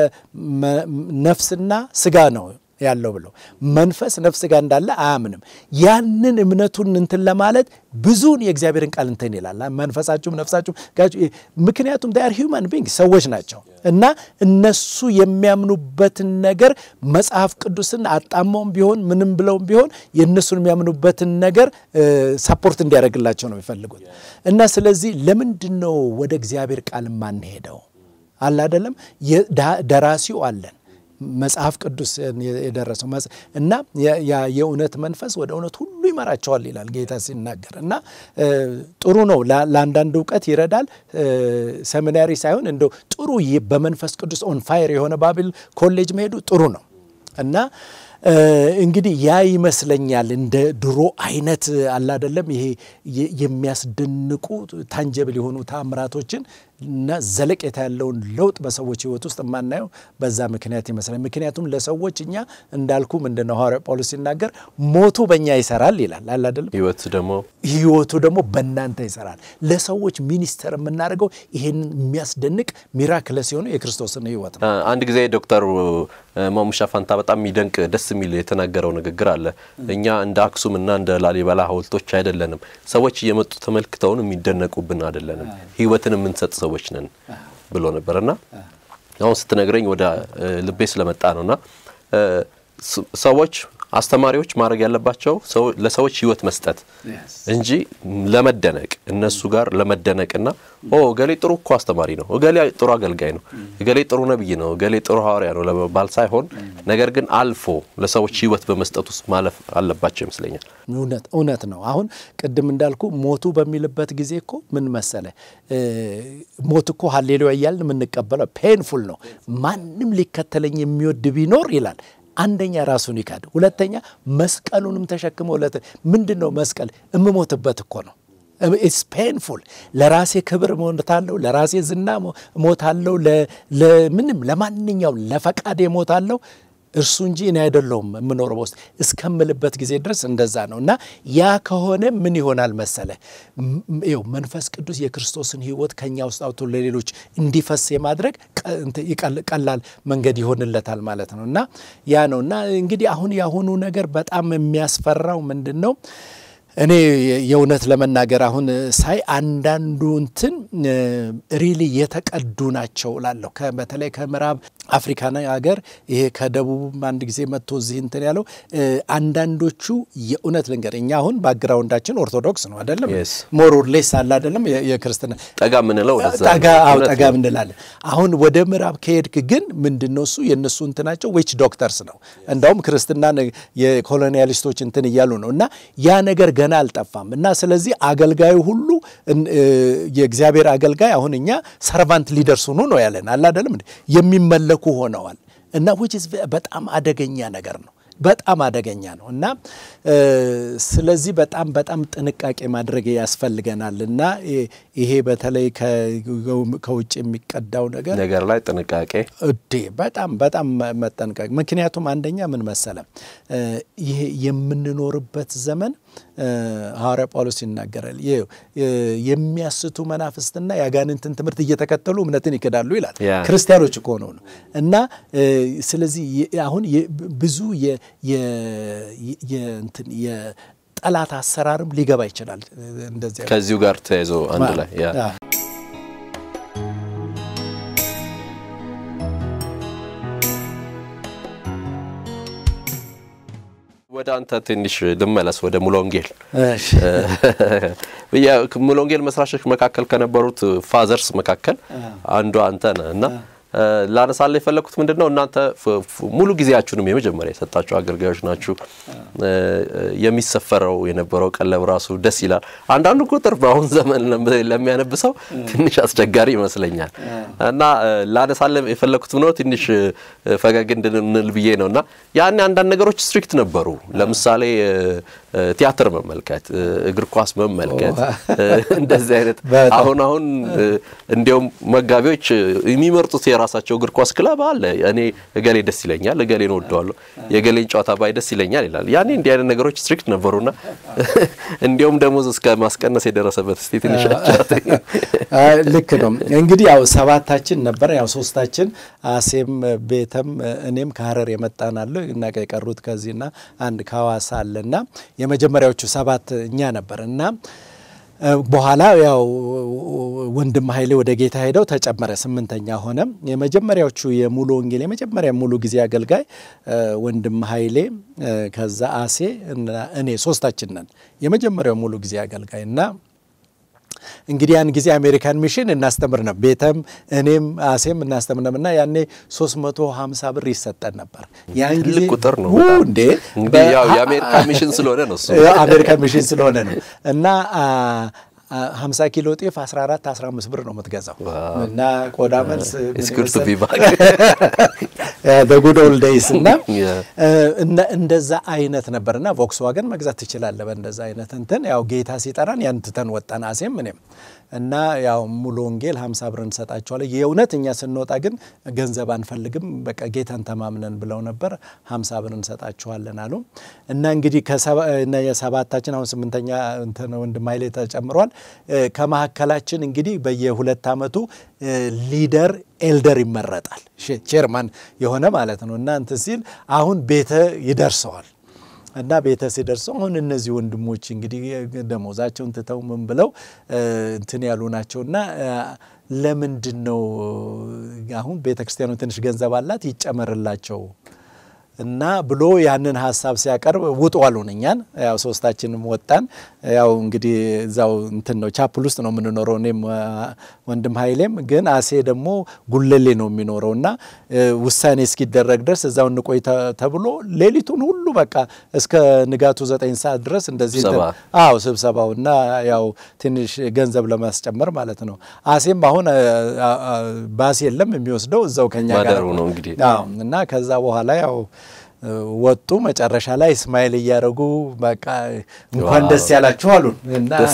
ነፍስና ስጋ ነው ያለው ብሎ መንፈስ ነፍስ ጋር እንዳለ አያምንም። ያንን እምነቱን እንትን ለማለት ብዙውን የእግዚአብሔርን ቃል እንትን ይላል። መንፈሳችሁም ነፍሳችሁም ምክንያቱም ዳር ሂውማን ቢንግ ሰዎች ናቸው እና እነሱ የሚያምኑበትን ነገር መጽሐፍ ቅዱስን አጣመውም ቢሆን ምንም ብለውም ቢሆን የእነሱን የሚያምኑበትን ነገር ሰፖርት እንዲያደርግላቸው ነው የሚፈልጉት እና ስለዚህ ለምንድን ነው ወደ እግዚአብሔር ቃል የማንሄደው? አለ አይደለም ደራሲው አለን መጽሐፍ ቅዱስ የደረሰው እና የእውነት መንፈስ ወደ እውነት ሁሉ ይመራቸዋል ይላል ጌታ ሲናገር እና ጥሩ ነው። ለአንዳንድ እውቀት ይረዳል። ሰሚናሪ ሳይሆን እንደው ጥሩ በመንፈስ ቅዱስ ኦን ፋየር የሆነ ባይብል ኮሌጅ መሄዱ ጥሩ ነው እና እንግዲህ ያ ይመስለኛል እንደ ድሮ አይነት አላደለም ይሄ የሚያስደንቁ ታንጀብል የሆኑ ታምራቶችን እና ዘለቄታ ያለውን ለውጥ በሰዎች ሕይወት ውስጥ የማናየው በዛ ምክንያት ይመስላል። ምክንያቱም ለሰዎች እኛ እንዳልኩ ምንድነው ሐዋርያ ጳውሎስ ሲናገር ሞቱ በእኛ ይሰራል ይላል አላደለም ህይወት ደግሞ ህይወቱ ደግሞ በእናንተ ይሰራል። ለሰዎች ሚኒስተር የምናደርገው ይሄንን የሚያስደንቅ ሚራክለስ የሆነ የክርስቶስን ህይወት ነው። አንድ ጊዜ ዶክተር ማሙሻ ፋንታ በጣም የሚደንቅ ደስ የሚል የተናገረው ንግግር አለ። እኛ እንደ አክሱም እና እንደ ላሊበላ ሐውልቶች አይደለንም። ሰዎች እየመጡ ተመልክተውን የሚደነቁብን አይደለንም። ህይወትን የምንሰጥ ሰዎች ነን ብሎ ነበርና አሁን ስትነግረኝ ወደ ልቤ ስለመጣ ነውና ሰዎች አስተማሪዎች ማድረግ ያለባቸው ለሰዎች ህይወት መስጠት እንጂ ለመደነቅ እነሱ ጋር ለመደነቅና ኦ እገሌ ጥሩ እኮ አስተማሪ ነው፣ እገሌ ጥሩ አገልጋይ ነው፣ እገሌ ጥሩ ነቢይ ነው፣ እገሌ ጥሩ ሐዋርያ ነው ለመባል ሳይሆን ነገር ግን አልፎ ለሰዎች ህይወት በመስጠት ውስጥ ማለፍ አለባቸው ይመስለኛል። እውነት እውነት ነው። አሁን ቅድም እንዳልኩ ሞቱ በሚልበት ጊዜ እኮ ምን መሰለ ሞት እኮ ሀሌሉያ እያልን የምንቀበለው ፔንፉል ነው። ማንም ሊከተለኝ የሚወድ ቢኖር ይላል አንደኛ ራሱን ይካድ፣ ሁለተኛ መስቀሉንም ተሸክሞ ምንድን ነው መስቀል የምሞትበት እኮ ነው። ኢትስ ፔንፉል። ለራሴ ክብር ሞታለሁ፣ ለራሴ ዝና ሞታለሁ፣ ለምንም ለማንኛውም ለፈቃድ ሞታለሁ እርሱ እንጂ እኔ አይደለሁም የምኖረው በውስጥ እስከምልበት ጊዜ ድረስ እንደዛ ነው። እና ያ ከሆነ ምን ይሆናል መሰለ ይኸው መንፈስ ቅዱስ የክርስቶስን ሕይወት ከኛ ውስጥ አውጥቶ ለሌሎች እንዲፈስ የማድረግ ቀላል መንገድ ይሆንለታል ማለት ነው። እና ያ ነው እና እንግዲህ አሁን የአሁኑ ነገር በጣም የሚያስፈራው ምንድን ነው? እኔ የእውነት ለመናገር አሁን ሳይ አንዳንዱ እንትን ሪሊ የተቀዱ ናቸው ላለሁ በተለይ ከምዕራብ አፍሪካ ሀገር ይሄ ከደቡብም አንድ ጊዜ መጥቶ እዚህ እንትን ያለው አንዳንዶቹ የእውነት ልንገር እኛ አሁን ባክግራውንዳችን ኦርቶዶክስ ነው አይደለም ሞሮር ሌስ አለ አይደለም የክርስትና ጠጋ ምንለው ጠጋ ምንላለን አሁን ወደ ምዕራብ ከሄድክ ግን ምንድን ነው እሱ የእነሱ እንትናቸው ዊች ዶክተርስ ነው እንዳውም ክርስትና የኮሎኒያሊስቶች እንትን እያሉ ነው እና ያ ነገር ገና አልጠፋም እና ስለዚህ አገልጋዩ ሁሉ የእግዚአብሔር አገልጋይ አሁን እኛ ሰርቫንት ሊደርስ ሁኑ ነው ያለን አለ አይደለም የሚመለኩ ሆነዋል እና ዊች በጣም አደገኛ ነገር ነው በጣም አደገኛ ነው እና ስለዚህ በጣም በጣም ጥንቃቄ ማድረግ ያስፈልገናል እና ይሄ በተለይ ከውጭ የሚቀዳው ነገር ነገር ላይ ጥንቃቄ እዴ በጣም በጣም መጠንቀቅ ምክንያቱም አንደኛ ምን መሰለ ይሄ የምንኖርበት ዘመን ሐዋርያ ጳውሎስ ይናገራል የሚያስቱ መናፍስትና የአጋንንትን ትምህርት እየተከተሉ እምነትን ይክዳሉ ይላል ክርስቲያኖች እኮ ሆነው ነው እና ስለዚህ አሁን ብዙ የጠላት አሰራርም ሊገባ ይችላል እንደዚያ ከዚሁ ጋር ተያይዞ አንድ ላይ ወደ አንተ ትንሽ ልመለስ፣ ወደ ሙሉ ወንጌል። ሙሉ ወንጌል መስራቾች መካከል ከነበሩት ፋዘርስ መካከል አንዱ አንተ ነህ እና ላነሳለ የፈለግኩት ምንድን ነው እናንተ ሙሉ ጊዜያችሁንም የመጀመሪያ የሰጣችሁ አገልጋዮች ናችሁ። የሚሰፈረው የነበረው ቀለብ ራሱ ደስ ይላል። አንዳንዱ ቁጥር በአሁን ዘመን ለሚያነብሰው ትንሽ አስቸጋሪ ይመስለኛል እና ላነሳለ የፈለግኩት ነው ትንሽ ፈገግ እንድንል ብዬ ነው እና ያኔ አንዳንድ ነገሮች ስትሪክት ነበሩ። ለምሳሌ ቲያትር መመልከት፣ እግር ኳስ መመልከት እንደዚህ አይነት አሁን አሁን እንዲያውም መጋቢዎች የሚመርጡት የራሳቸው እግር ኳስ ክለብ አለ። እኔ እገሌ ደስ ይለኛል፣ እገሌን ወደዋለሁ፣ የእገሌን ጨዋታ ባይ ደስ ይለኛል ይላል። ያኔ እንዲህ አይነት ነገሮች ስትሪክት ነበሩና እንዲያውም ደሞዝ እስከ ማስቀነስ የደረሰበት እስቲ ትንሽ ልክ ነው እንግዲህ ያው ሰባታችን ነበር። ያው ሶስታችን አሴም ቤተም እኔም ከሀረር የመጣናለሁ እና የቀሩት ከዚህና አንድ ከሐዋሳ አለና የመጀመሪያዎቹ ሰባት እኛ ነበር እና በኋላ ያው ወንድም ኃይሌ ወደ ጌታ ሄደው ተጨመረ፣ ስምንተኛ ሆነ። የመጀመሪያዎቹ የሙሉ ወንጌል የመጀመሪያ ሙሉ ጊዜ አገልጋይ ወንድም ኃይሌ፣ ከዛ አሴ እኔ ሶስታችን ነን የመጀመሪያው ሙሉ ጊዜ አገልጋይ እና እንግዲህ ያን ጊዜ አሜሪካን ሚሽን እናስተምር ነበር። ቤተም እኔም አሴም እናስተምር ነበር እና ያኔ 350 ብር ይሰጠን ነበር። ያን ጊዜ ትልቅ ቁጥር ነው ው በጣም። እንዴ እንግዲህ ያው የአሜሪካ ሚሽን ስለሆነ ነው እሱ። አሜሪካ ሚሽን ስለሆነ ነው እና አ 50 ኪሎ ጤፍ 14 15 ብር ነው የምትገዛው እና ቆዳ መልስ It's good to be back. በጉድ ኦልድ ዴይስ እና Yeah. እና እንደዛ አይነት ነበርና ቮክስዋገን መግዛት ትችላለህ። በእንደዛ አይነት እንትን ያው ጌታ ሲጠራን ያን ትተን ወጣን። አሴም እኔም እና ያው ሙሉ ወንጌል 50 ብር እንሰጣቸዋለን። የእውነት እኛ ስንወጣ ግን ገንዘብ አንፈልግም፣ በቃ ጌታን ተማምነን ብለው ነበር። 50 ብር እንሰጣቸዋለን አሉ እና እንግዲህ ከሰባ- እና የሰባታችን አሁን ስምንተኛ እንትን ወንድም ኃይሌ ተጨምሯል። እ፣ ከመካከላችን እንግዲህ በየሁለት ዓመቱ እ፣ ሊደር ኤልደር ይመረጣል ሼ- ቼርማን የሆነ ማለት ነው እና እንትን ሲል አሁን ቤተ ይደርሰዋል እና ቤተ ሲደርሰው አሁን እነዚህ ወንድሞች እንግዲህ ደሞዛቸውን ትተው ምን ብለው እ፣ እንትን ያሉ ናቸው እና እ፣ ለምንድን ነው አሁን ቤተ ክርስቲያኑ ትንሽ ገንዘብ አላት ይጨመርላቸው እና ብሎ ያንን ሀሳብ ሲያቀርብ ውጡ አሉን። እኛን ያው ሶስታችንም ወጣን። ያው እንግዲህ እዛው እንትን ነው ቻፕል ውስጥ ነው የምንኖረው። እኔም አ፣ ወንድም ኃይሌም ግን አሴ ደግሞ ጉለሌ ነው የሚኖረው እና እ፣ ውሳኔ እስኪደረግ ድረስ እዛው እንቆይ ተ- ተብሎ ሌሊቱን ሁሉ በቃ እስከ ንጋቱ ዘጠኝ ሰዓት ድረስ እንደዚህ እንትን- ስብሰባ። አዎ ስብሰባው እና ያው ትንሽ ገንዘብ ለማስጨመር ማለት ነው። አሴም አሁን አ፣ አ፣ አ፣ ባስ የለም የሚወስደው እዛው ከኛ ጋር ማደሩ ነው እንግዲህ። አዎ እና ከዛ በኋላ ያው እ፣ ወጡ። መጨረሻ ላይ እስማኤል እያደረጉ በቃ እንኳን ዋው። ደስ ያላችሁ አሉን እና ደስ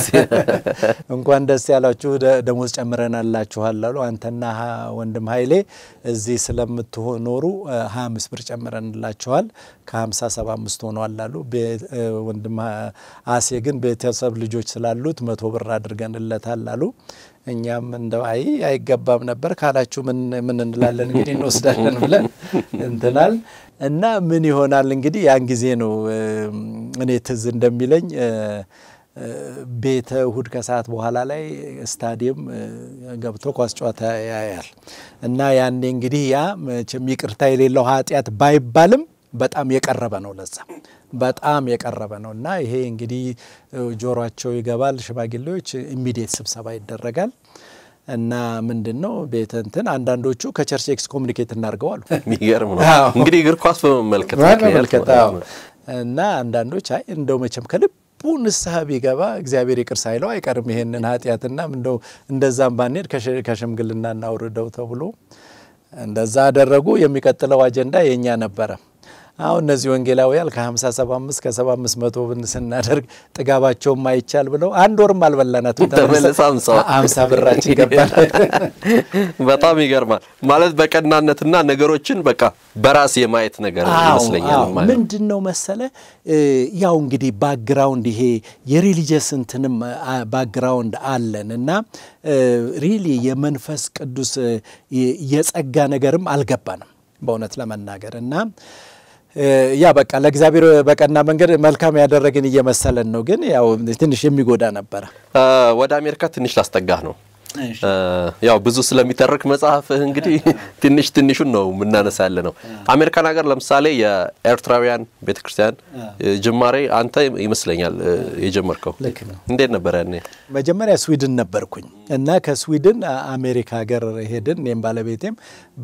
እንኳን ደስ ያላችሁ ደ- ደሞዝ ጨምረናላችኋል አሉ። አንተና ሀ- ወንድም ኃይሌ እዚህ ስለምትኖሩ እ፣ 25 ብር ጨምረንላችኋል ከ50 75 ሆኗል አሉ። ቤ- እ፣ ወንድም አ- አሴ ግን ቤተሰብ ልጆች ስላሉት መቶ ብር አድርገንለታል አሉ። እኛም እንደው አይ አይገባም ነበር ካላችሁ ምን ምን እንላለን እንግዲህ እንወስዳለን ብለን እንትናል እና ምን ይሆናል እንግዲህ ያን ጊዜ ነው እ፣ እኔ ትዝ እንደሚለኝ እ፣ እ፣ ቤተ እሁድ ከሰዓት በኋላ ላይ ስታዲየም እ፣ ገብቶ ኳስ ጨዋታ ያያል እና ያኔ እንግዲህ ያ መቼም ይቅርታ የሌለው ኃጢአት ባይባልም በጣም የቀረበ ነው ለዛ በጣም የቀረበ ነው እና ይሄ እንግዲህ እ፣ ጆሯቸው ይገባል። ሽማግሌዎች ኢሚዲየት ስብሰባ ይደረጋል እና ምንድን ነው ቤተ እንትን አንዳንዶቹ ከቸርች ኤክስ ኮሚኒኬት እናድርገው አሉ የሚገርም ነው አዎ። እንግዲህ እግር ኳስ በመመልከት መመልከት ምክንያት አዎ። ማለት ነው። እና አንዳንዶች አይ እንደው መቼም ከልቡ ንስሐ ቢገባ እግዚአብሔር ይቅር ሳይለው አይቀርም ይሄንን ኃጢአትና እንደው እንደዛም ባንሄድ ከሽ- ከሽምግልና እናውርደው ተብሎ እንደዛ አደረጉ። የሚቀጥለው አጀንዳ የእኛ ነበረ። አሁን እነዚህ ወንጌላውያን ከ50 75 ከ75 መቶ ብን ስናደርግ ጥጋባቸውም አይቻል ብለው አንድ ወርም አልበላናትም። ተመልሳ አምሳ አምሳ ብራችን ገባል። በጣም ይገርማል ማለት በቀናነትና ነገሮችን በቃ በራስ የማየት ነገር ይመስለኛል ማለት ነው። ምንድን ነው መሰለ እ፣ ያው እንግዲህ ባክግራውንድ ይሄ የሪሊጀስ እንትንም አ፣ ባክግራውንድ አለን እና ሪሊ የመንፈስ ቅዱስ እ፣ የ- የጸጋ ነገርም አልገባንም በእውነት ለመናገር እና እ፣ ያ በቃ ለእግዚአብሔር በቀና መንገድ መልካም ያደረግን እየመሰለን ነው፣ ግን ያው ትንሽ የሚጎዳ ነበረ። እ፣ ወደ አሜሪካ ትንሽ ላስጠጋህ ነው። እ፣ ያው ብዙ ስለሚተርክ መጽሐፍህ እንግዲህ ትንሽ ትንሹን ነው የምናነሳ ያለ ነው። አሜሪካን ሀገር ለምሳሌ የኤርትራውያን ቤተክርስቲያን እ፣ ጅማሬ አንተ ይመስለኛል እ፣ የጀመርከው ልክ ነው። እንዴት ነበር ያኔ? መጀመሪያ ስዊድን ነበርኩኝ እና ከስዊድን አ- አሜሪካ ሀገር ሄድን። እኔም ባለቤቴም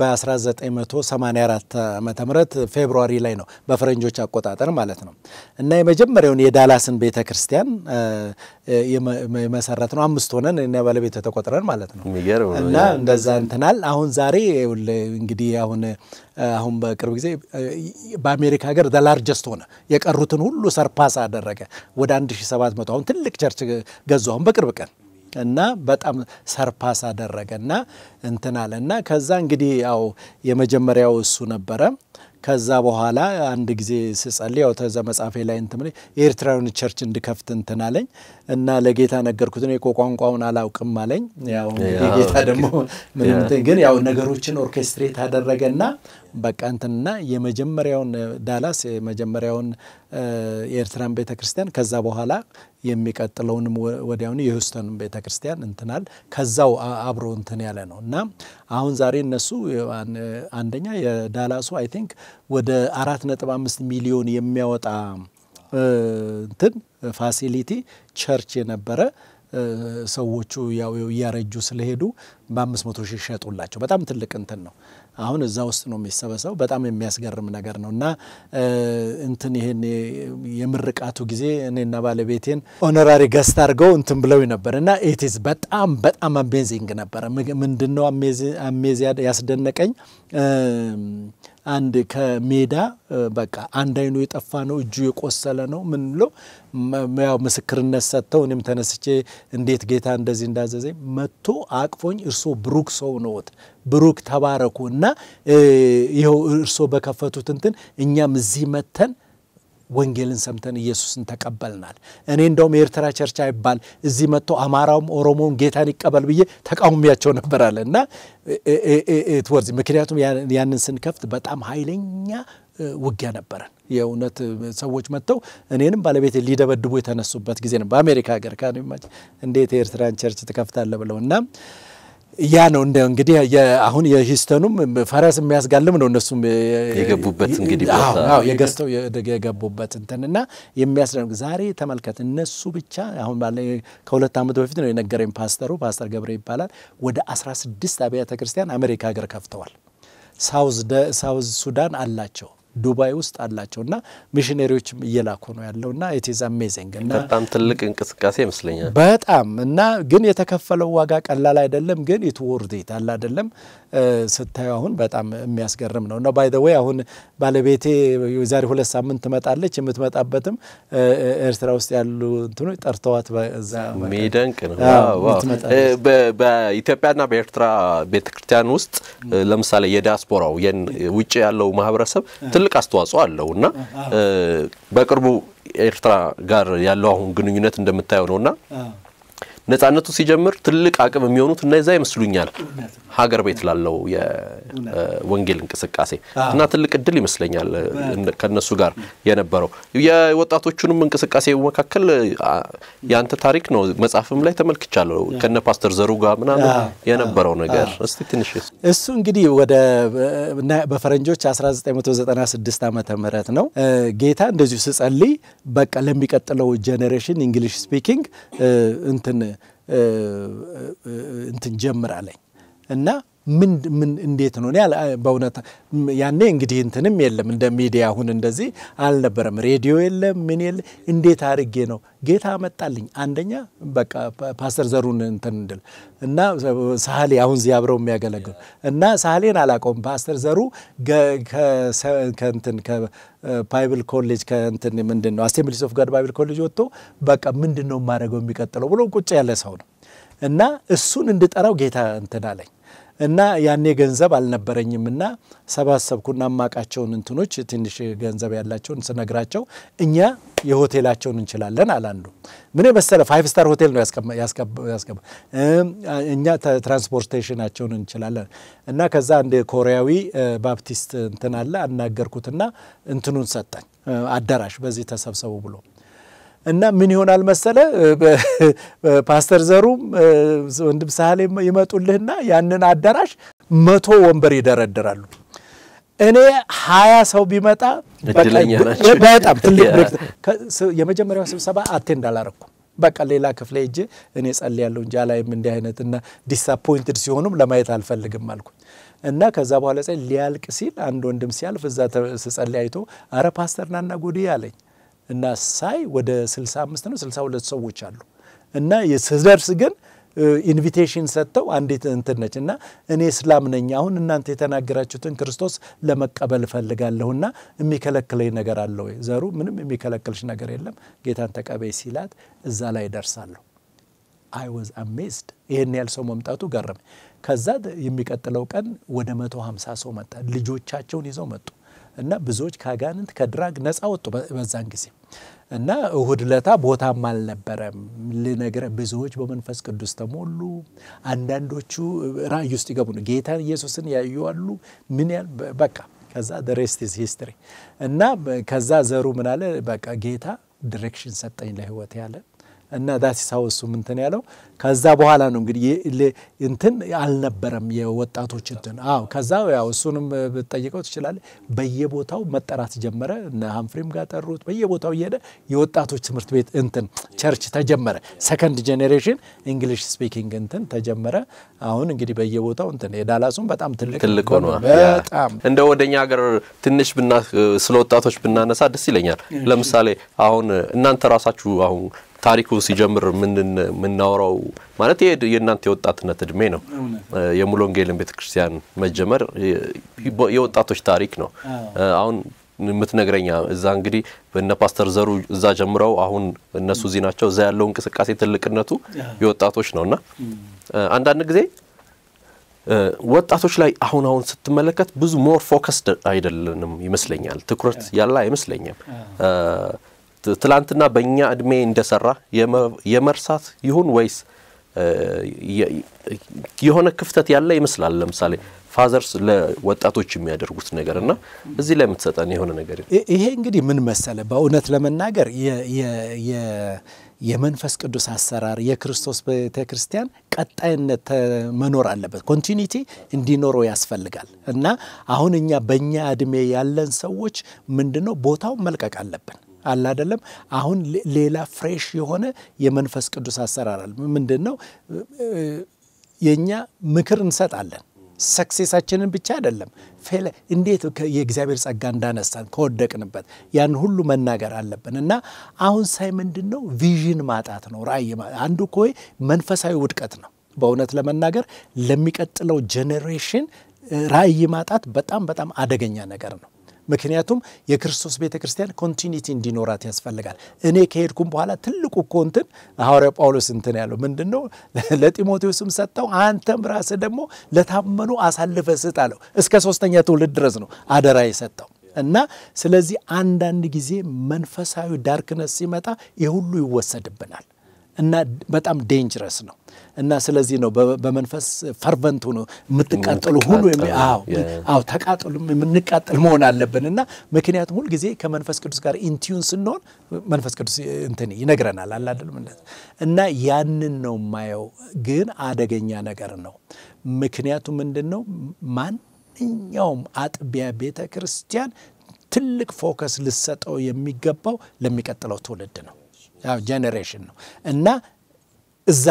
በ1984 ዓመተ ምህረት ፌብሩዋሪ ላይ ነው በፈረንጆች አቆጣጠር ማለት ነው እና የመጀመሪያውን የዳላስን ቤተ ክርስቲያን አ፣ የመ- የመሰረት ነው። አምስት ሆነን እና ባለቤት ተቆጥረን ማለት ነው የሚገርም ነው። እና እንደዛ እንትናል። አሁን ዛሬ ይኸውልህ እንግዲህ አሁን አሁን በቅርብ ጊዜ በአሜሪካ ሀገር ዘላርጀስት ሆነ። የቀሩትን ሁሉ ሰርፓስ አደረገ። ወደ 1700 አሁን ትልቅ ቸርች ገዙ አሁን በቅርብ ቀን እና በጣም ሰርፓስ አደረገ እና እንትን አለ እና ከዛ እንግዲህ ያው የመጀመሪያው እሱ ነበረ። ከዛ በኋላ አንድ ጊዜ ስጸልይ ያው ተዛ መጽሐፌ ላይ እንትን ብለኝ የኤርትራዊን ቸርች እንድከፍት እንትን አለኝ እና ለጌታ ነገርኩት። እኔ እኮ ቋንቋውን አላውቅም አለኝ። ያው እንግዲህ ያው ጌታ ደግሞ ምንም እንትን ግን ያው ነገሮችን ኦርኬስትሬት አደረገና በቃ እንትንና የመጀመሪያውን ዳላስ የመጀመሪያውን የኤርትራን ቤተ ክርስቲያን ከዛ በኋላ የሚቀጥለውንም ወዲያውኑ የሂውስተንን ቤተ ክርስቲያን እንትናል ከዛው አብሮ እንትን ያለ ነው እና አሁን ዛሬ እነሱ አንደኛ የዳላሱ አይ ቲንክ ወደ አራት ነጥብ አምስት ሚሊዮን የሚያወጣ እንትን ፋሲሊቲ ቸርች የነበረ ሰዎቹ ያው እያረጁ ስለሄዱ በአምስት መቶ ሺህ ሸጡላቸው። በጣም ትልቅ እንትን ነው። አሁን እዛ ውስጥ ነው የሚሰበሰበው። በጣም የሚያስገርም ነገር ነው እና እንትን ይሄን የምርቃቱ ጊዜ እኔና ባለቤቴን ኦነራሪ ገስት አድርገው እንትን ብለው ነበር እና ኢትዝ በጣም በጣም አሜዚንግ ነበረ። ምንድን ነው አሜዚ ያስደነቀኝ አንድ ከሜዳ በቃ አንድ አይኑ የጠፋ ነው፣ እጁ የቆሰለ ነው። ምን ብሎ ያው ምስክርነት ሰጥተው እኔም ተነስቼ እንዴት ጌታ እንደዚህ እንዳዘዘኝ መጥቶ አቅፎኝ እርሶ ብሩክ ሰው ነዎት፣ ብሩክ ተባረኩ እና ይኸው እርሶ በከፈቱት እንትን እኛም እዚህ መተን ወንጌልን ሰምተን ኢየሱስን ተቀበልናል። እኔ እንደውም የኤርትራ ቸርች አይባል እዚህ መጥቶ አማራውም ኦሮሞውም ጌታን ይቀበል ብዬ ተቃውሚያቸው ነበር አለ እና ትወርዚ ምክንያቱም ያንን ስንከፍት በጣም ኃይለኛ ውጊያ ነበረን። የእውነት ሰዎች መጥተው እኔንም ባለቤት ሊደበድቡ የተነሱበት ጊዜ ነው። በአሜሪካ ሀገር ከማች እንዴት የኤርትራን ቸርች ትከፍታለ ብለው እና ያ ነው እንደ እንግዲህ አሁን የሂስተኑም ፈረስ የሚያስጋልም ነው። እነሱም የገቡበት እንግዲህ የገዝተው የገቡበት እንትንና የሚያስደንቅ ዛሬ ተመልከት። እነሱ ብቻ አሁን ባለ ከሁለት ዓመት በፊት ነው የነገረኝ ፓስተሩ፣ ፓስተር ገብረ ይባላል። ወደ 16 አብያተ ክርስቲያን አሜሪካ ሀገር ከፍተዋል። ሳውዝ ሱዳን አላቸው ዱባይ ውስጥ አላቸው እና ሚሽነሪዎችም እየላኩ ነው ያለው እና ኢትዝ አሜዚንግ እና በጣም ትልቅ እንቅስቃሴ ይመስለኛል። በጣም እና ግን የተከፈለው ዋጋ ቀላል አይደለም። ግን ኢት ወርድ ኢት አለ አይደለም ስታዩ አሁን በጣም የሚያስገርም ነው እና ባይ ዘ ዌይ አሁን ባለቤቴ የዛሬ ሁለት ሳምንት ትመጣለች። የምትመጣበትም ኤርትራ ውስጥ ያሉ እንትኖች ጠርተዋት በዛ ሚደንቅ ነው። በኢትዮጵያና በኤርትራ ቤተክርስቲያን ውስጥ ለምሳሌ የዲያስፖራው ውጭ ያለው ማህበረሰብ ትልቅ አስተዋጽኦ አለው እና በቅርቡ ኤርትራ ጋር ያለው አሁን ግንኙነት እንደምታየው ነው እና ነጻነቱ ሲጀምር ትልቅ አቅም የሚሆኑት እነዛ ይመስሉኛል ሀገር ቤት ላለው የወንጌል እንቅስቃሴ እና ትልቅ እድል ይመስለኛል ከነሱ ጋር የነበረው የወጣቶቹንም እንቅስቃሴ መካከል የአንተ ታሪክ ነው። መጽሐፍም ላይ ተመልክቻለሁ ከነ ፓስተር ዘሩ ጋር ምናምን የነበረው ነገር እስቲ ትንሽ እሱ እንግዲህ ወደ በፈረንጆች 1996 ዓመተ ምህረት ነው ጌታ እንደዚሁ ስጸልይ በቃ ለሚቀጥለው ጄኔሬሽን እንግሊሽ ስፒኪንግ እንትን እንትን ጀምራለኝ እና ምን ምን እንዴት ነው? በእውነት ያኔ እንግዲህ እንትንም የለም እንደ ሚዲያ አሁን እንደዚህ አልነበረም። ሬዲዮ የለም ምን የለ። እንዴት አድርጌ ነው ጌታ መጣልኝ። አንደኛ በቃ ፓስተር ዘሩን እንትን እንድል እና ሳህሌ አሁን እዚህ አብረው የሚያገለግሉ እና ሳህሌን አላውቀውም። ፓስተር ዘሩ ከእንትን ባይብል ኮሌጅ ከእንትን ምንድን ነው አሴምብሊስ ኦፍ ጋድ ባይብል ኮሌጅ ወጥቶ በቃ ምንድን ነው የማደርገው የሚቀጥለው ብሎ ቁጭ ያለ ሰው ነው እና እሱን እንድጠራው ጌታ እንትን አለኝ እና ያኔ ገንዘብ አልነበረኝም እና ሰባሰብኩና ማቃቸውን እንትኖች ትንሽ ገንዘብ ያላቸውን ስነግራቸው እኛ የሆቴላቸውን እንችላለን አላንዱ ምን የመሰለ ፋይቭ ስታር ሆቴል ነው ያስገባ እኛ ትራንስፖርቴሽናቸውን እንችላለን እና ከዛ አንድ ኮሪያዊ ባፕቲስት እንትን አለ አናገርኩትና እንትኑን ሰጠኝ አዳራሽ በዚህ ተሰብሰቡ ብሎ እና ምን ይሆናል መሰለ ፓስተር ዘሩም ወንድም ሳህሌ ይመጡልህና ያንን አዳራሽ መቶ ወንበር ይደረድራሉ። እኔ ሀያ ሰው ቢመጣ በጣም ትልቅ የመጀመሪያው ስብሰባ አቴንድ አላረኩም። በቃ ሌላ ክፍለ ሄጄ እኔ ጸልያለሁ እንጂ አላይም እንዲህ አይነት እና ዲስአፖይንትድ ሲሆኑም ለማየት አልፈልግም አልኩኝ። እና ከዛ በኋላ ሊያልቅ ሲል አንድ ወንድም ሲያልፍ እዛ ስጸልይ አይቶ አረ ፓስተር ናና ጉዴ አለኝ። እና ሳይ ወደ 65 ነው 62 ሰዎች አሉ። እና ስደርስ ግን ኢንቪቴሽን ሰጥተው አንዲት እንትን ነች እና እኔ እስላም ነኝ፣ አሁን እናንተ የተናገራችሁትን ክርስቶስ ለመቀበል እፈልጋለሁና የሚከለክለኝ ነገር አለ ወይ? ዘሩ ምንም የሚከለክልሽ ነገር የለም ጌታን ተቀበይ ሲላት እዛ ላይ ደርሳለሁ። አይ ወዝ አሜዝድ ይህን ያህል ሰው መምጣቱ ገረመኝ። ከዛ የሚቀጥለው ቀን ወደ 150 ሰው መጣ። ልጆቻቸውን ይዘው መጡ። እና ብዙዎች ከአጋንንት ከድራግ ነፃ ወጡ በዛን ጊዜ። እና እሁድ ለታ ቦታም አልነበረም ልነግረ ብዙዎች በመንፈስ ቅዱስ ተሞሉ። አንዳንዶቹ ራእይ ውስጥ ይገቡ ነው ጌታን ኢየሱስን ያዩዋሉ። ምን ያህል በቃ ከዛ ሬስት ኢዝ ሂስትሪ። እና ከዛ ዘሩ ምን አለ በቃ ጌታ ዲሬክሽን ሰጠኝ ለህይወት ያለ እና ዳሲሳው እሱም እንትን ያለው ከዛ በኋላ ነው እንግዲህ እንትን አልነበረም የወጣቶች እንትን። አዎ ከዛ ያው እሱንም ብትጠይቀው ትችላለህ። በየቦታው መጠራት ጀመረ። እነ ሀምፍሪም ጋር ጠሩት። በየቦታው እየሄደ የወጣቶች ትምህርት ቤት እንትን ቸርች ተጀመረ። ሰከንድ ጄኔሬሽን እንግሊሽ ስፒኪንግ እንትን ተጀመረ። አሁን እንግዲህ በየቦታው እንትን የዳላሱም በጣም ትልቅ ትልቅ ሆኗ በጣም እንደ ወደኛ ሀገር ትንሽ ብና ስለ ወጣቶች ብናነሳ ደስ ይለኛል። ለምሳሌ አሁን እናንተ ራሳችሁ አሁን ታሪኩ ሲጀምር የምናወራው ማለት የእናንተ የወጣትነት እድሜ ነው። የሙሉ ወንጌልን ቤተ ክርስቲያን መጀመር የወጣቶች ታሪክ ነው። አሁን የምትነግረኛ እዛ እንግዲህ በነ ፓስተር ዘሩ እዛ ጀምረው አሁን እነሱ እዚህ ናቸው። እዛ ያለው እንቅስቃሴ ትልቅነቱ የወጣቶች ነው እና አንዳንድ ጊዜ ወጣቶች ላይ አሁን አሁን ስትመለከት ብዙ ሞር ፎከስድ አይደለንም ይመስለኛል። ትኩረት ያለ አይመስለኝም። ትላንትና በእኛ እድሜ እንደሰራ የመርሳት ይሁን ወይስ የሆነ ክፍተት ያለ ይመስላል። ለምሳሌ ፋዘርስ ለወጣቶች የሚያደርጉት ነገር እና እዚህ ላይ የምትሰጠን የሆነ ነገር ይሄ እንግዲህ ምን መሰለ፣ በእውነት ለመናገር የመንፈስ ቅዱስ አሰራር የክርስቶስ ቤተ ክርስቲያን ቀጣይነት መኖር አለበት። ኮንቲኒቲ እንዲኖረው ያስፈልጋል እና አሁን እኛ በእኛ እድሜ ያለን ሰዎች ምንድነው ቦታው መልቀቅ አለብን አለ አይደለም። አሁን ሌላ ፍሬሽ የሆነ የመንፈስ ቅዱስ አሰራር አለ። ምንድን ነው የእኛ ምክር እንሰጣለን ሰክሴሳችንን ብቻ አይደለም ፌለ እንዴት የእግዚአብሔር ጸጋ እንዳነሳን ከወደቅንበት ያን ሁሉ መናገር አለብን እና አሁን ሳይ ምንድን ነው ቪዥን ማጣት ነው። ራእይ አንዱ እኮ መንፈሳዊ ውድቀት ነው። በእውነት ለመናገር ለሚቀጥለው ጄኔሬሽን ራእይ ማጣት በጣም በጣም አደገኛ ነገር ነው። ምክንያቱም የክርስቶስ ቤተ ክርስቲያን ኮንቲኒቲ እንዲኖራት ያስፈልጋል። እኔ ከሄድኩም በኋላ ትልቁ እኮ እንትን ሐዋርያው ጳውሎስ እንትን ያለው ምንድን ነው? ለጢሞቴዎስም ሰጠው፣ አንተም ራስህ ደግሞ ለታመኑ አሳልፈ ስጥ አለው። እስከ ሶስተኛ ትውልድ ድረስ ነው አደራ የሰጠው እና ስለዚህ አንዳንድ ጊዜ መንፈሳዊ ዳርክነስ ሲመጣ የሁሉ ይወሰድብናል እና በጣም ዴንጀረስ ነው እና ስለዚህ ነው በመንፈስ ፈርቨንት ሆኖ የምትቃጠሉ ሁሉ አዎ ተቃጠሉ የምንቃጠል መሆን አለብን እና ምክንያቱም ሁልጊዜ ከመንፈስ ቅዱስ ጋር ኢንቲዩን ስንሆን መንፈስ ቅዱስ እንትን ይነግረናል አላደለም እና ያንን ነው የማየው ግን አደገኛ ነገር ነው ምክንያቱም ምንድን ነው ማንኛውም አጥቢያ ቤተ ክርስቲያን ትልቅ ፎከስ ልሰጠው የሚገባው ለሚቀጥለው ትውልድ ነው ያው ጄኔሬሽን ነው እና እዛ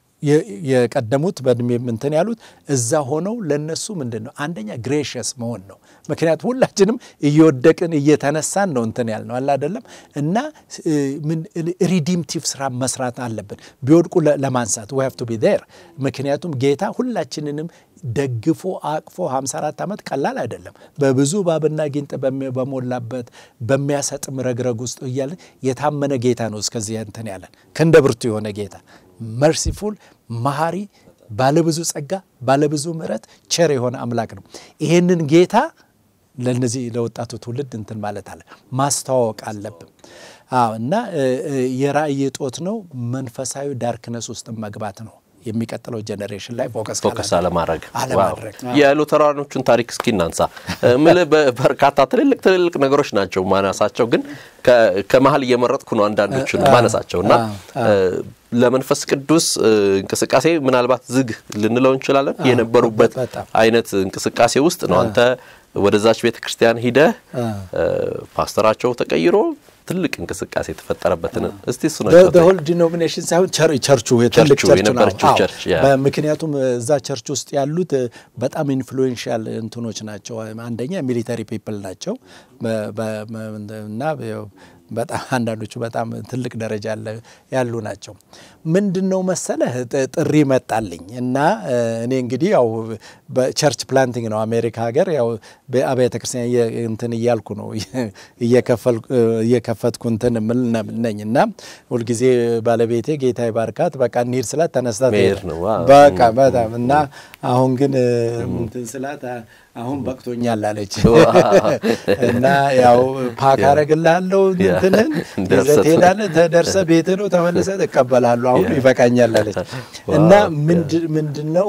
የቀደሙት በእድሜ እንትን ያሉት እዛ ሆነው ለነሱ ምንድን ነው አንደኛ ግሬሽስ መሆን ነው። ምክንያቱም ሁላችንም እየወደቅን እየተነሳን ነው እንትን ያል ነው አለ አይደለም እና ሪዲምቲቭ ስራ መስራት አለብን ቢወድቁ ለማንሳት ዊ ሃቭ ቱ ቢ ዜር። ምክንያቱም ጌታ ሁላችንንም ደግፎ አቅፎ 54 ዓመት ቀላል አይደለም። በብዙ እባብና ጊንጥ በሞላበት በሚያሰጥም ረግረግ ውስጥ እያለን የታመነ ጌታ ነው እስከዚህ እንትን ያለን ክንደ ብርቱ የሆነ ጌታ መርሲፉል መሐሪ፣ ባለብዙ ጸጋ፣ ባለብዙ ምሕረት ቸር የሆነ አምላክ ነው። ይሄንን ጌታ ለነዚህ ለወጣቱ ትውልድ እንትን ማለት አለ ማስተዋወቅ አለብን። አዎ እና የራእይ እጦት ነው። መንፈሳዊ ዳርክነስ ውስጥ መግባት ነው። የሚቀጥለው ጀኔሬሽን ላይ ፎከስ ፎከስ አለማድረግ አለማድረግ የሉተራኖቹን ታሪክ እስኪ እናንሳ። ምል በርካታ ትልልቅ ትልልቅ ነገሮች ናቸው ማነሳቸው፣ ግን ከመሀል እየመረጥኩ ነው አንዳንዶቹን ማነሳቸው እና ለመንፈስ ቅዱስ እንቅስቃሴ ምናልባት ዝግ ልንለው እንችላለን። የነበሩበት አይነት እንቅስቃሴ ውስጥ ነው አንተ ወደዛች ቤተ ክርስቲያን ሂደህ ፓስተራቸው ተቀይሮ ትልቅ እንቅስቃሴ የተፈጠረበትን እስቲ እሱ ሆል ዲኖሚኔሽን ሳይሆን ቸርቹ ትልቅ ቸርች ነው። ምክንያቱም እዛ ቸርች ውስጥ ያሉት በጣም ኢንፍሉዌንሻል እንትኖች ናቸው። አንደኛ ሚሊተሪ ፒፕል ናቸው እና በጣም አንዳንዶቹ በጣም ትልቅ ደረጃ ያሉ ናቸው። ምንድን ነው መሰለህ ጥሪ መጣልኝ እና እኔ እንግዲህ ያው በቸርች ፕላንቲንግ ነው አሜሪካ ሀገር ያው በአብያተ ክርስቲያን እንትን እያልኩ ነው እየከፈትኩ እንትን ምል ነኝ እና ሁልጊዜ ባለቤቴ ጌታ ይባርካት በቃ እንሂድ ስላት ተነስታ መሄድ ነው በቃ በጣም እና አሁን ግን እንትን ስላት አሁን በቅቶኛል አለች እና ያው ፓክ አረግልሃለሁ እንትንን ይዘህ ትሄዳለህ፣ ተደርሰህ ቤትህ ነው ተመልሰህ ትቀበላለሁ። አሁን ይበቃኛል አለች እና ምንድን ነው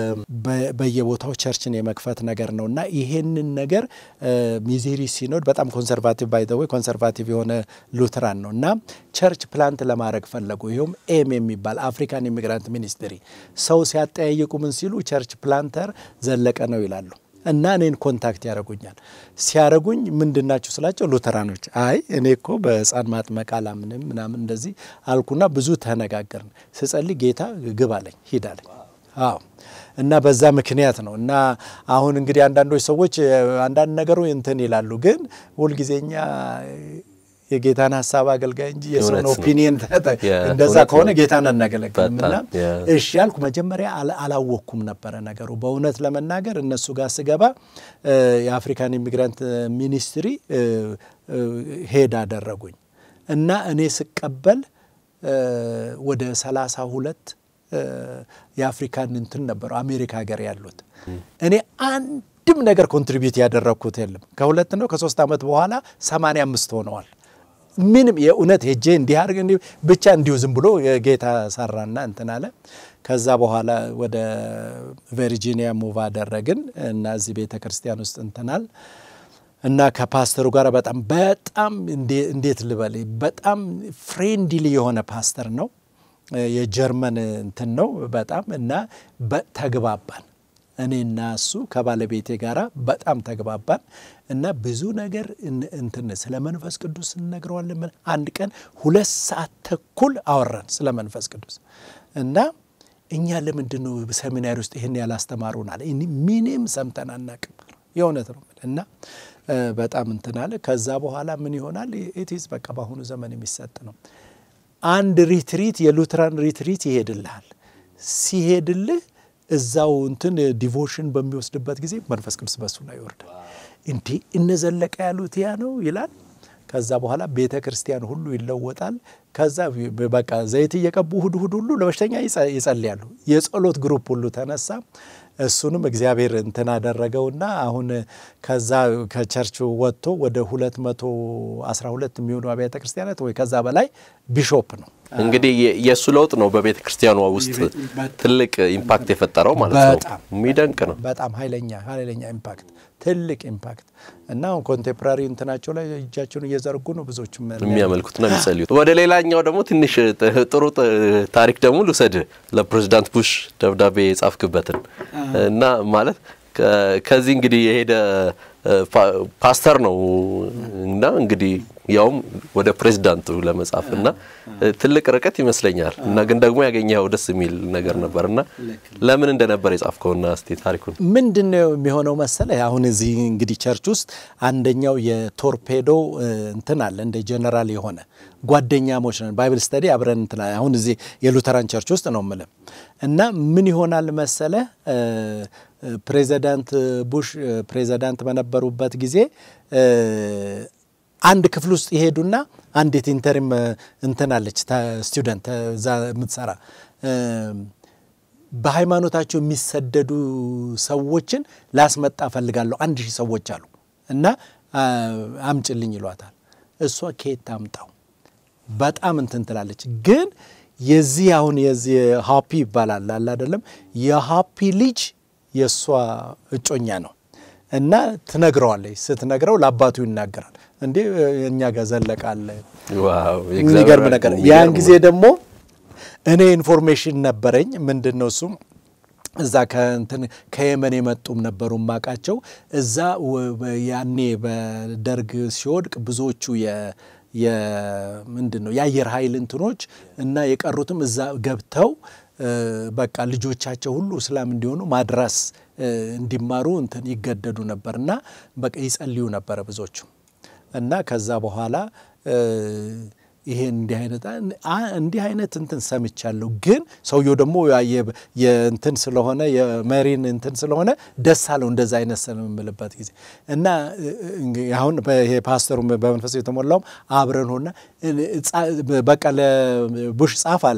በየቦታው ቸርችን የመክፈት ነገር ነው እና ይሄንን ነገር ሚዜሪ ሲኖድ በጣም ኮንሰርቫቲቭ ባይ ዘ ወይ ኮንሰርቫቲቭ የሆነ ሉትራን ነው እና ቸርች ፕላንት ለማድረግ ፈለጉ። ይኸውም ኤም የሚባል አፍሪካን ኢሚግራንት ሚኒስትሪ ሰው ሲያጠያይቁ ምን ሲሉ ቸርች ፕላንተር ዘለቀ ነው ይላሉ። እና እኔን ኮንታክት ያደረጉኛል። ሲያደረጉኝ ምንድናችሁ ስላቸው ሉተራኖች። አይ እኔ እኮ በሕፃን ማጥመቅ አላምንም ምናምን እንደዚህ አልኩና ብዙ ተነጋገርን። ስጸልይ ጌታ ግብ አለኝ ሂድ አለኝ። አዎ እና በዛ ምክንያት ነው። እና አሁን እንግዲህ አንዳንዶች ሰዎች አንዳንድ ነገሩ እንትን ይላሉ፣ ግን ሁልጊዜኛ የጌታን ሀሳብ አገልጋይ እንጂ የሰውን ኦፒኒየን እንደዛ ከሆነ ጌታን አናገለግልም። እና እሺ ያልኩ መጀመሪያ አላወቅኩም ነበረ ነገሩ። በእውነት ለመናገር እነሱ ጋር ስገባ የአፍሪካን ኢሚግራንት ሚኒስትሪ ሄድ አደረጉኝ እና እኔ ስቀበል ወደ ሰላሳ ሁለት የአፍሪካን እንትን ነበሩ አሜሪካ ሀገር ያሉት እኔ አንድም ነገር ኮንትሪቢዩት ያደረግኩት የለም። ከሁለት ነው ከሶስት ዓመት በኋላ ሰማንያ አምስት ሆነዋል። ምንም የእውነት ሄጄ እንዲህ አድርግ እንዲህ ብቻ እንዲሁ ዝም ብሎ የጌታ ሰራና እንትን አለ። ከዛ በኋላ ወደ ቨርጂኒያ ሙቭ አደረግን እና እዚህ ቤተ ክርስቲያን ውስጥ እንትናል እና ከፓስተሩ ጋር በጣም በጣም እንዴት ልበል በጣም ፍሬንድሊ የሆነ ፓስተር ነው። የጀርመን እንትን ነው በጣም እና ተግባባን። እኔና እሱ ከባለቤቴ ጋራ በጣም ተግባባን እና ብዙ ነገር እንትን ስለ መንፈስ ቅዱስ እንነግረዋለን። አንድ ቀን ሁለት ሰዓት ተኩል አወራን ስለ መንፈስ ቅዱስ እና እኛ ለምንድን ነው ሰሚናሪ ውስጥ ይህን ያላስተማሩን አለ። ምንም ሰምተን አናቅም። የእውነት ነው እና በጣም እንትን አለ። ከዛ በኋላ ምን ይሆናል? ኢትዝ በቃ በአሁኑ ዘመን የሚሰጥ ነው። አንድ ሪትሪት የሉትራን ሪትሪት ይሄድልሃል። ሲሄድልህ እዛው እንትን ዲቮሽን በሚወስድበት ጊዜ መንፈስ ቅዱስ በሱ ላይ ይወርዳል። እንዲህ እነዘለቀ ያሉት ያ ነው ይላል። ከዛ በኋላ ቤተ ክርስቲያን ሁሉ ይለወጣል። ከዛ በቃ ዘይት እየቀቡ እሁድ እሁድ ሁሉ ለበሽተኛ ይጸልያሉ። የጸሎት ግሩፕ ሁሉ ተነሳ። እሱንም እግዚአብሔር እንትን አደረገውና አሁን ከዛ ከቸርች ወጥቶ ወደ 212 የሚሆኑ አብያተ ክርስቲያናት ወይ ከዛ በላይ ቢሾፕ ነው። እንግዲህ የእሱ ለውጥ ነው በቤተ ክርስቲያኗ ውስጥ ትልቅ ኢምፓክት የፈጠረው ማለት ነው። የሚደንቅ ነው። በጣም ኃይለኛ ኃይለኛ ኢምፓክት ትልቅ ኢምፓክት እና አሁን ኮንቴምፖራሪ እንትናቸው ላይ እጃቸውን እየዘረጉ ነው ብዙዎቹም የሚያመልኩትና የሚጸልዩት። ወደ ሌላኛው ደግሞ ትንሽ ጥሩ ታሪክ ደግሞ ልውሰድ። ለፕሬዚዳንት ቡሽ ደብዳቤ የጻፍክበትን እና ማለት ከዚህ እንግዲህ የሄደ ፓስተር ነው እና እንግዲህ ያውም ወደ ፕሬዚዳንቱ ለመጻፍ እና ትልቅ ርቀት ይመስለኛል እና ግን ደግሞ ያገኘኸው ደስ የሚል ነገር ነበር እና ለምን እንደነበር የጻፍከውና እስቲ ታሪኩን ምንድን ነው የሚሆነው መሰለ አሁን እዚህ እንግዲህ ቸርች ውስጥ አንደኛው የቶርፔዶ እንትን አለ እንደ ጀነራል የሆነ ጓደኛሞች ነን ባይብል ስተዲ አብረን እንትን አሁን እዚህ የሉተራን ቸርች ውስጥ ነው የምልህ እና ምን ይሆናል መሰለ ፕሬዚዳንት ቡሽ ፕሬዚዳንት በነበሩበት ጊዜ አንድ ክፍል ውስጥ ይሄዱና አንዲት ኢንተሪም እንትናለች ስቱደንት እዛ የምትሰራ በሃይማኖታቸው የሚሰደዱ ሰዎችን ላስመጣ ፈልጋለሁ አንድ ሺህ ሰዎች አሉ እና አምጭልኝ ይሏታል። እሷ ከየት ታምጣው በጣም እንትን ትላለች። ግን የዚህ አሁን የዚህ ሀፒ ይባላል አለ አይደለም የሀፒ ልጅ የእሷ እጮኛ ነው እና ትነግረዋለች። ስትነግረው ለአባቱ ይናገራል። እንዴ እኛ ጋር ዘለቃለ የሚገርም ነገር። ያን ጊዜ ደግሞ እኔ ኢንፎርሜሽን ነበረኝ። ምንድን ነው እሱም እዛ ከእንትን ከየመን የመጡም ነበሩ ማቃቸው እዛ ያኔ በደርግ ሲወድቅ ብዙዎቹ ምንድን ነው የአየር ኃይል እንትኖች እና የቀሩትም እዛ ገብተው በቃ ልጆቻቸው ሁሉ እስላም እንዲሆኑ ማድረስ እንዲማሩ እንትን ይገደዱ ነበር እና በቃ ይጸልዩ ነበረ ብዙዎቹ እና ከዛ በኋላ ይሄ እንዲህ አይነት እንዲህ አይነት እንትን ሰምቻለሁ። ግን ሰውየው ደግሞ የእንትን ስለሆነ የመሪን እንትን ስለሆነ ደስ አለው እንደዛ አይነት ስለምምልበት ጊዜ እና አሁን ይሄ ፓስተሩ በመንፈስ የተሞላውም አብረን ሆና በቃ ለቡሽ ጻፍ አለኝ።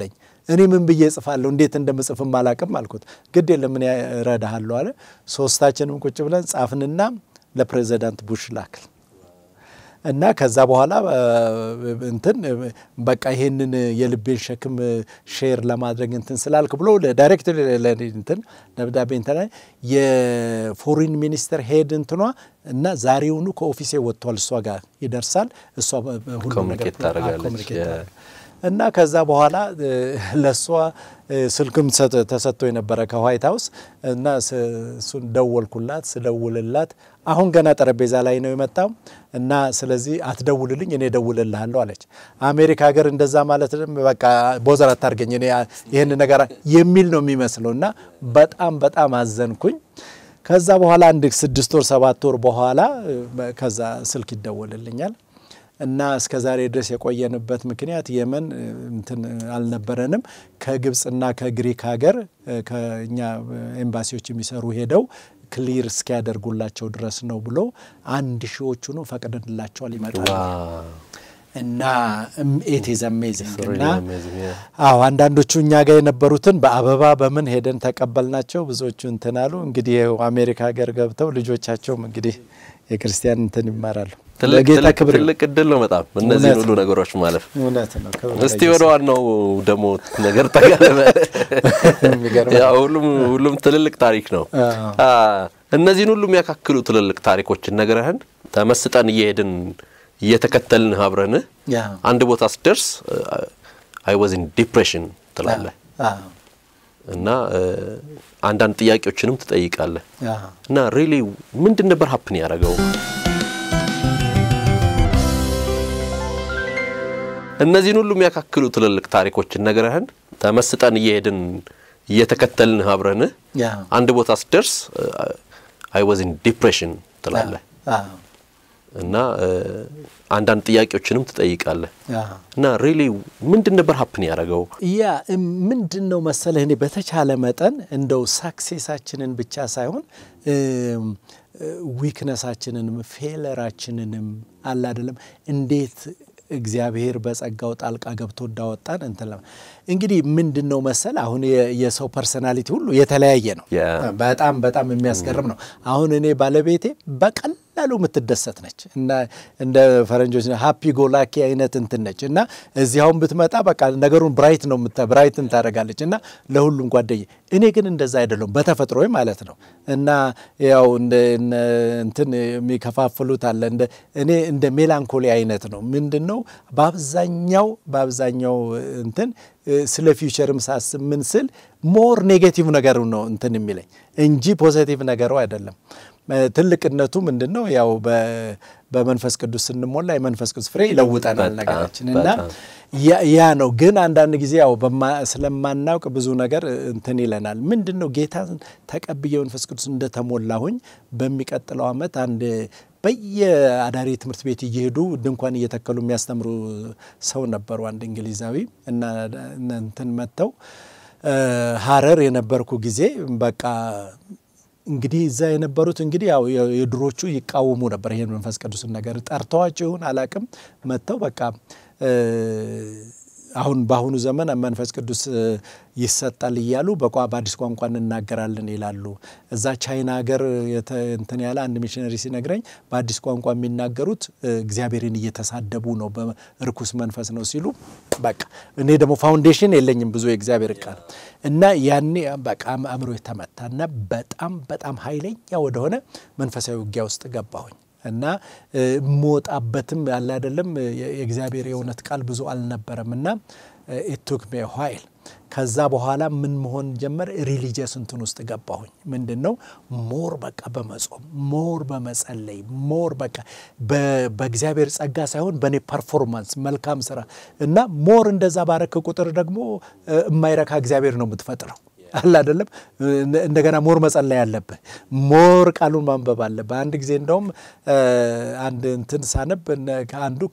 እኔ ምን ብዬ እጽፋለሁ እንዴት እንደምጽፍም አላቅም አልኩት። ግድ የለም እኔ እረዳሃለሁ አለ። ሶስታችንም ቁጭ ብለን ጻፍንና ለፕሬዚዳንት ቡሽ ላክል እና ከዛ በኋላ እንትን በቃ ይሄንን የልቤን ሸክም ሼር ለማድረግ እንትን ስላልክ ብሎ ዳይሬክት እንትን ደብዳቤ እንትን የፎሪን ሚኒስተር ሄድ እንትኗ እና ዛሬውኑ ከኦፊሴ ወጥቷል፣ እሷ ጋር ይደርሳል። እሷ ሁሉ ነገር ታደርጋለች እና ከዛ በኋላ ለእሷ ስልክም ተሰጥቶ የነበረ ከዋይት ሀውስ እና እሱን ደወልኩላት። ስደውልላት አሁን ገና ጠረጴዛ ላይ ነው የመጣው እና ስለዚህ አትደውልልኝ እኔ ደውልልሃለሁ አለች። አሜሪካ ሀገር እንደዛ ማለት በቃ ቦዘር አታርገኝ እኔ ይህን ነገር የሚል ነው የሚመስለው እና በጣም በጣም አዘንኩኝ። ከዛ በኋላ አንድ ስድስት ወር ሰባት ወር በኋላ ከዛ ስልክ ይደወልልኛል እና እስከ ዛሬ ድረስ የቆየንበት ምክንያት የመን እንትን አልነበረንም። ከግብፅና ከግሪክ ሀገር ከእኛ ኤምባሲዎች የሚሰሩ ሄደው ክሊር እስኪያደርጉላቸው ድረስ ነው ብሎ አንድ ሺዎቹኑ ፈቅደንላቸዋል ይመጣሉ እና ኢትዝ አሜዚንግ እና አዎ አንዳንዶቹ እኛ ጋር የነበሩትን በአበባ በምን ሄደን ተቀበልናቸው። ብዙዎቹ እንትን አሉ። እንግዲህ አሜሪካ ሀገር ገብተው ልጆቻቸውም እንግዲህ የክርስቲያን እንትን ይማራሉ። ለጌታ ክብር ትልቅ እድል ነው በጣም እነዚህን ሁሉ ነገሮች ማለፍ። እውነት ነው። እስቲ ወደ ዋናው ደግሞ ነገር ተጋለበ። ሁሉም ሁሉም ትልልቅ ታሪክ ነው። እነዚህን ሁሉ የሚያካክሉ ትልልቅ ታሪኮችን ነግረህን ተመስጠን እየሄድን እየተከተልን አብረን አንድ ቦታ ስደርስ አይ ዋዝ ኢን ዲፕሬሽን ትላለህ እና አንዳንድ ጥያቄዎችንም ትጠይቃለህ እና ሪሊ ምንድን ነበር ሀፕን ያደረገው? እነዚህን ሁሉ የሚያካክሉ ትልልቅ ታሪኮችን ነግረህን ተመስጠን እየሄድን እየተከተልን አብረን አንድ ቦታ ስደርስ አይ ዋዝ ኢን ዲፕሬሽን ትላለህ እና አንዳንድ ጥያቄዎችንም ትጠይቃለህ እና ሪሊ ምንድን ነበር ሀፕን ያደረገው? ያ ምንድን ነው መሰለህ፣ እኔ በተቻለ መጠን እንደው ሳክሴሳችንን ብቻ ሳይሆን ዊክነሳችንንም ፌለራችንንም አለ አይደለም እንዴት እግዚአብሔር በጸጋው ጣልቃ ገብቶ እንዳወጣን እንትን እንግዲህ ምንድን ነው መሰል አሁን የሰው ፐርሰናሊቲ ሁሉ የተለያየ ነው። በጣም በጣም የሚያስገርም ነው። አሁን እኔ ባለቤቴ በቀላሉ የምትደሰት ነች እና እንደ ፈረንጆች ሀፒ ጎላኪ አይነት እንትን ነች እና እዚያውን ብትመጣ በቃ ነገሩን ብራይት ነው ብራይትን ታደርጋለች እና ለሁሉም ጓደኝ። እኔ ግን እንደዛ አይደለሁም በተፈጥሮ ማለት ነው እና ያው እንትን የሚከፋፍሉት አለ እኔ እንደ ሜላንኮሊ አይነት ነው ምንድን ነው በአብዛኛው በአብዛኛው እንትን ስለ ፊውቸርም ሳስብ ምን ስል ሞር ኔጌቲቭ ነገሩ ነው እንትን የሚለኝ እንጂ ፖዘቲቭ ነገሩ አይደለም። ትልቅነቱ ምንድን ነው? ያው በመንፈስ ቅዱስ ስንሞላ የመንፈስ ቅዱስ ፍሬ ይለውጠናል ነገራችን እና ያ ነው። ግን አንዳንድ ጊዜ ያው ስለማናውቅ ብዙ ነገር እንትን ይለናል። ምንድን ነው ጌታን ተቀብዬ መንፈስ ቅዱስ እንደተሞላሁኝ በሚቀጥለው ዓመት አንድ በየአዳሪ ትምህርት ቤት እየሄዱ ድንኳን እየተከሉ የሚያስተምሩ ሰው ነበሩ። አንድ እንግሊዛዊ እና እንትን መጥተው ሀረር የነበርኩ ጊዜ በቃ እንግዲህ እዛ የነበሩት እንግዲህ ያው የድሮቹ ይቃወሙ ነበር ይሄን መንፈስ ቅዱስን ነገር ጠርተዋቸው ይሁን አላቅም መጥተው በቃ አሁን በአሁኑ ዘመን መንፈስ ቅዱስ ይሰጣል እያሉ በአዲስ ቋንቋ እንናገራለን ይላሉ። እዛ ቻይና ሀገር እንትን ያለ አንድ ሚሽነሪ ሲነግረኝ በአዲስ ቋንቋ የሚናገሩት እግዚአብሔርን እየተሳደቡ ነው፣ በርኩስ መንፈስ ነው ሲሉ በቃ እኔ ደግሞ ፋውንዴሽን የለኝም ብዙ የእግዚአብሔር ቃል እና ያኔ በቃ አእምሮ የተመታ እና በጣም በጣም ኃይለኛ ወደሆነ መንፈሳዊ ውጊያ ውስጥ ገባሁኝ። እና የምወጣበትም ያለ አይደለም የእግዚአብሔር የእውነት ቃል ብዙ አልነበረም እና ኢቱክ ሜ ኋይል ከዛ በኋላ ምን መሆን ጀመር? ሪሊጂየስ እንትን ውስጥ ገባሁኝ። ምንድን ነው ሞር በቃ በመጾም ሞር በመጸለይ ሞር በቃ በእግዚአብሔር ጸጋ ሳይሆን በእኔ ፐርፎርማንስ መልካም ስራ እና ሞር እንደዛ ባረክ ቁጥር ደግሞ የማይረካ እግዚአብሔር ነው የምትፈጥረው አለ አይደለም። እንደገና ሞር መጸለይ አለብህ፣ ሞር ቃሉን ማንበብ አለብህ። አንድ ጊዜ እንደውም አንድ እንትን ሳነብ አንዱ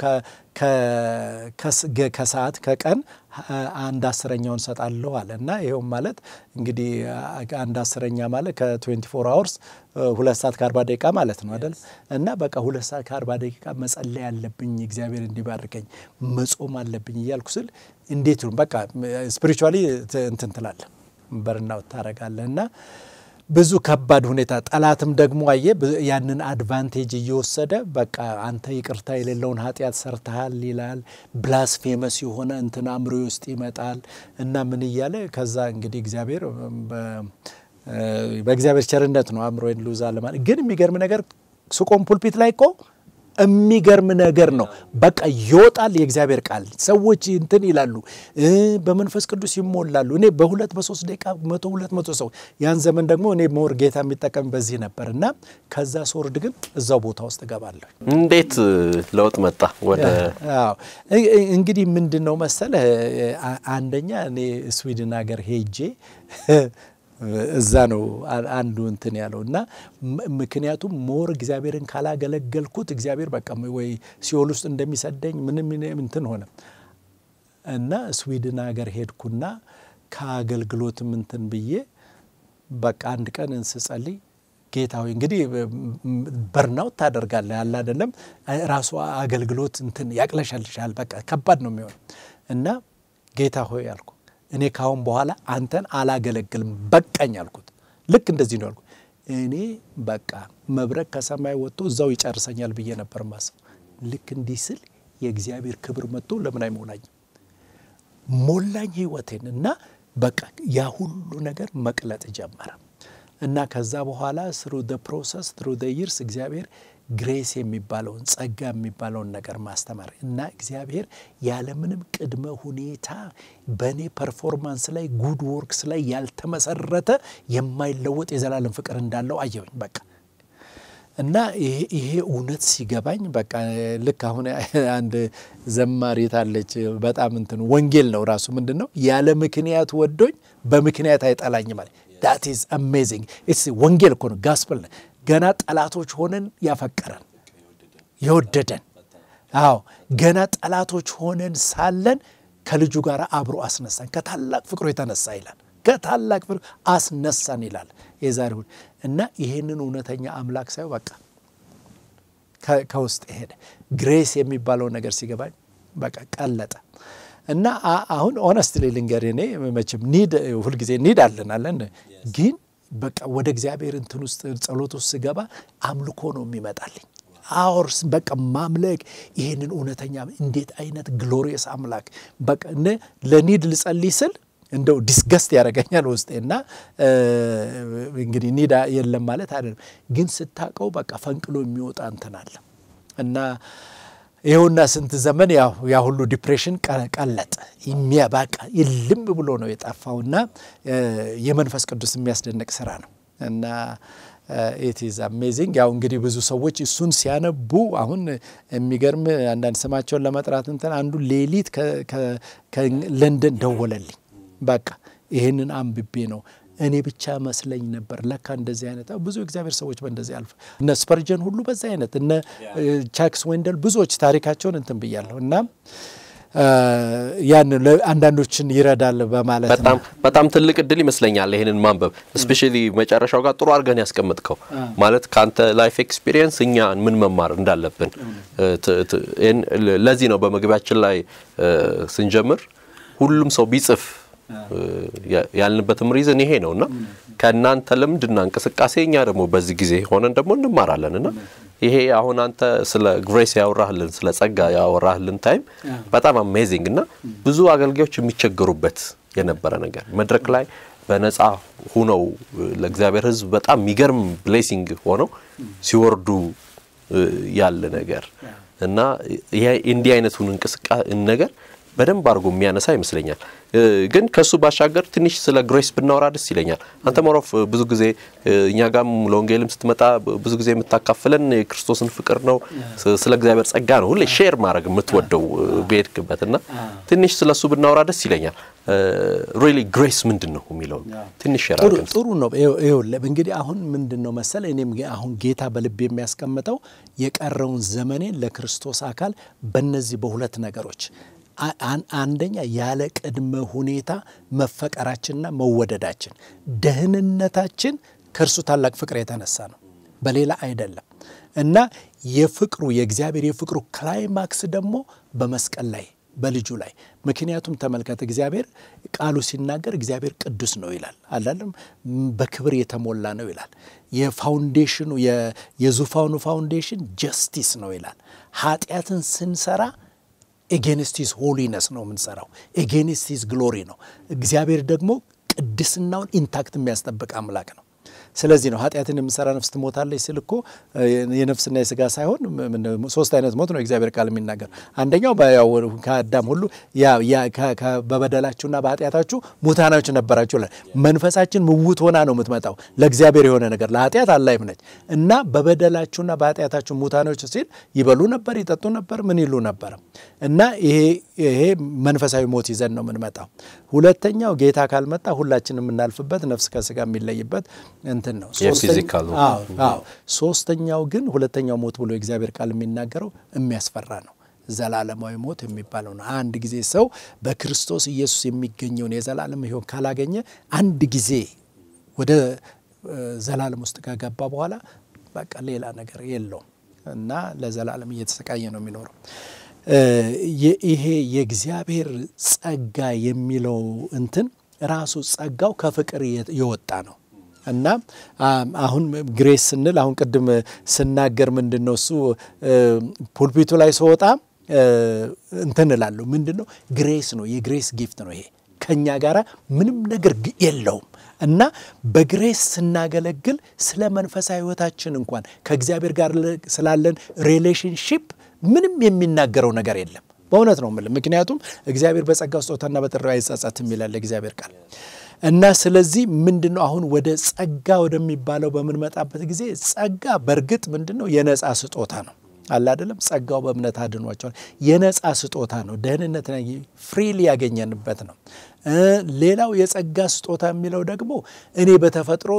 ከሰዓት ከቀን አንድ አስረኛውን ሰጣለሁ አለ እና ይኸውም ማለት እንግዲህ አንድ አስረኛ ማለት ከ24 አወርስ ሁለት ሰዓት ከአርባ ደቂቃ ማለት ነው አይደል? እና በቃ ሁለት ሰዓት ከአርባ ደቂቃ መጸለይ አለብኝ እግዚአብሔር እንዲባርከኝ መጾም አለብኝ እያልኩ ስል እንዴት ነው በቃ ስፒሪቹዋሊ እንትን ትላለህ፣ በርናውት ታደርጋለህ እና ብዙ ከባድ ሁኔታ ጠላትም ደግሞ አየ ያንን አድቫንቴጅ እየወሰደ በቃ አንተ ይቅርታ የሌለውን ኃጢአት ሰርተሃል ይላል። ብላስፌመስ የሆነ እንትን አእምሮ ውስጥ ይመጣል እና ምን እያለ ከዛ እንግዲህ እግዚአብሔር በእግዚአብሔር ቸርነት ነው አእምሮን ሉዝ አለ ማለት ግን የሚገርም ነገር ስቆም ፑልፒት ላይ እኮ የሚገርም ነገር ነው። በቃ ይወጣል የእግዚአብሔር ቃል። ሰዎች እንትን ይላሉ፣ በመንፈስ ቅዱስ ይሞላሉ። እኔ በሁለት በሶስት ደቂቃ መቶ ሁለት መቶ ሰው ያን ዘመን ደግሞ እኔ ሞር ጌታ የሚጠቀም በዚህ ነበር እና ከዛ ስወርድ ግን እዛው ቦታ ውስጥ እገባለሁ። እንዴት ለውጥ መጣ? ወደ እንግዲህ ምንድን ነው መሰለህ፣ አንደኛ እኔ ስዊድን ሀገር ሄጄ እዛ ነው አንዱ እንትን ያለው እና ምክንያቱም ሞር እግዚአብሔርን ካላገለገልኩት እግዚአብሔር በቃ ወይ ሲኦል ውስጥ እንደሚሰደኝ ምንም እንትን ሆነ እና ስዊድን ሀገር ሄድኩና ከአገልግሎትም እንትን ብዬ በቃ አንድ ቀን እንስጸልይ ጌታ ሆይ እንግዲህ በርናውት ታደርጋለህ ያለ አይደለም ራሱ አገልግሎት እንትን ያቅለሻልሻል። በቃ ከባድ ነው የሚሆነው እና ጌታ ሆይ አልኩ እኔ ካሁን በኋላ አንተን አላገለግልም በቃኝ አልኩት። ልክ እንደዚህ ነው ያልኩት። እኔ በቃ መብረቅ ከሰማይ ወጥቶ እዛው ይጨርሰኛል ብዬ ነበር ማሰብ። ልክ እንዲህ ስል የእግዚአብሔር ክብር መጥቶ ለምን አይሞላኝም? ሞላኝ ህይወቴን እና በቃ ያ ሁሉ ነገር መቅለጥ ጀመረ እና ከዛ በኋላ ስሩ ደ ፕሮሰስ ትሩ ደ ይርስ እግዚአብሔር ግሬስ የሚባለውን ጸጋ የሚባለውን ነገር ማስተማር እና እግዚአብሔር ያለምንም ቅድመ ሁኔታ በእኔ ፐርፎርማንስ ላይ ጉድ ወርክስ ላይ ያልተመሰረተ የማይለወጥ የዘላለም ፍቅር እንዳለው አየሁኝ። በቃ እና ይሄ እውነት ሲገባኝ በቃ ልክ አሁን አንድ ዘማሪት አለች። በጣም እንትን ወንጌል ነው ራሱ ምንድን ነው ያለ ምክንያት ወዶኝ በምክንያት አይጠላኝ ማለት ዳት ኢዝ አሜዚንግ። ወንጌል እኮ ነው ጋስፐል ነው። ገና ጠላቶች ሆነን ያፈቀረን የወደደን። አዎ ገና ጠላቶች ሆነን ሳለን ከልጁ ጋር አብሮ አስነሳን ከታላቅ ፍቅሩ የተነሳ ይላል። ከታላቅ ፍቅሩ አስነሳን ይላል የዛሬውን እና ይሄንን እውነተኛ አምላክ ሳይው በቃ ከውስጥ ሄደ። ግሬስ የሚባለው ነገር ሲገባኝ በቃ ቀለጠ። እና አሁን ኦነስትሊ ልንገር እኔ መቼም ኒድ ሁልጊዜ ኒድ አለን አለን ግን በቃ ወደ እግዚአብሔር እንትን ውስጥ ጸሎት ውስጥ ስገባ አምልኮ ነው የሚመጣልኝ። አወርስ በቃ ማምለክ ይህንን እውነተኛ እንዴት አይነት ግሎሪየስ አምላክ በቃ ለኒድ ልጸልይ ስል እንደው ዲስገስት ያደርገኛል ውስጤ እና እንግዲህ ኒዳ የለም ማለት አይደለም፣ ግን ስታቀው በቃ ፈንቅሎ የሚወጣ እንትን አለ እና ይኸውና ስንት ዘመን ያ ሁሉ ዲፕሬሽን ቀለጠ። የሚያባቃ ይልም ብሎ ነው የጠፋውና የመንፈስ ቅዱስ የሚያስደንቅ ስራ ነው እና ኢት ኢዝ አሜዚንግ። ያው እንግዲህ ብዙ ሰዎች እሱን ሲያነቡ አሁን የሚገርም አንዳንድ ስማቸውን ለመጥራት እንትን አንዱ ሌሊት ከለንደን ደወለልኝ። በቃ ይህንን አንብቤ ነው እኔ ብቻ መስለኝ ነበር። ለካ እንደዚህ አይነት ብዙ እግዚአብሔር ሰዎች በእንደዚህ አልፈ እነ ስፐርጀን ሁሉ በዛ አይነት እነ ቻክስ ዌንደል ብዙዎች ታሪካቸውን እንትን ብያለሁ እና ያን አንዳንዶችን ይረዳል በማለት በጣም በጣም ትልቅ እድል ይመስለኛል ይህንን ማንበብ እስፔሻሊ መጨረሻው ጋር ጥሩ አድርገን ያስቀምጥከው ማለት ከአንተ ላይፍ ኤክስፒሪየንስ እኛ ምን መማር እንዳለብን ለዚህ ነው በመግቢያችን ላይ ስንጀምር ሁሉም ሰው ቢጽፍ ያልንበትም ሪዝን ይሄ ነው እና ከእናንተ ልምድና እንቅስቃሴ እኛ ደግሞ በዚህ ጊዜ ሆነን ደግሞ እንማራለን እና ይሄ አሁን አንተ ስለ ግሬስ ያወራህልን ስለ ጸጋ ያወራህልን ታይም በጣም አሜዚንግ እና ብዙ አገልጋዮች የሚቸገሩበት የነበረ ነገር መድረክ ላይ በነፃ ሁነው ለእግዚአብሔር ሕዝብ በጣም የሚገርም ብሌሲንግ ሆነው ሲወርዱ ያለ ነገር እና እንዲህ አይነቱን እንቅስቃሴ ነገር በደንብ አድርጎ የሚያነሳ ይመስለኛል። ግን ከሱ ባሻገር ትንሽ ስለ ግሬስ ብናወራ ደስ ይለኛል። አንተ ሞሮፍ ብዙ ጊዜ እኛ ጋም ለወንጌልም ስትመጣ ብዙ ጊዜ የምታካፍለን የክርስቶስን ፍቅር ነው፣ ስለ እግዚአብሔር ጸጋ ነው ሁሌ ሼር ማድረግ የምትወደው በሄድክበት እና ትንሽ ስለ እሱ ብናወራ ደስ ይለኛል። ሪሊ ግሬስ ምንድን ነው የሚለው ትንሽ ሼር አድርገን ጥሩ ነው። ይኸውልህ እንግዲህ አሁን ምንድን ነው መሰለ እኔም አሁን ጌታ በልብ የሚያስቀምጠው የቀረውን ዘመኔን ለክርስቶስ አካል በእነዚህ በሁለት ነገሮች አንደኛ ያለ ቅድመ ሁኔታ መፈቀራችንና መወደዳችን ደህንነታችን ከእርሱ ታላቅ ፍቅር የተነሳ ነው፣ በሌላ አይደለም። እና የፍቅሩ የእግዚአብሔር የፍቅሩ ክላይማክስ ደግሞ በመስቀል ላይ በልጁ ላይ ምክንያቱም ተመልከት፣ እግዚአብሔር ቃሉ ሲናገር እግዚአብሔር ቅዱስ ነው ይላል አላለም፣ በክብር የተሞላ ነው ይላል። የፋውንዴሽኑ የዙፋኑ ፋውንዴሽን ጀስቲስ ነው ይላል። ኃጢአትን ስንሰራ ኤጌንስቲስ ሆሊነስ ነው የምንሰራው፣ ኤጌንስቲስ ግሎሪ ነው። እግዚአብሔር ደግሞ ቅድስናውን ኢንታክት የሚያስጠብቅ አምላክ ነው። ስለዚህ ነው ኃጢአትን የምሰራ ነፍስ ትሞታለች ስል እኮ የነፍስና የስጋ ሳይሆን ሶስት አይነት ሞት ነው እግዚአብሔር ቃል የሚናገር። አንደኛው ያው ከአዳም ሁሉ በበደላችሁና በኃጢአታችሁ ሙታናችሁ ነበራችሁ ይላል። መንፈሳችን ምውት ሆና ነው የምትመጣው ለእግዚአብሔር የሆነ ነገር ለኃጢአት አላይም ነች እና በበደላችሁና በኃጢአታችሁ ሙታኖች ሲል ይበሉ ነበር፣ ይጠጡ ነበር፣ ምን ይሉ ነበር እና ይሄ መንፈሳዊ ሞት ይዘን ነው የምንመጣው። ሁለተኛው ጌታ ካልመጣ ሁላችን የምናልፍበት ነፍስ ከስጋ የሚለይበት እንትን ነው። ሶስተኛው ግን ሁለተኛው ሞት ብሎ የእግዚአብሔር ቃል የሚናገረው የሚያስፈራ ነው። ዘላለማዊ ሞት የሚባለው ነው። አንድ ጊዜ ሰው በክርስቶስ ኢየሱስ የሚገኘውን የዘላለም ሕይወት ካላገኘ አንድ ጊዜ ወደ ዘላለም ውስጥ ከገባ በኋላ በቃ ሌላ ነገር የለውም እና ለዘላለም እየተሰቃየ ነው የሚኖረው። ይሄ የእግዚአብሔር ጸጋ የሚለው እንትን ራሱ ጸጋው ከፍቅር የወጣ ነው እና አሁን ግሬስ ስንል አሁን ቅድም ስናገር ምንድን ነው እሱ ፑልፒቱ ላይ ስወጣ እንትን እላለሁ። ምንድን ነው ግሬስ ነው፣ የግሬስ ጊፍት ነው። ይሄ ከእኛ ጋር ምንም ነገር የለውም እና በግሬስ ስናገለግል ስለ መንፈሳዊ ሕይወታችን እንኳን ከእግዚአብሔር ጋር ስላለን ሪሌሽንሺፕ ምንም የሚናገረው ነገር የለም። በእውነት ነው የምልህ። ምክንያቱም እግዚአብሔር በጸጋ ስጦታና በጥሪው አይጸጸትም ይላል እግዚአብሔር ቃል እና ስለዚህ ምንድን ነው አሁን ወደ ጸጋ ወደሚባለው በምንመጣበት ጊዜ ጸጋ በእርግጥ ምንድን ነው የነፃ ስጦታ ነው አለ አይደለም። ጸጋው በእምነት አድኗቸዋል። የነፃ ስጦታ ነው። ደህንነት ፍሪሊ ያገኘንበት ነው። ሌላው የጸጋ ስጦታ የሚለው ደግሞ እኔ በተፈጥሮ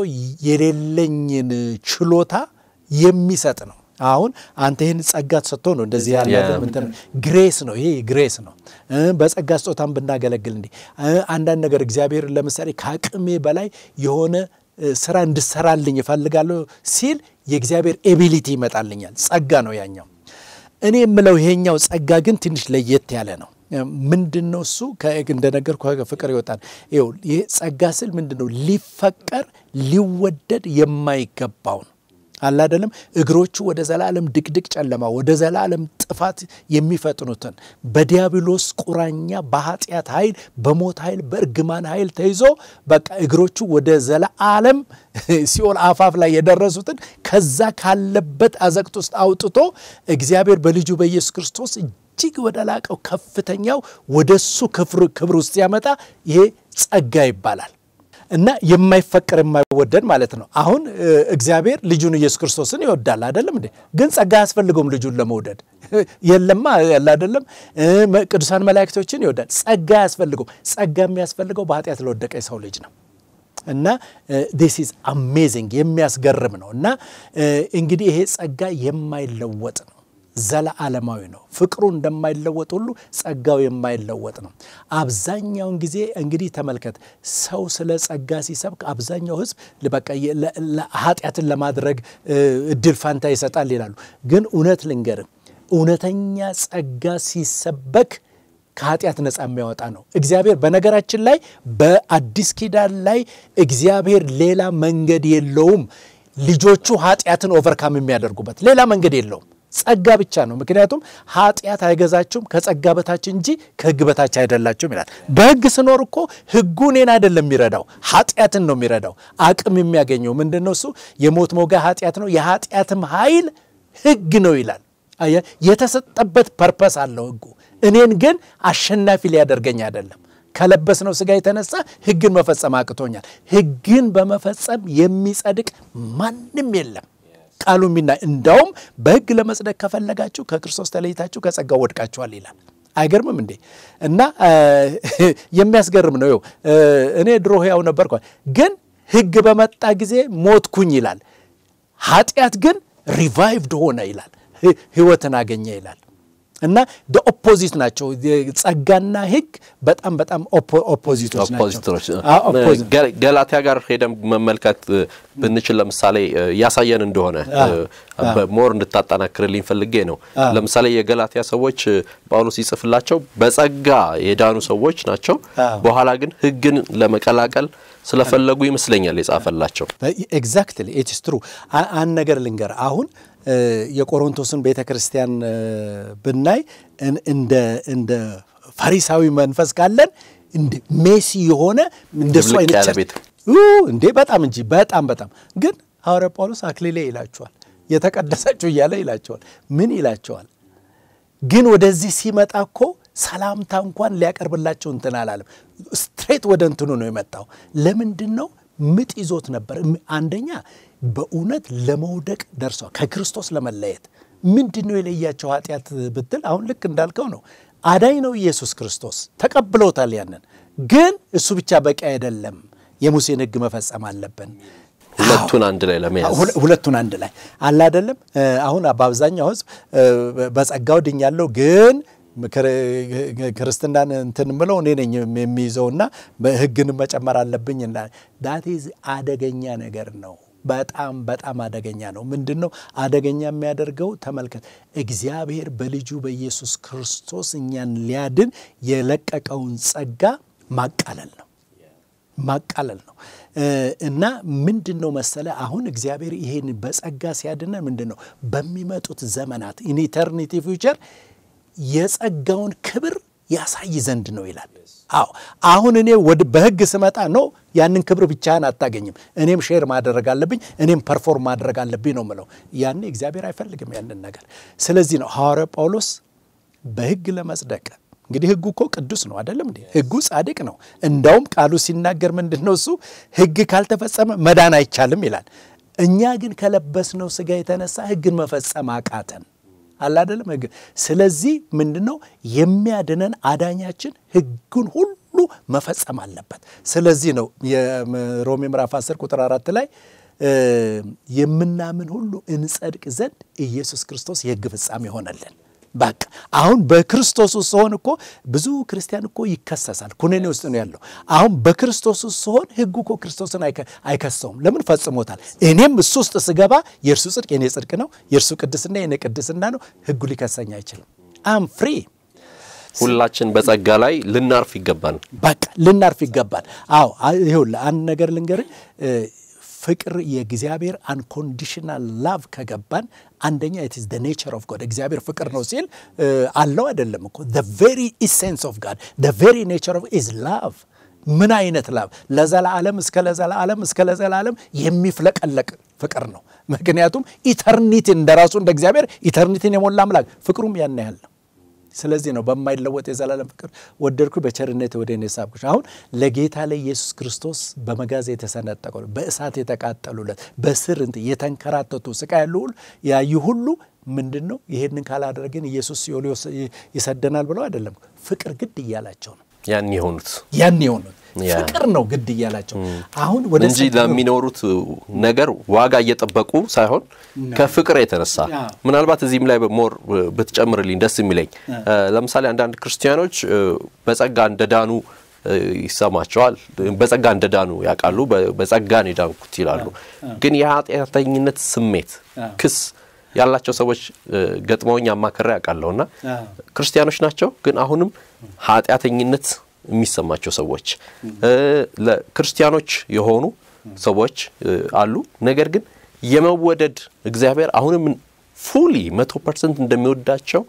የሌለኝን ችሎታ የሚሰጥ ነው። አሁን አንተ ይህን ጸጋ ተሰጥቶ ነው እንደዚህ ያለ ግሬስ ነው። ይሄ ግሬስ ነው። በጸጋ ስጦታን ብናገለግል እንዲህ አንዳንድ ነገር እግዚአብሔር ለምሳሌ ከአቅሜ በላይ የሆነ ስራ እንድሰራልኝ እፈልጋለሁ ሲል የእግዚአብሔር ኤቢሊቲ ይመጣልኛል። ጸጋ ነው ያኛው። እኔ የምለው ይሄኛው ጸጋ ግን ትንሽ ለየት ያለ ነው። ምንድን ነው እሱ? እንደነገርኩ ፍቅር ይወጣል። ይኸው ይሄ ጸጋ ስል ምንድን ነው? ሊፈቀር ሊወደድ የማይገባው ነው አለ አይደለም። እግሮቹ ወደ ዘላለም ድቅድቅ ጨለማ ወደ ዘላለም ጥፋት የሚፈጥኑትን በዲያብሎስ ቁራኛ በኃጢአት ኃይል በሞት ኃይል በእርግማን ኃይል ተይዞ በቃ እግሮቹ ወደ ዘላለም ሲኦል አፋፍ ላይ የደረሱትን ከዛ ካለበት አዘቅት ውስጥ አውጥቶ እግዚአብሔር በልጁ በኢየሱስ ክርስቶስ እጅግ ወደ ላቀው ከፍተኛው ወደሱ ክብር ውስጥ ሲያመጣ ይሄ ጸጋ ይባላል። እና የማይፈቀር የማይወደድ ማለት ነው። አሁን እግዚአብሔር ልጁን ኢየሱስ ክርስቶስን ይወዳል አይደለም እንዴ? ግን ጸጋ አያስፈልገውም ልጁን ለመውደድ የለማ ያለ አይደለም። ቅዱሳን መላእክቶችን ይወዳል፣ ጸጋ አያስፈልገውም። ጸጋ የሚያስፈልገው በኃጢአት ለወደቀ የሰው ልጅ ነው። እና ዲስ ኢዝ አሜዚንግ የሚያስገርም ነው። እና እንግዲህ ይሄ ጸጋ የማይለወጥ ነው ዘለዓለማዊ ነው። ፍቅሩ እንደማይለወጥ ሁሉ ጸጋው የማይለወጥ ነው። አብዛኛውን ጊዜ እንግዲህ ተመልከት፣ ሰው ስለ ጸጋ ሲሰብክ አብዛኛው ሕዝብ በቃ ኃጢአትን ለማድረግ እድል ፋንታ ይሰጣል ይላሉ። ግን እውነት ልንገርም፣ እውነተኛ ጸጋ ሲሰበክ ከኃጢአት ነፃ የሚያወጣ ነው። እግዚአብሔር በነገራችን ላይ በአዲስ ኪዳን ላይ እግዚአብሔር ሌላ መንገድ የለውም ልጆቹ ኃጢአትን ኦቨርካም የሚያደርጉበት ሌላ መንገድ የለውም። ጸጋ ብቻ ነው። ምክንያቱም ኃጢአት አይገዛችሁም ከጸጋ በታች እንጂ ከሕግ በታች አይደላችሁም ይላል። በሕግ ስኖር እኮ ሕጉ እኔን አይደለም የሚረዳው ኃጢአትን ነው የሚረዳው። አቅም የሚያገኘው ምንድን ነው? እሱ የሞት ሞጋ ኃጢአት ነው። የኃጢአትም ኃይል ሕግ ነው ይላል። የተሰጠበት ፐርፐስ አለው ሕጉ እኔን ግን አሸናፊ ሊያደርገኝ አይደለም። ከለበስነው ሥጋ የተነሳ ሕግን መፈጸም አቅቶኛል። ሕግን በመፈጸም የሚጸድቅ ማንም የለም። ቃሉ ሚና እንዳውም በሕግ ለመጽደቅ ከፈለጋችሁ ከክርስቶስ ተለይታችሁ ከጸጋው ወድቃችኋል ይላል። አይገርምም እንዴ? እና የሚያስገርም ነው። ይኸው እኔ ድሮ ሕያው ነበርኩ፣ ግን ሕግ በመጣ ጊዜ ሞትኩኝ ይላል። ኃጢአት ግን ሪቫይቭድ ሆነ ይላል፣ ሕይወትን አገኘ ይላል። እና ኦፖዚት ናቸው። ጸጋና ሕግ በጣም በጣም ኦፖዚቶች ናቸው። ገላትያ ጋር ሄደን መመልከት ብንችል ለምሳሌ ያሳየን እንደሆነ ሞር እንድታጠናክርልኝ ፈልጌ ነው። ለምሳሌ የገላትያ ሰዎች ጳውሎስ ይጽፍላቸው በጸጋ የዳኑ ሰዎች ናቸው። በኋላ ግን ሕግን ለመቀላቀል ስለፈለጉ ይመስለኛል የጻፈላቸው። ኤግዛክትሊ ኢትስ ትሩ። አንድ ነገር ልንገር አሁን የቆሮንቶስን ቤተ ክርስቲያን ብናይ እንደ ፈሪሳዊ መንፈስ ካለን ሜሲ የሆነ እንደሱ አይነት እንዴ በጣም እንጂ በጣም በጣም ግን ሐዋርያ ጳውሎስ አክሊሌ ይላቸዋል፣ የተቀደሳችሁ እያለ ይላቸዋል። ምን ይላቸዋል? ግን ወደዚህ ሲመጣ እኮ ሰላምታ እንኳን ሊያቀርብላቸው እንትን አላለም። ስትሬት ወደ እንትኑ ነው የመጣው። ለምንድን ነው? ምጥ ይዞት ነበር። አንደኛ በእውነት ለመውደቅ ደርሰዋል። ከክርስቶስ ለመለየት ምንድን ነው የለያቸው ኃጢአት ብትል፣ አሁን ልክ እንዳልከው ነው። አዳኝ ነው ኢየሱስ ክርስቶስ፣ ተቀብለውታል። ያንን ግን እሱ ብቻ በቂ አይደለም። የሙሴን ሕግ መፈጸም አለብን። ሁለቱን አንድ ላይ ለመያዝ ሁለቱን አንድ ላይ አለ አይደለም። አሁን በአብዛኛው ሕዝብ በጸጋው ድኛለሁ ግን ክርስትናን እንትን ምለው እኔ ነኝ የሚይዘውና ሕግን መጨመር አለብኝ። ዳቴዝ አደገኛ ነገር ነው። በጣም በጣም አደገኛ ነው። ምንድን ነው አደገኛ የሚያደርገው? ተመልከት፣ እግዚአብሔር በልጁ በኢየሱስ ክርስቶስ እኛን ሊያድን የለቀቀውን ጸጋ ማቃለል ነው ማቃለል ነው እና ምንድን ነው መሰለ አሁን እግዚአብሔር ይሄን በጸጋ ሲያድነ ምንድን ነው በሚመጡት ዘመናት ኢን ኢተርኒቲ ፊውቸር የጸጋውን ክብር ያሳይ ዘንድ ነው ይላል። አዎ አሁን እኔ ወደ በሕግ ስመጣ ነው ያንን ክብር ብቻህን አታገኝም። እኔም ሼር ማድረግ አለብኝ፣ እኔም ፐርፎርም ማድረግ አለብኝ ነው ምለው። ያኔ እግዚአብሔር አይፈልግም ያንን ነገር። ስለዚህ ነው ሐዋርያ ጳውሎስ በሕግ ለመጽደቅ እንግዲህ ሕጉ እኮ ቅዱስ ነው አይደለም እንዴ? ሕጉ ጻድቅ ነው። እንዳውም ቃሉ ሲናገር ምንድን ነው እሱ ሕግ ካልተፈጸመ መዳን አይቻልም ይላል። እኛ ግን ከለበስነው ሥጋ የተነሳ ሕግን መፈጸም አቃተን አለ አይደለም ሕግ። ስለዚህ ምንድን ነው የሚያድነን አዳኛችን ሕጉን ሁሉ መፈጸም አለበት። ስለዚህ ነው የሮሜ ምዕራፍ 10 ቁጥር አራት ላይ የምናምን ሁሉ እንጸድቅ ዘንድ ኢየሱስ ክርስቶስ የሕግ ፍጻሜ ሆነልን። በቃ አሁን በክርስቶስ ውስጥ ስሆን እኮ ብዙ ክርስቲያን እኮ ይከሰሳል። ኩነኔ ውስጥ ነው ያለው። አሁን በክርስቶስ ውስጥ ስሆን ሕጉ እኮ ክርስቶስን አይከሰውም። ለምን ፈጽሞታል። እኔም እሱ ውስጥ ስገባ የእርሱ ጽድቅ የኔ ጽድቅ ነው፣ የእርሱ ቅድስና የኔ ቅድስና ነው። ሕጉ ሊከሰኝ አይችልም። አም ፍሪ ሁላችን በጸጋ ላይ ልናርፍ ይገባል። በቃ ልናርፍ ይገባል። አዎ ይኸውልህ አንድ ነገር ልንገርህ ፍቅር የእግዚአብሔር አንኮንዲሽናል ላቭ ከገባን አንደኛ ኢትስ ደ ኔቸር ኦፍ ጎድ እግዚአብሔር ፍቅር ነው ሲል አለው አይደለም እኮ ደ ቬሪ ኢሴንስ ኦፍ ጋድ ደ ቬሪ ኔቸር ኦፍ ኢዝ ላቭ ምን አይነት ላቭ ለዘላለም እስከ ለዘላለም እስከ ለዘላለም የሚፍለቀለቅ ፍቅር ነው ምክንያቱም ኢተርኒቲን እንደ ራሱ እንደ እግዚአብሔር ኢተርኒቲን የሞላ አምላክ ፍቅሩም ያን ያህል ነው ስለዚህ ነው በማይለወጥ የዘላለም ፍቅር ወደድኩ በቸርነት ወደ እኔ ሳብኩሽ። አሁን ለጌታ ለኢየሱስ ክርስቶስ በመጋዝ የተሰነጠቀ በእሳት የተቃጠሉለት በስር እንትን የተንከራተቱ ስቃይ ያሉ ሁሉ ያዩ ሁሉ ምንድን ነው ይሄንን ካላደረግን ኢየሱስ ሲኦል ይሰደናል ብለው አይደለም፣ ፍቅር ግድ እያላቸው ነው ያን የሆኑት ያን የሆኑት ፍቅር ነው ግድ እያላቸው አሁን ወደ እንጂ ለሚኖሩት ነገር ዋጋ እየጠበቁ ሳይሆን ከፍቅር የተነሳ ምናልባት እዚህም ላይ ሞር ብትጨምርልኝ ደስ የሚለኝ ለምሳሌ አንዳንድ ክርስቲያኖች በጸጋ እንደዳኑ ይሰማቸዋል። በጸጋ እንደዳኑ ያውቃሉ። በጸጋ ነው የዳንኩት ይላሉ። ግን የኃጢአተኝነት ስሜት ክስ ያላቸው ሰዎች ገጥመውኝ አማከራ ያውቃለሁና ክርስቲያኖች ናቸው፣ ግን አሁንም ኃጢአተኝነት የሚሰማቸው ሰዎች ለክርስቲያኖች የሆኑ ሰዎች አሉ። ነገር ግን የመወደድ እግዚአብሔር አሁንም ፉሊ መቶ ፐርሰንት እንደሚወዳቸው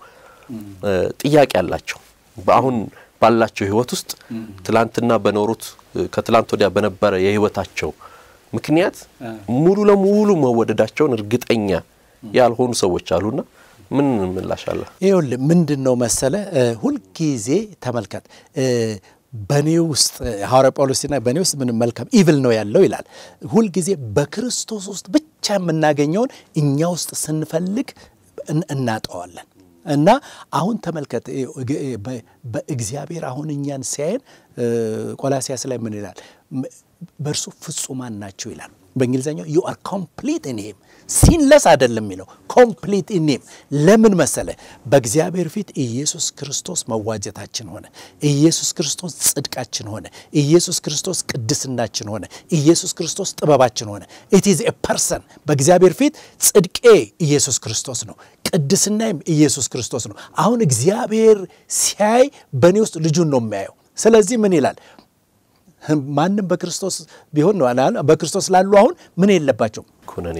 ጥያቄ አላቸው። በአሁን ባላቸው ሕይወት ውስጥ ትላንትና በኖሩት ከትላንት ወዲያ በነበረ የሕይወታቸው ምክንያት ሙሉ ለሙሉ መወደዳቸውን እርግጠኛ ያልሆኑ ሰዎች አሉና ምን ምላሽ አለ? ይኸውልህ ምንድን ነው መሰለ ሁልጊዜ ተመልከት በእኔ ውስጥ ሐዋርያ ጳውሎስ ሲና በእኔ ውስጥ ምንም መልካም ኢቭል ነው ያለው ይላል። ሁልጊዜ በክርስቶስ ውስጥ ብቻ የምናገኘውን እኛ ውስጥ ስንፈልግ እናጠዋለን። እና አሁን ተመልከት በእግዚአብሔር አሁን እኛን ሲያየን ቆላሲያስ ላይ ምን ይላል? በእርሱ ፍጹማን ናቸው ይላል። በእንግሊዝኛው ዩ አር ኮምፕሊት ኢን ሂም ሲንለስ አይደለም የሚለው ኮምፕሊት ኢን ሂም። ለምን መሰለ? በእግዚአብሔር ፊት ኢየሱስ ክርስቶስ መዋጀታችን ሆነ። ኢየሱስ ክርስቶስ ጽድቃችን ሆነ። ኢየሱስ ክርስቶስ ቅድስናችን ሆነ። ኢየሱስ ክርስቶስ ጥበባችን ሆነ። ኢት ኢዝ ኤ ፐርሰን። በእግዚአብሔር ፊት ጽድቄ ኢየሱስ ክርስቶስ ነው፣ ቅድስናይም ኢየሱስ ክርስቶስ ነው። አሁን እግዚአብሔር ሲያይ በእኔ ውስጥ ልጁን ነው የሚያየው። ስለዚህ ምን ይላል? ማንም በክርስቶስ ቢሆን ነው በክርስቶስ ላሉ አሁን ምን የለባቸውም ኩነኔ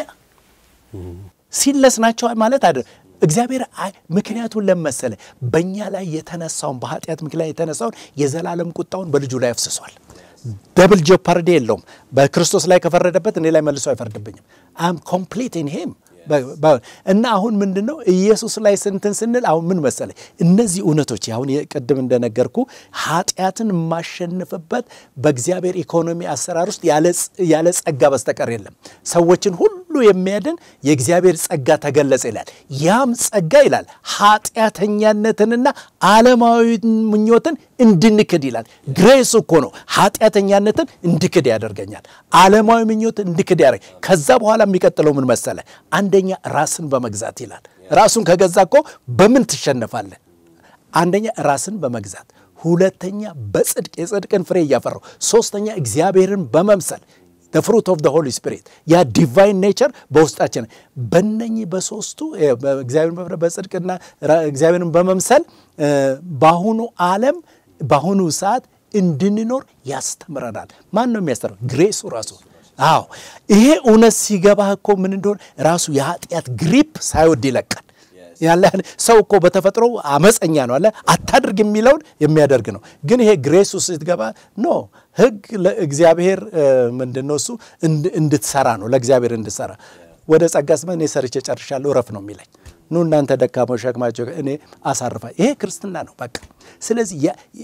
ሲለስ ናቸው ማለት አይደል። እግዚአብሔር ምክንያቱን ለመሰለ በእኛ ላይ የተነሳውን በኃጢአት ምክንያት የተነሳውን የዘላለም ቁጣውን በልጁ ላይ አፍስሷል። ደብል ጀፓርዲ የለውም። በክርስቶስ ላይ ከፈረደበት እኔ ላይ መልሶ አይፈርድብኝም። አም ኮምፕሊት ኢን ሂም እና አሁን ምንድን ነው ኢየሱስ ላይ ስንትን ስንል አሁን ምን መሰለ እነዚህ እውነቶች አሁን ቅድም እንደነገርኩ ኃጢአትን የማሸንፍበት በእግዚአብሔር ኢኮኖሚ አሰራር ውስጥ ያለ ጸጋ በስተቀር የለም። ሰዎችን ሁሉ የሚያድን የእግዚአብሔር ጸጋ ተገለጸ ይላል። ያም ጸጋ ይላል ኃጢአተኛነትንና ዓለማዊ ምኞትን እንድንክድ ይላል። ግሬስ እኮ ነው ኃጢአተኛነትን እንድክድ ያደርገኛል። ዓለማዊ ምኞትን እንድክድ ያደርግ ከዛ በኋላ የሚቀጥለው ምን መሰለ አንደኛ ራስን በመግዛት ይላል። ራሱን ከገዛ እኮ በምን ትሸነፋለህ? አንደኛ ራስን በመግዛት ሁለተኛ በጽድቅ የጽድቅን ፍሬ እያፈራው፣ ሶስተኛ እግዚአብሔርን በመምሰል ፍሩት ኦፍ ሆሊ ስፒሪት ያ ዲቫይን ኔቸር በውስጣችን በነኚህ በሶስቱ እግዚአብሔርን በጽድቅና እግዚአብሔርን በመምሰል በአሁኑ ዓለም በአሁኑ ሰዓት እንድንኖር ያስተምረናል። ማን ነው የሚያስተምረው? ግሬሱ ራሱ አዎ ይሄ እውነት ሲገባህ እኮ ምን እንደሆነ ራሱ የኃጢአት ግሪፕ ሳይወድ ይለቃል። ያለ ሰው እኮ በተፈጥሮ አመፀኛ ነው አለ አታድርግ የሚለውን የሚያደርግ ነው። ግን ይሄ ግሬሱ ስትገባ ኖ ሕግ ለእግዚአብሔር ምንድን ነው እሱ እንድትሰራ ነው ለእግዚአብሔር እንድትሰራ ወደ ጸጋ ስመ እኔ ሰርቼ ጨርሻለሁ እረፍ ነው የሚለኝ። ኑ እናንተ ደካሞች ሸክማቸው እኔ አሳርፋ። ይሄ ክርስትና ነው በቃ። ስለዚህ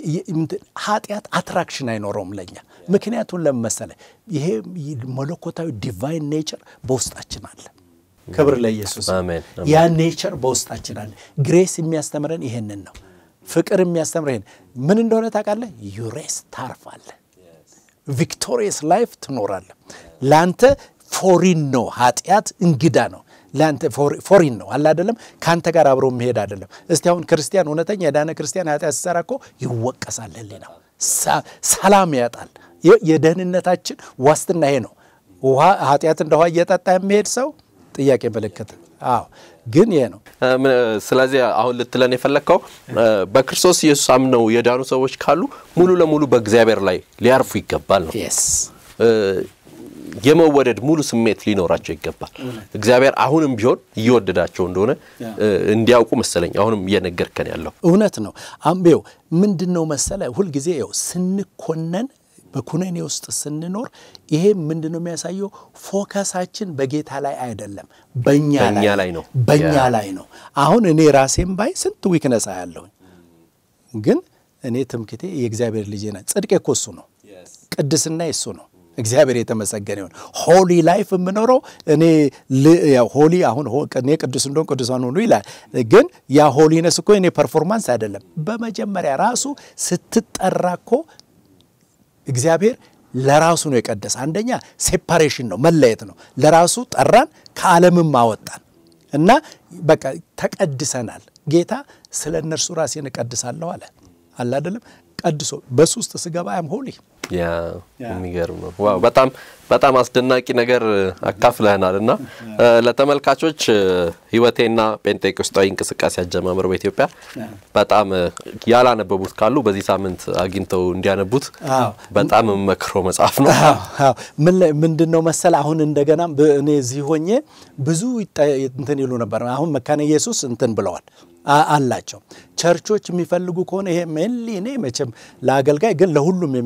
ኃጢአት አትራክሽን አይኖረውም ለኛ። ምክንያቱም ለምን መሰለህ? ይሄ መለኮታዊ ዲቫይን ኔቸር በውስጣችን አለ። ክብር ለኢየሱስ። ያ ኔቸር በውስጣችን አለ። ግሬስ የሚያስተምረን ይሄንን ነው። ፍቅር የሚያስተምረ ይሄን ምን እንደሆነ ታውቃለህ? ዩሬስ ታርፋለህ። ቪክቶሪየስ ላይፍ ትኖራለህ። ለአንተ ፎሪን ነው ኃጢአት እንግዳ ነው ለአንተ ፎሪን ነው አለ አይደለም። ከአንተ ጋር አብሮ መሄድ አይደለም። እስቲ አሁን ክርስቲያን እውነተኛ የዳነ ክርስቲያን ኃጢአት ሲሰራ እኮ ይወቀሳል፣ ህሊናው ሰላም ያጣል። የደህንነታችን ዋስትና ይሄ ነው። ውሃ ኃጢአት እንደ ውሃ እየጠጣ የሚሄድ ሰው ጥያቄ ምልክት። አዎ ግን ይሄ ነው። ስለዚህ አሁን ልትለን የፈለግከው በክርስቶስ ኢየሱስ አምነው የዳኑ ሰዎች ካሉ ሙሉ ለሙሉ በእግዚአብሔር ላይ ሊያርፉ ይገባል ነው የመወደድ ሙሉ ስሜት ሊኖራቸው ይገባል። እግዚአብሔር አሁንም ቢሆን እየወደዳቸው እንደሆነ እንዲያውቁ መሰለኝ አሁንም እየነገርከን ያለው እውነት ነው። አምቤው ምንድን ነው መሰለ ሁልጊዜ ው ስንኮነን በኩነኔ ውስጥ ስንኖር ይሄ ምንድን ነው የሚያሳየው? ፎከሳችን በጌታ ላይ አይደለም፣ በእኛ ላይ ነው። በእኛ ላይ ነው። አሁን እኔ ራሴም ባይ ስንት ዊክነስ ያለሁኝ፣ ግን እኔ ትምክቴ የእግዚአብሔር ልጅ ነ ጽድቄ እኮ እሱ ነው። ቅድስና እሱ ነው። እግዚአብሔር የተመሰገነ ይሁን። ሆሊ ላይፍ የምኖረው እኔ ሆሊ አሁን እኔ ቅዱስ እንደሆን ቅዱሳን ሁኑ ይላል። ግን ያ ሆሊነስ እኮ እኔ ፐርፎርማንስ አይደለም። በመጀመሪያ ራሱ ስትጠራ እኮ እግዚአብሔር ለራሱ ነው የቀደሰ። አንደኛ ሴፓሬሽን ነው መለየት ነው። ለራሱ ጠራን፣ ከዓለምም አወጣን እና በቃ ተቀድሰናል። ጌታ ስለ እነርሱ ራሴን እቀድሳለሁ አለ አለ አይደለም። ቀድሶ በሱ ውስጥ ስገባ ያም ሆሊ ያ የሚገርም ነው። ዋው በጣም በጣም አስደናቂ ነገር አካፍለህናል እና ለተመልካቾች ህይወቴና ጴንጤቆስጣዊ እንቅስቃሴ አጀማመር በኢትዮጵያ በጣም ያላነበቡት ካሉ በዚህ ሳምንት አግኝተው እንዲያነቡት በጣም መክሮ መጽሐፍ ነው። ምንድን ነው መሰል አሁን እንደገና እኔ እዚህ ሆኜ ብዙ እንትን ይሉ ነበር። አሁን መካነ ኢየሱስ እንትን ብለዋል አላቸው ቸርቾች የሚፈልጉ ከሆነ ይሄ ሜንሊ እኔ መቼም ለአገልጋይ ግን ለሁሉም የሚሆን ነው እና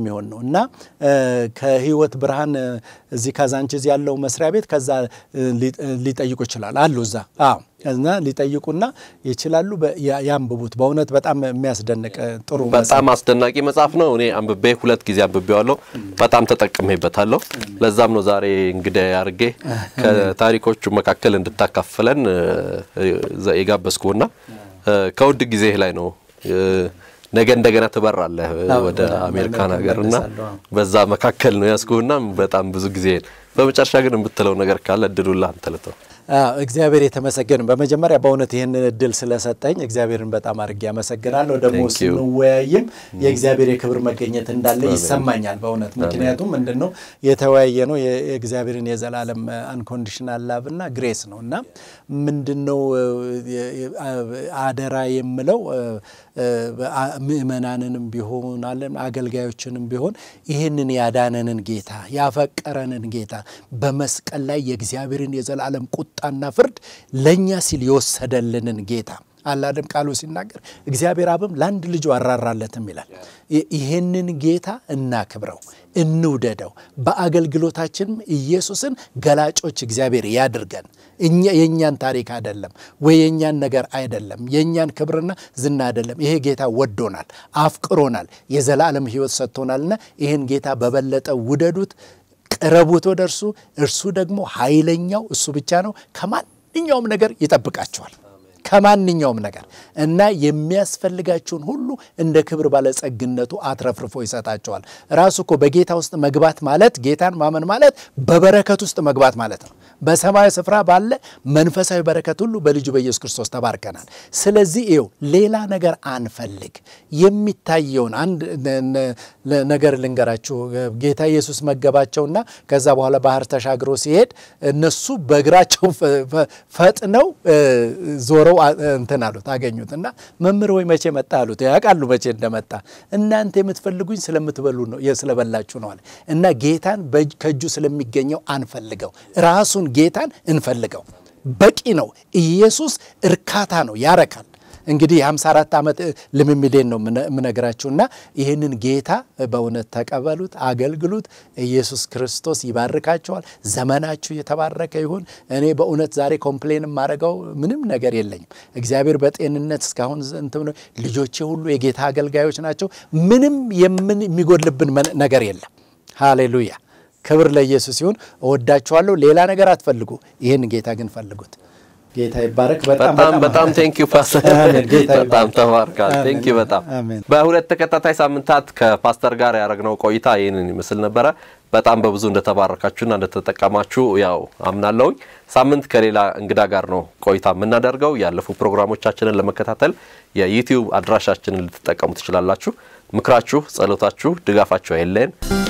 እና ከህይወት ብርሃን እዚህ ካዛንቺዝ ያለው መስሪያ ቤት ከዛ ሊጠይቁ ይችላል አሉ እዛ እና ሊጠይቁና ይችላሉ። ያንብቡት። በእውነት በጣም የሚያስደንቅ ጥሩ በጣም አስደናቂ መጽሐፍ ነው። እኔ አንብቤ ሁለት ጊዜ አንብቤዋለሁ። በጣም ተጠቅሜበታለሁ። ለዛም ነው ዛሬ እንግዳ አድርጌ ከታሪኮቹ መካከል እንድታካፍለን የጋበዝኩና ከውድ ጊዜ ላይ ነው ነገ እንደገና ትበራለህ ወደ አሜሪካን ሀገር እና በዛ መካከል ነው ያስኩህና በጣም ብዙ ጊዜ በመጨረሻ ግን የምትለው ነገር ካለ እድሉላ አንተ ልተው። እግዚአብሔር የተመሰገን። በመጀመሪያ በእውነት ይህንን እድል ስለሰጠኝ እግዚአብሔርን በጣም አድርጌ አመሰግናለሁ። ደግሞ ስንወያይም የእግዚአብሔር የክብር መገኘት እንዳለ ይሰማኛል በእውነት ምክንያቱም ምንድን ነው የተወያየ ነው የእግዚአብሔርን የዘላለም አንኮንዲሽናል ላቭ እና ግሬስ ነው እና ምንድን ነው አደራ የምለው ምእመናንንም ቢሆን አለን አገልጋዮችንም ቢሆን ይህንን ያዳነንን ጌታ ያፈቀረንን ጌታ በመስቀል ላይ የእግዚአብሔርን የዘላለም ቁጣና ፍርድ ለእኛ ሲል የወሰደልንን ጌታ አላደም ቃሉ ሲናገር እግዚአብሔር አብም ለአንድ ልጁ አራራለትም ይላል። ይህንን ጌታ እናክብረው፣ እንውደደው። በአገልግሎታችንም ኢየሱስን ገላጮች እግዚአብሔር ያድርገን። እኛ የእኛን ታሪክ አይደለም ወይ የእኛን ነገር አይደለም፣ የእኛን ክብርና ዝና አይደለም። ይሄ ጌታ ወዶናል፣ አፍቅሮናል፣ የዘላለም ሕይወት ሰጥቶናልና ይህን ጌታ በበለጠ ውደዱት፣ ቅረቡት ወደ እርሱ። እርሱ ደግሞ ኃይለኛው እሱ ብቻ ነው። ከማንኛውም ነገር ይጠብቃቸዋል ከማንኛውም ነገር እና የሚያስፈልጋችሁን ሁሉ እንደ ክብር ባለጸግነቱ አትረፍርፎ ይሰጣቸዋል። ራሱ እኮ በጌታ ውስጥ መግባት ማለት ጌታን ማመን ማለት በበረከት ውስጥ መግባት ማለት ነው። በሰማያዊ ስፍራ ባለ መንፈሳዊ በረከት ሁሉ በልጁ በኢየሱስ ክርስቶስ ተባርከናል። ስለዚህ ይኸው ሌላ ነገር አንፈልግ። የሚታየውን አንድ ነገር ልንገራችሁ። ጌታ ኢየሱስ መገባቸውና ከዛ በኋላ ባህር ተሻግሮ ሲሄድ እነሱ በእግራቸው ፈጥነው ዞረው እንትን አሉት አገኙት እና መምህር ወይ መቼ መጣ አሉት። ያውቃሉ መቼ እንደመጣ እናንተ የምትፈልጉኝ ስለምትበሉ ነው ስለበላችሁ ነው አለ እና ጌታን ከእጁ ስለሚገኘው አንፈልገው፣ ራሱን ጌታን እንፈልገው። በቂ ነው። ኢየሱስ እርካታ ነው፣ ያረካል። እንግዲህ የ54 ዓመት ልምምዴን ነው የምነግራችሁና ይህንን ጌታ በእውነት ተቀበሉት፣ አገልግሉት። ኢየሱስ ክርስቶስ ይባርካቸዋል። ዘመናችሁ የተባረከ ይሁን። እኔ በእውነት ዛሬ ኮምፕሌን የማደርገው ምንም ነገር የለኝም። እግዚአብሔር በጤንነት እስካሁን እንትን ልጆቼ ሁሉ የጌታ አገልጋዮች ናቸው። ምንም የምን የሚጎድልብን ነገር የለም። ሃሌሉያ! ክብር ለኢየሱስ ይሁን። እወዳችኋለሁ። ሌላ ነገር አትፈልጉ፣ ይህን ጌታ ግን ፈልጉት። ጌታ ይባረክ። በጣም በጣም ቴንክ ዩ ፓስተር፣ በጣም ተባርካል። ቴንክ ዩ በጣም በሁለት ተከታታይ ሳምንታት ከፓስተር ጋር ያደረግነው ቆይታ ይህንን ይመስል ነበረ። በጣም በብዙ እንደተባረካችሁና እንደተጠቀማችሁ ያው አምናለሁኝ። ሳምንት ከሌላ እንግዳ ጋር ነው ቆይታ የምናደርገው። ያለፉ ፕሮግራሞቻችንን ለመከታተል የዩቲዩብ አድራሻችንን ልትጠቀሙ ትችላላችሁ። ምክራችሁ፣ ጸሎታችሁ፣ ድጋፋችሁ አይለየን።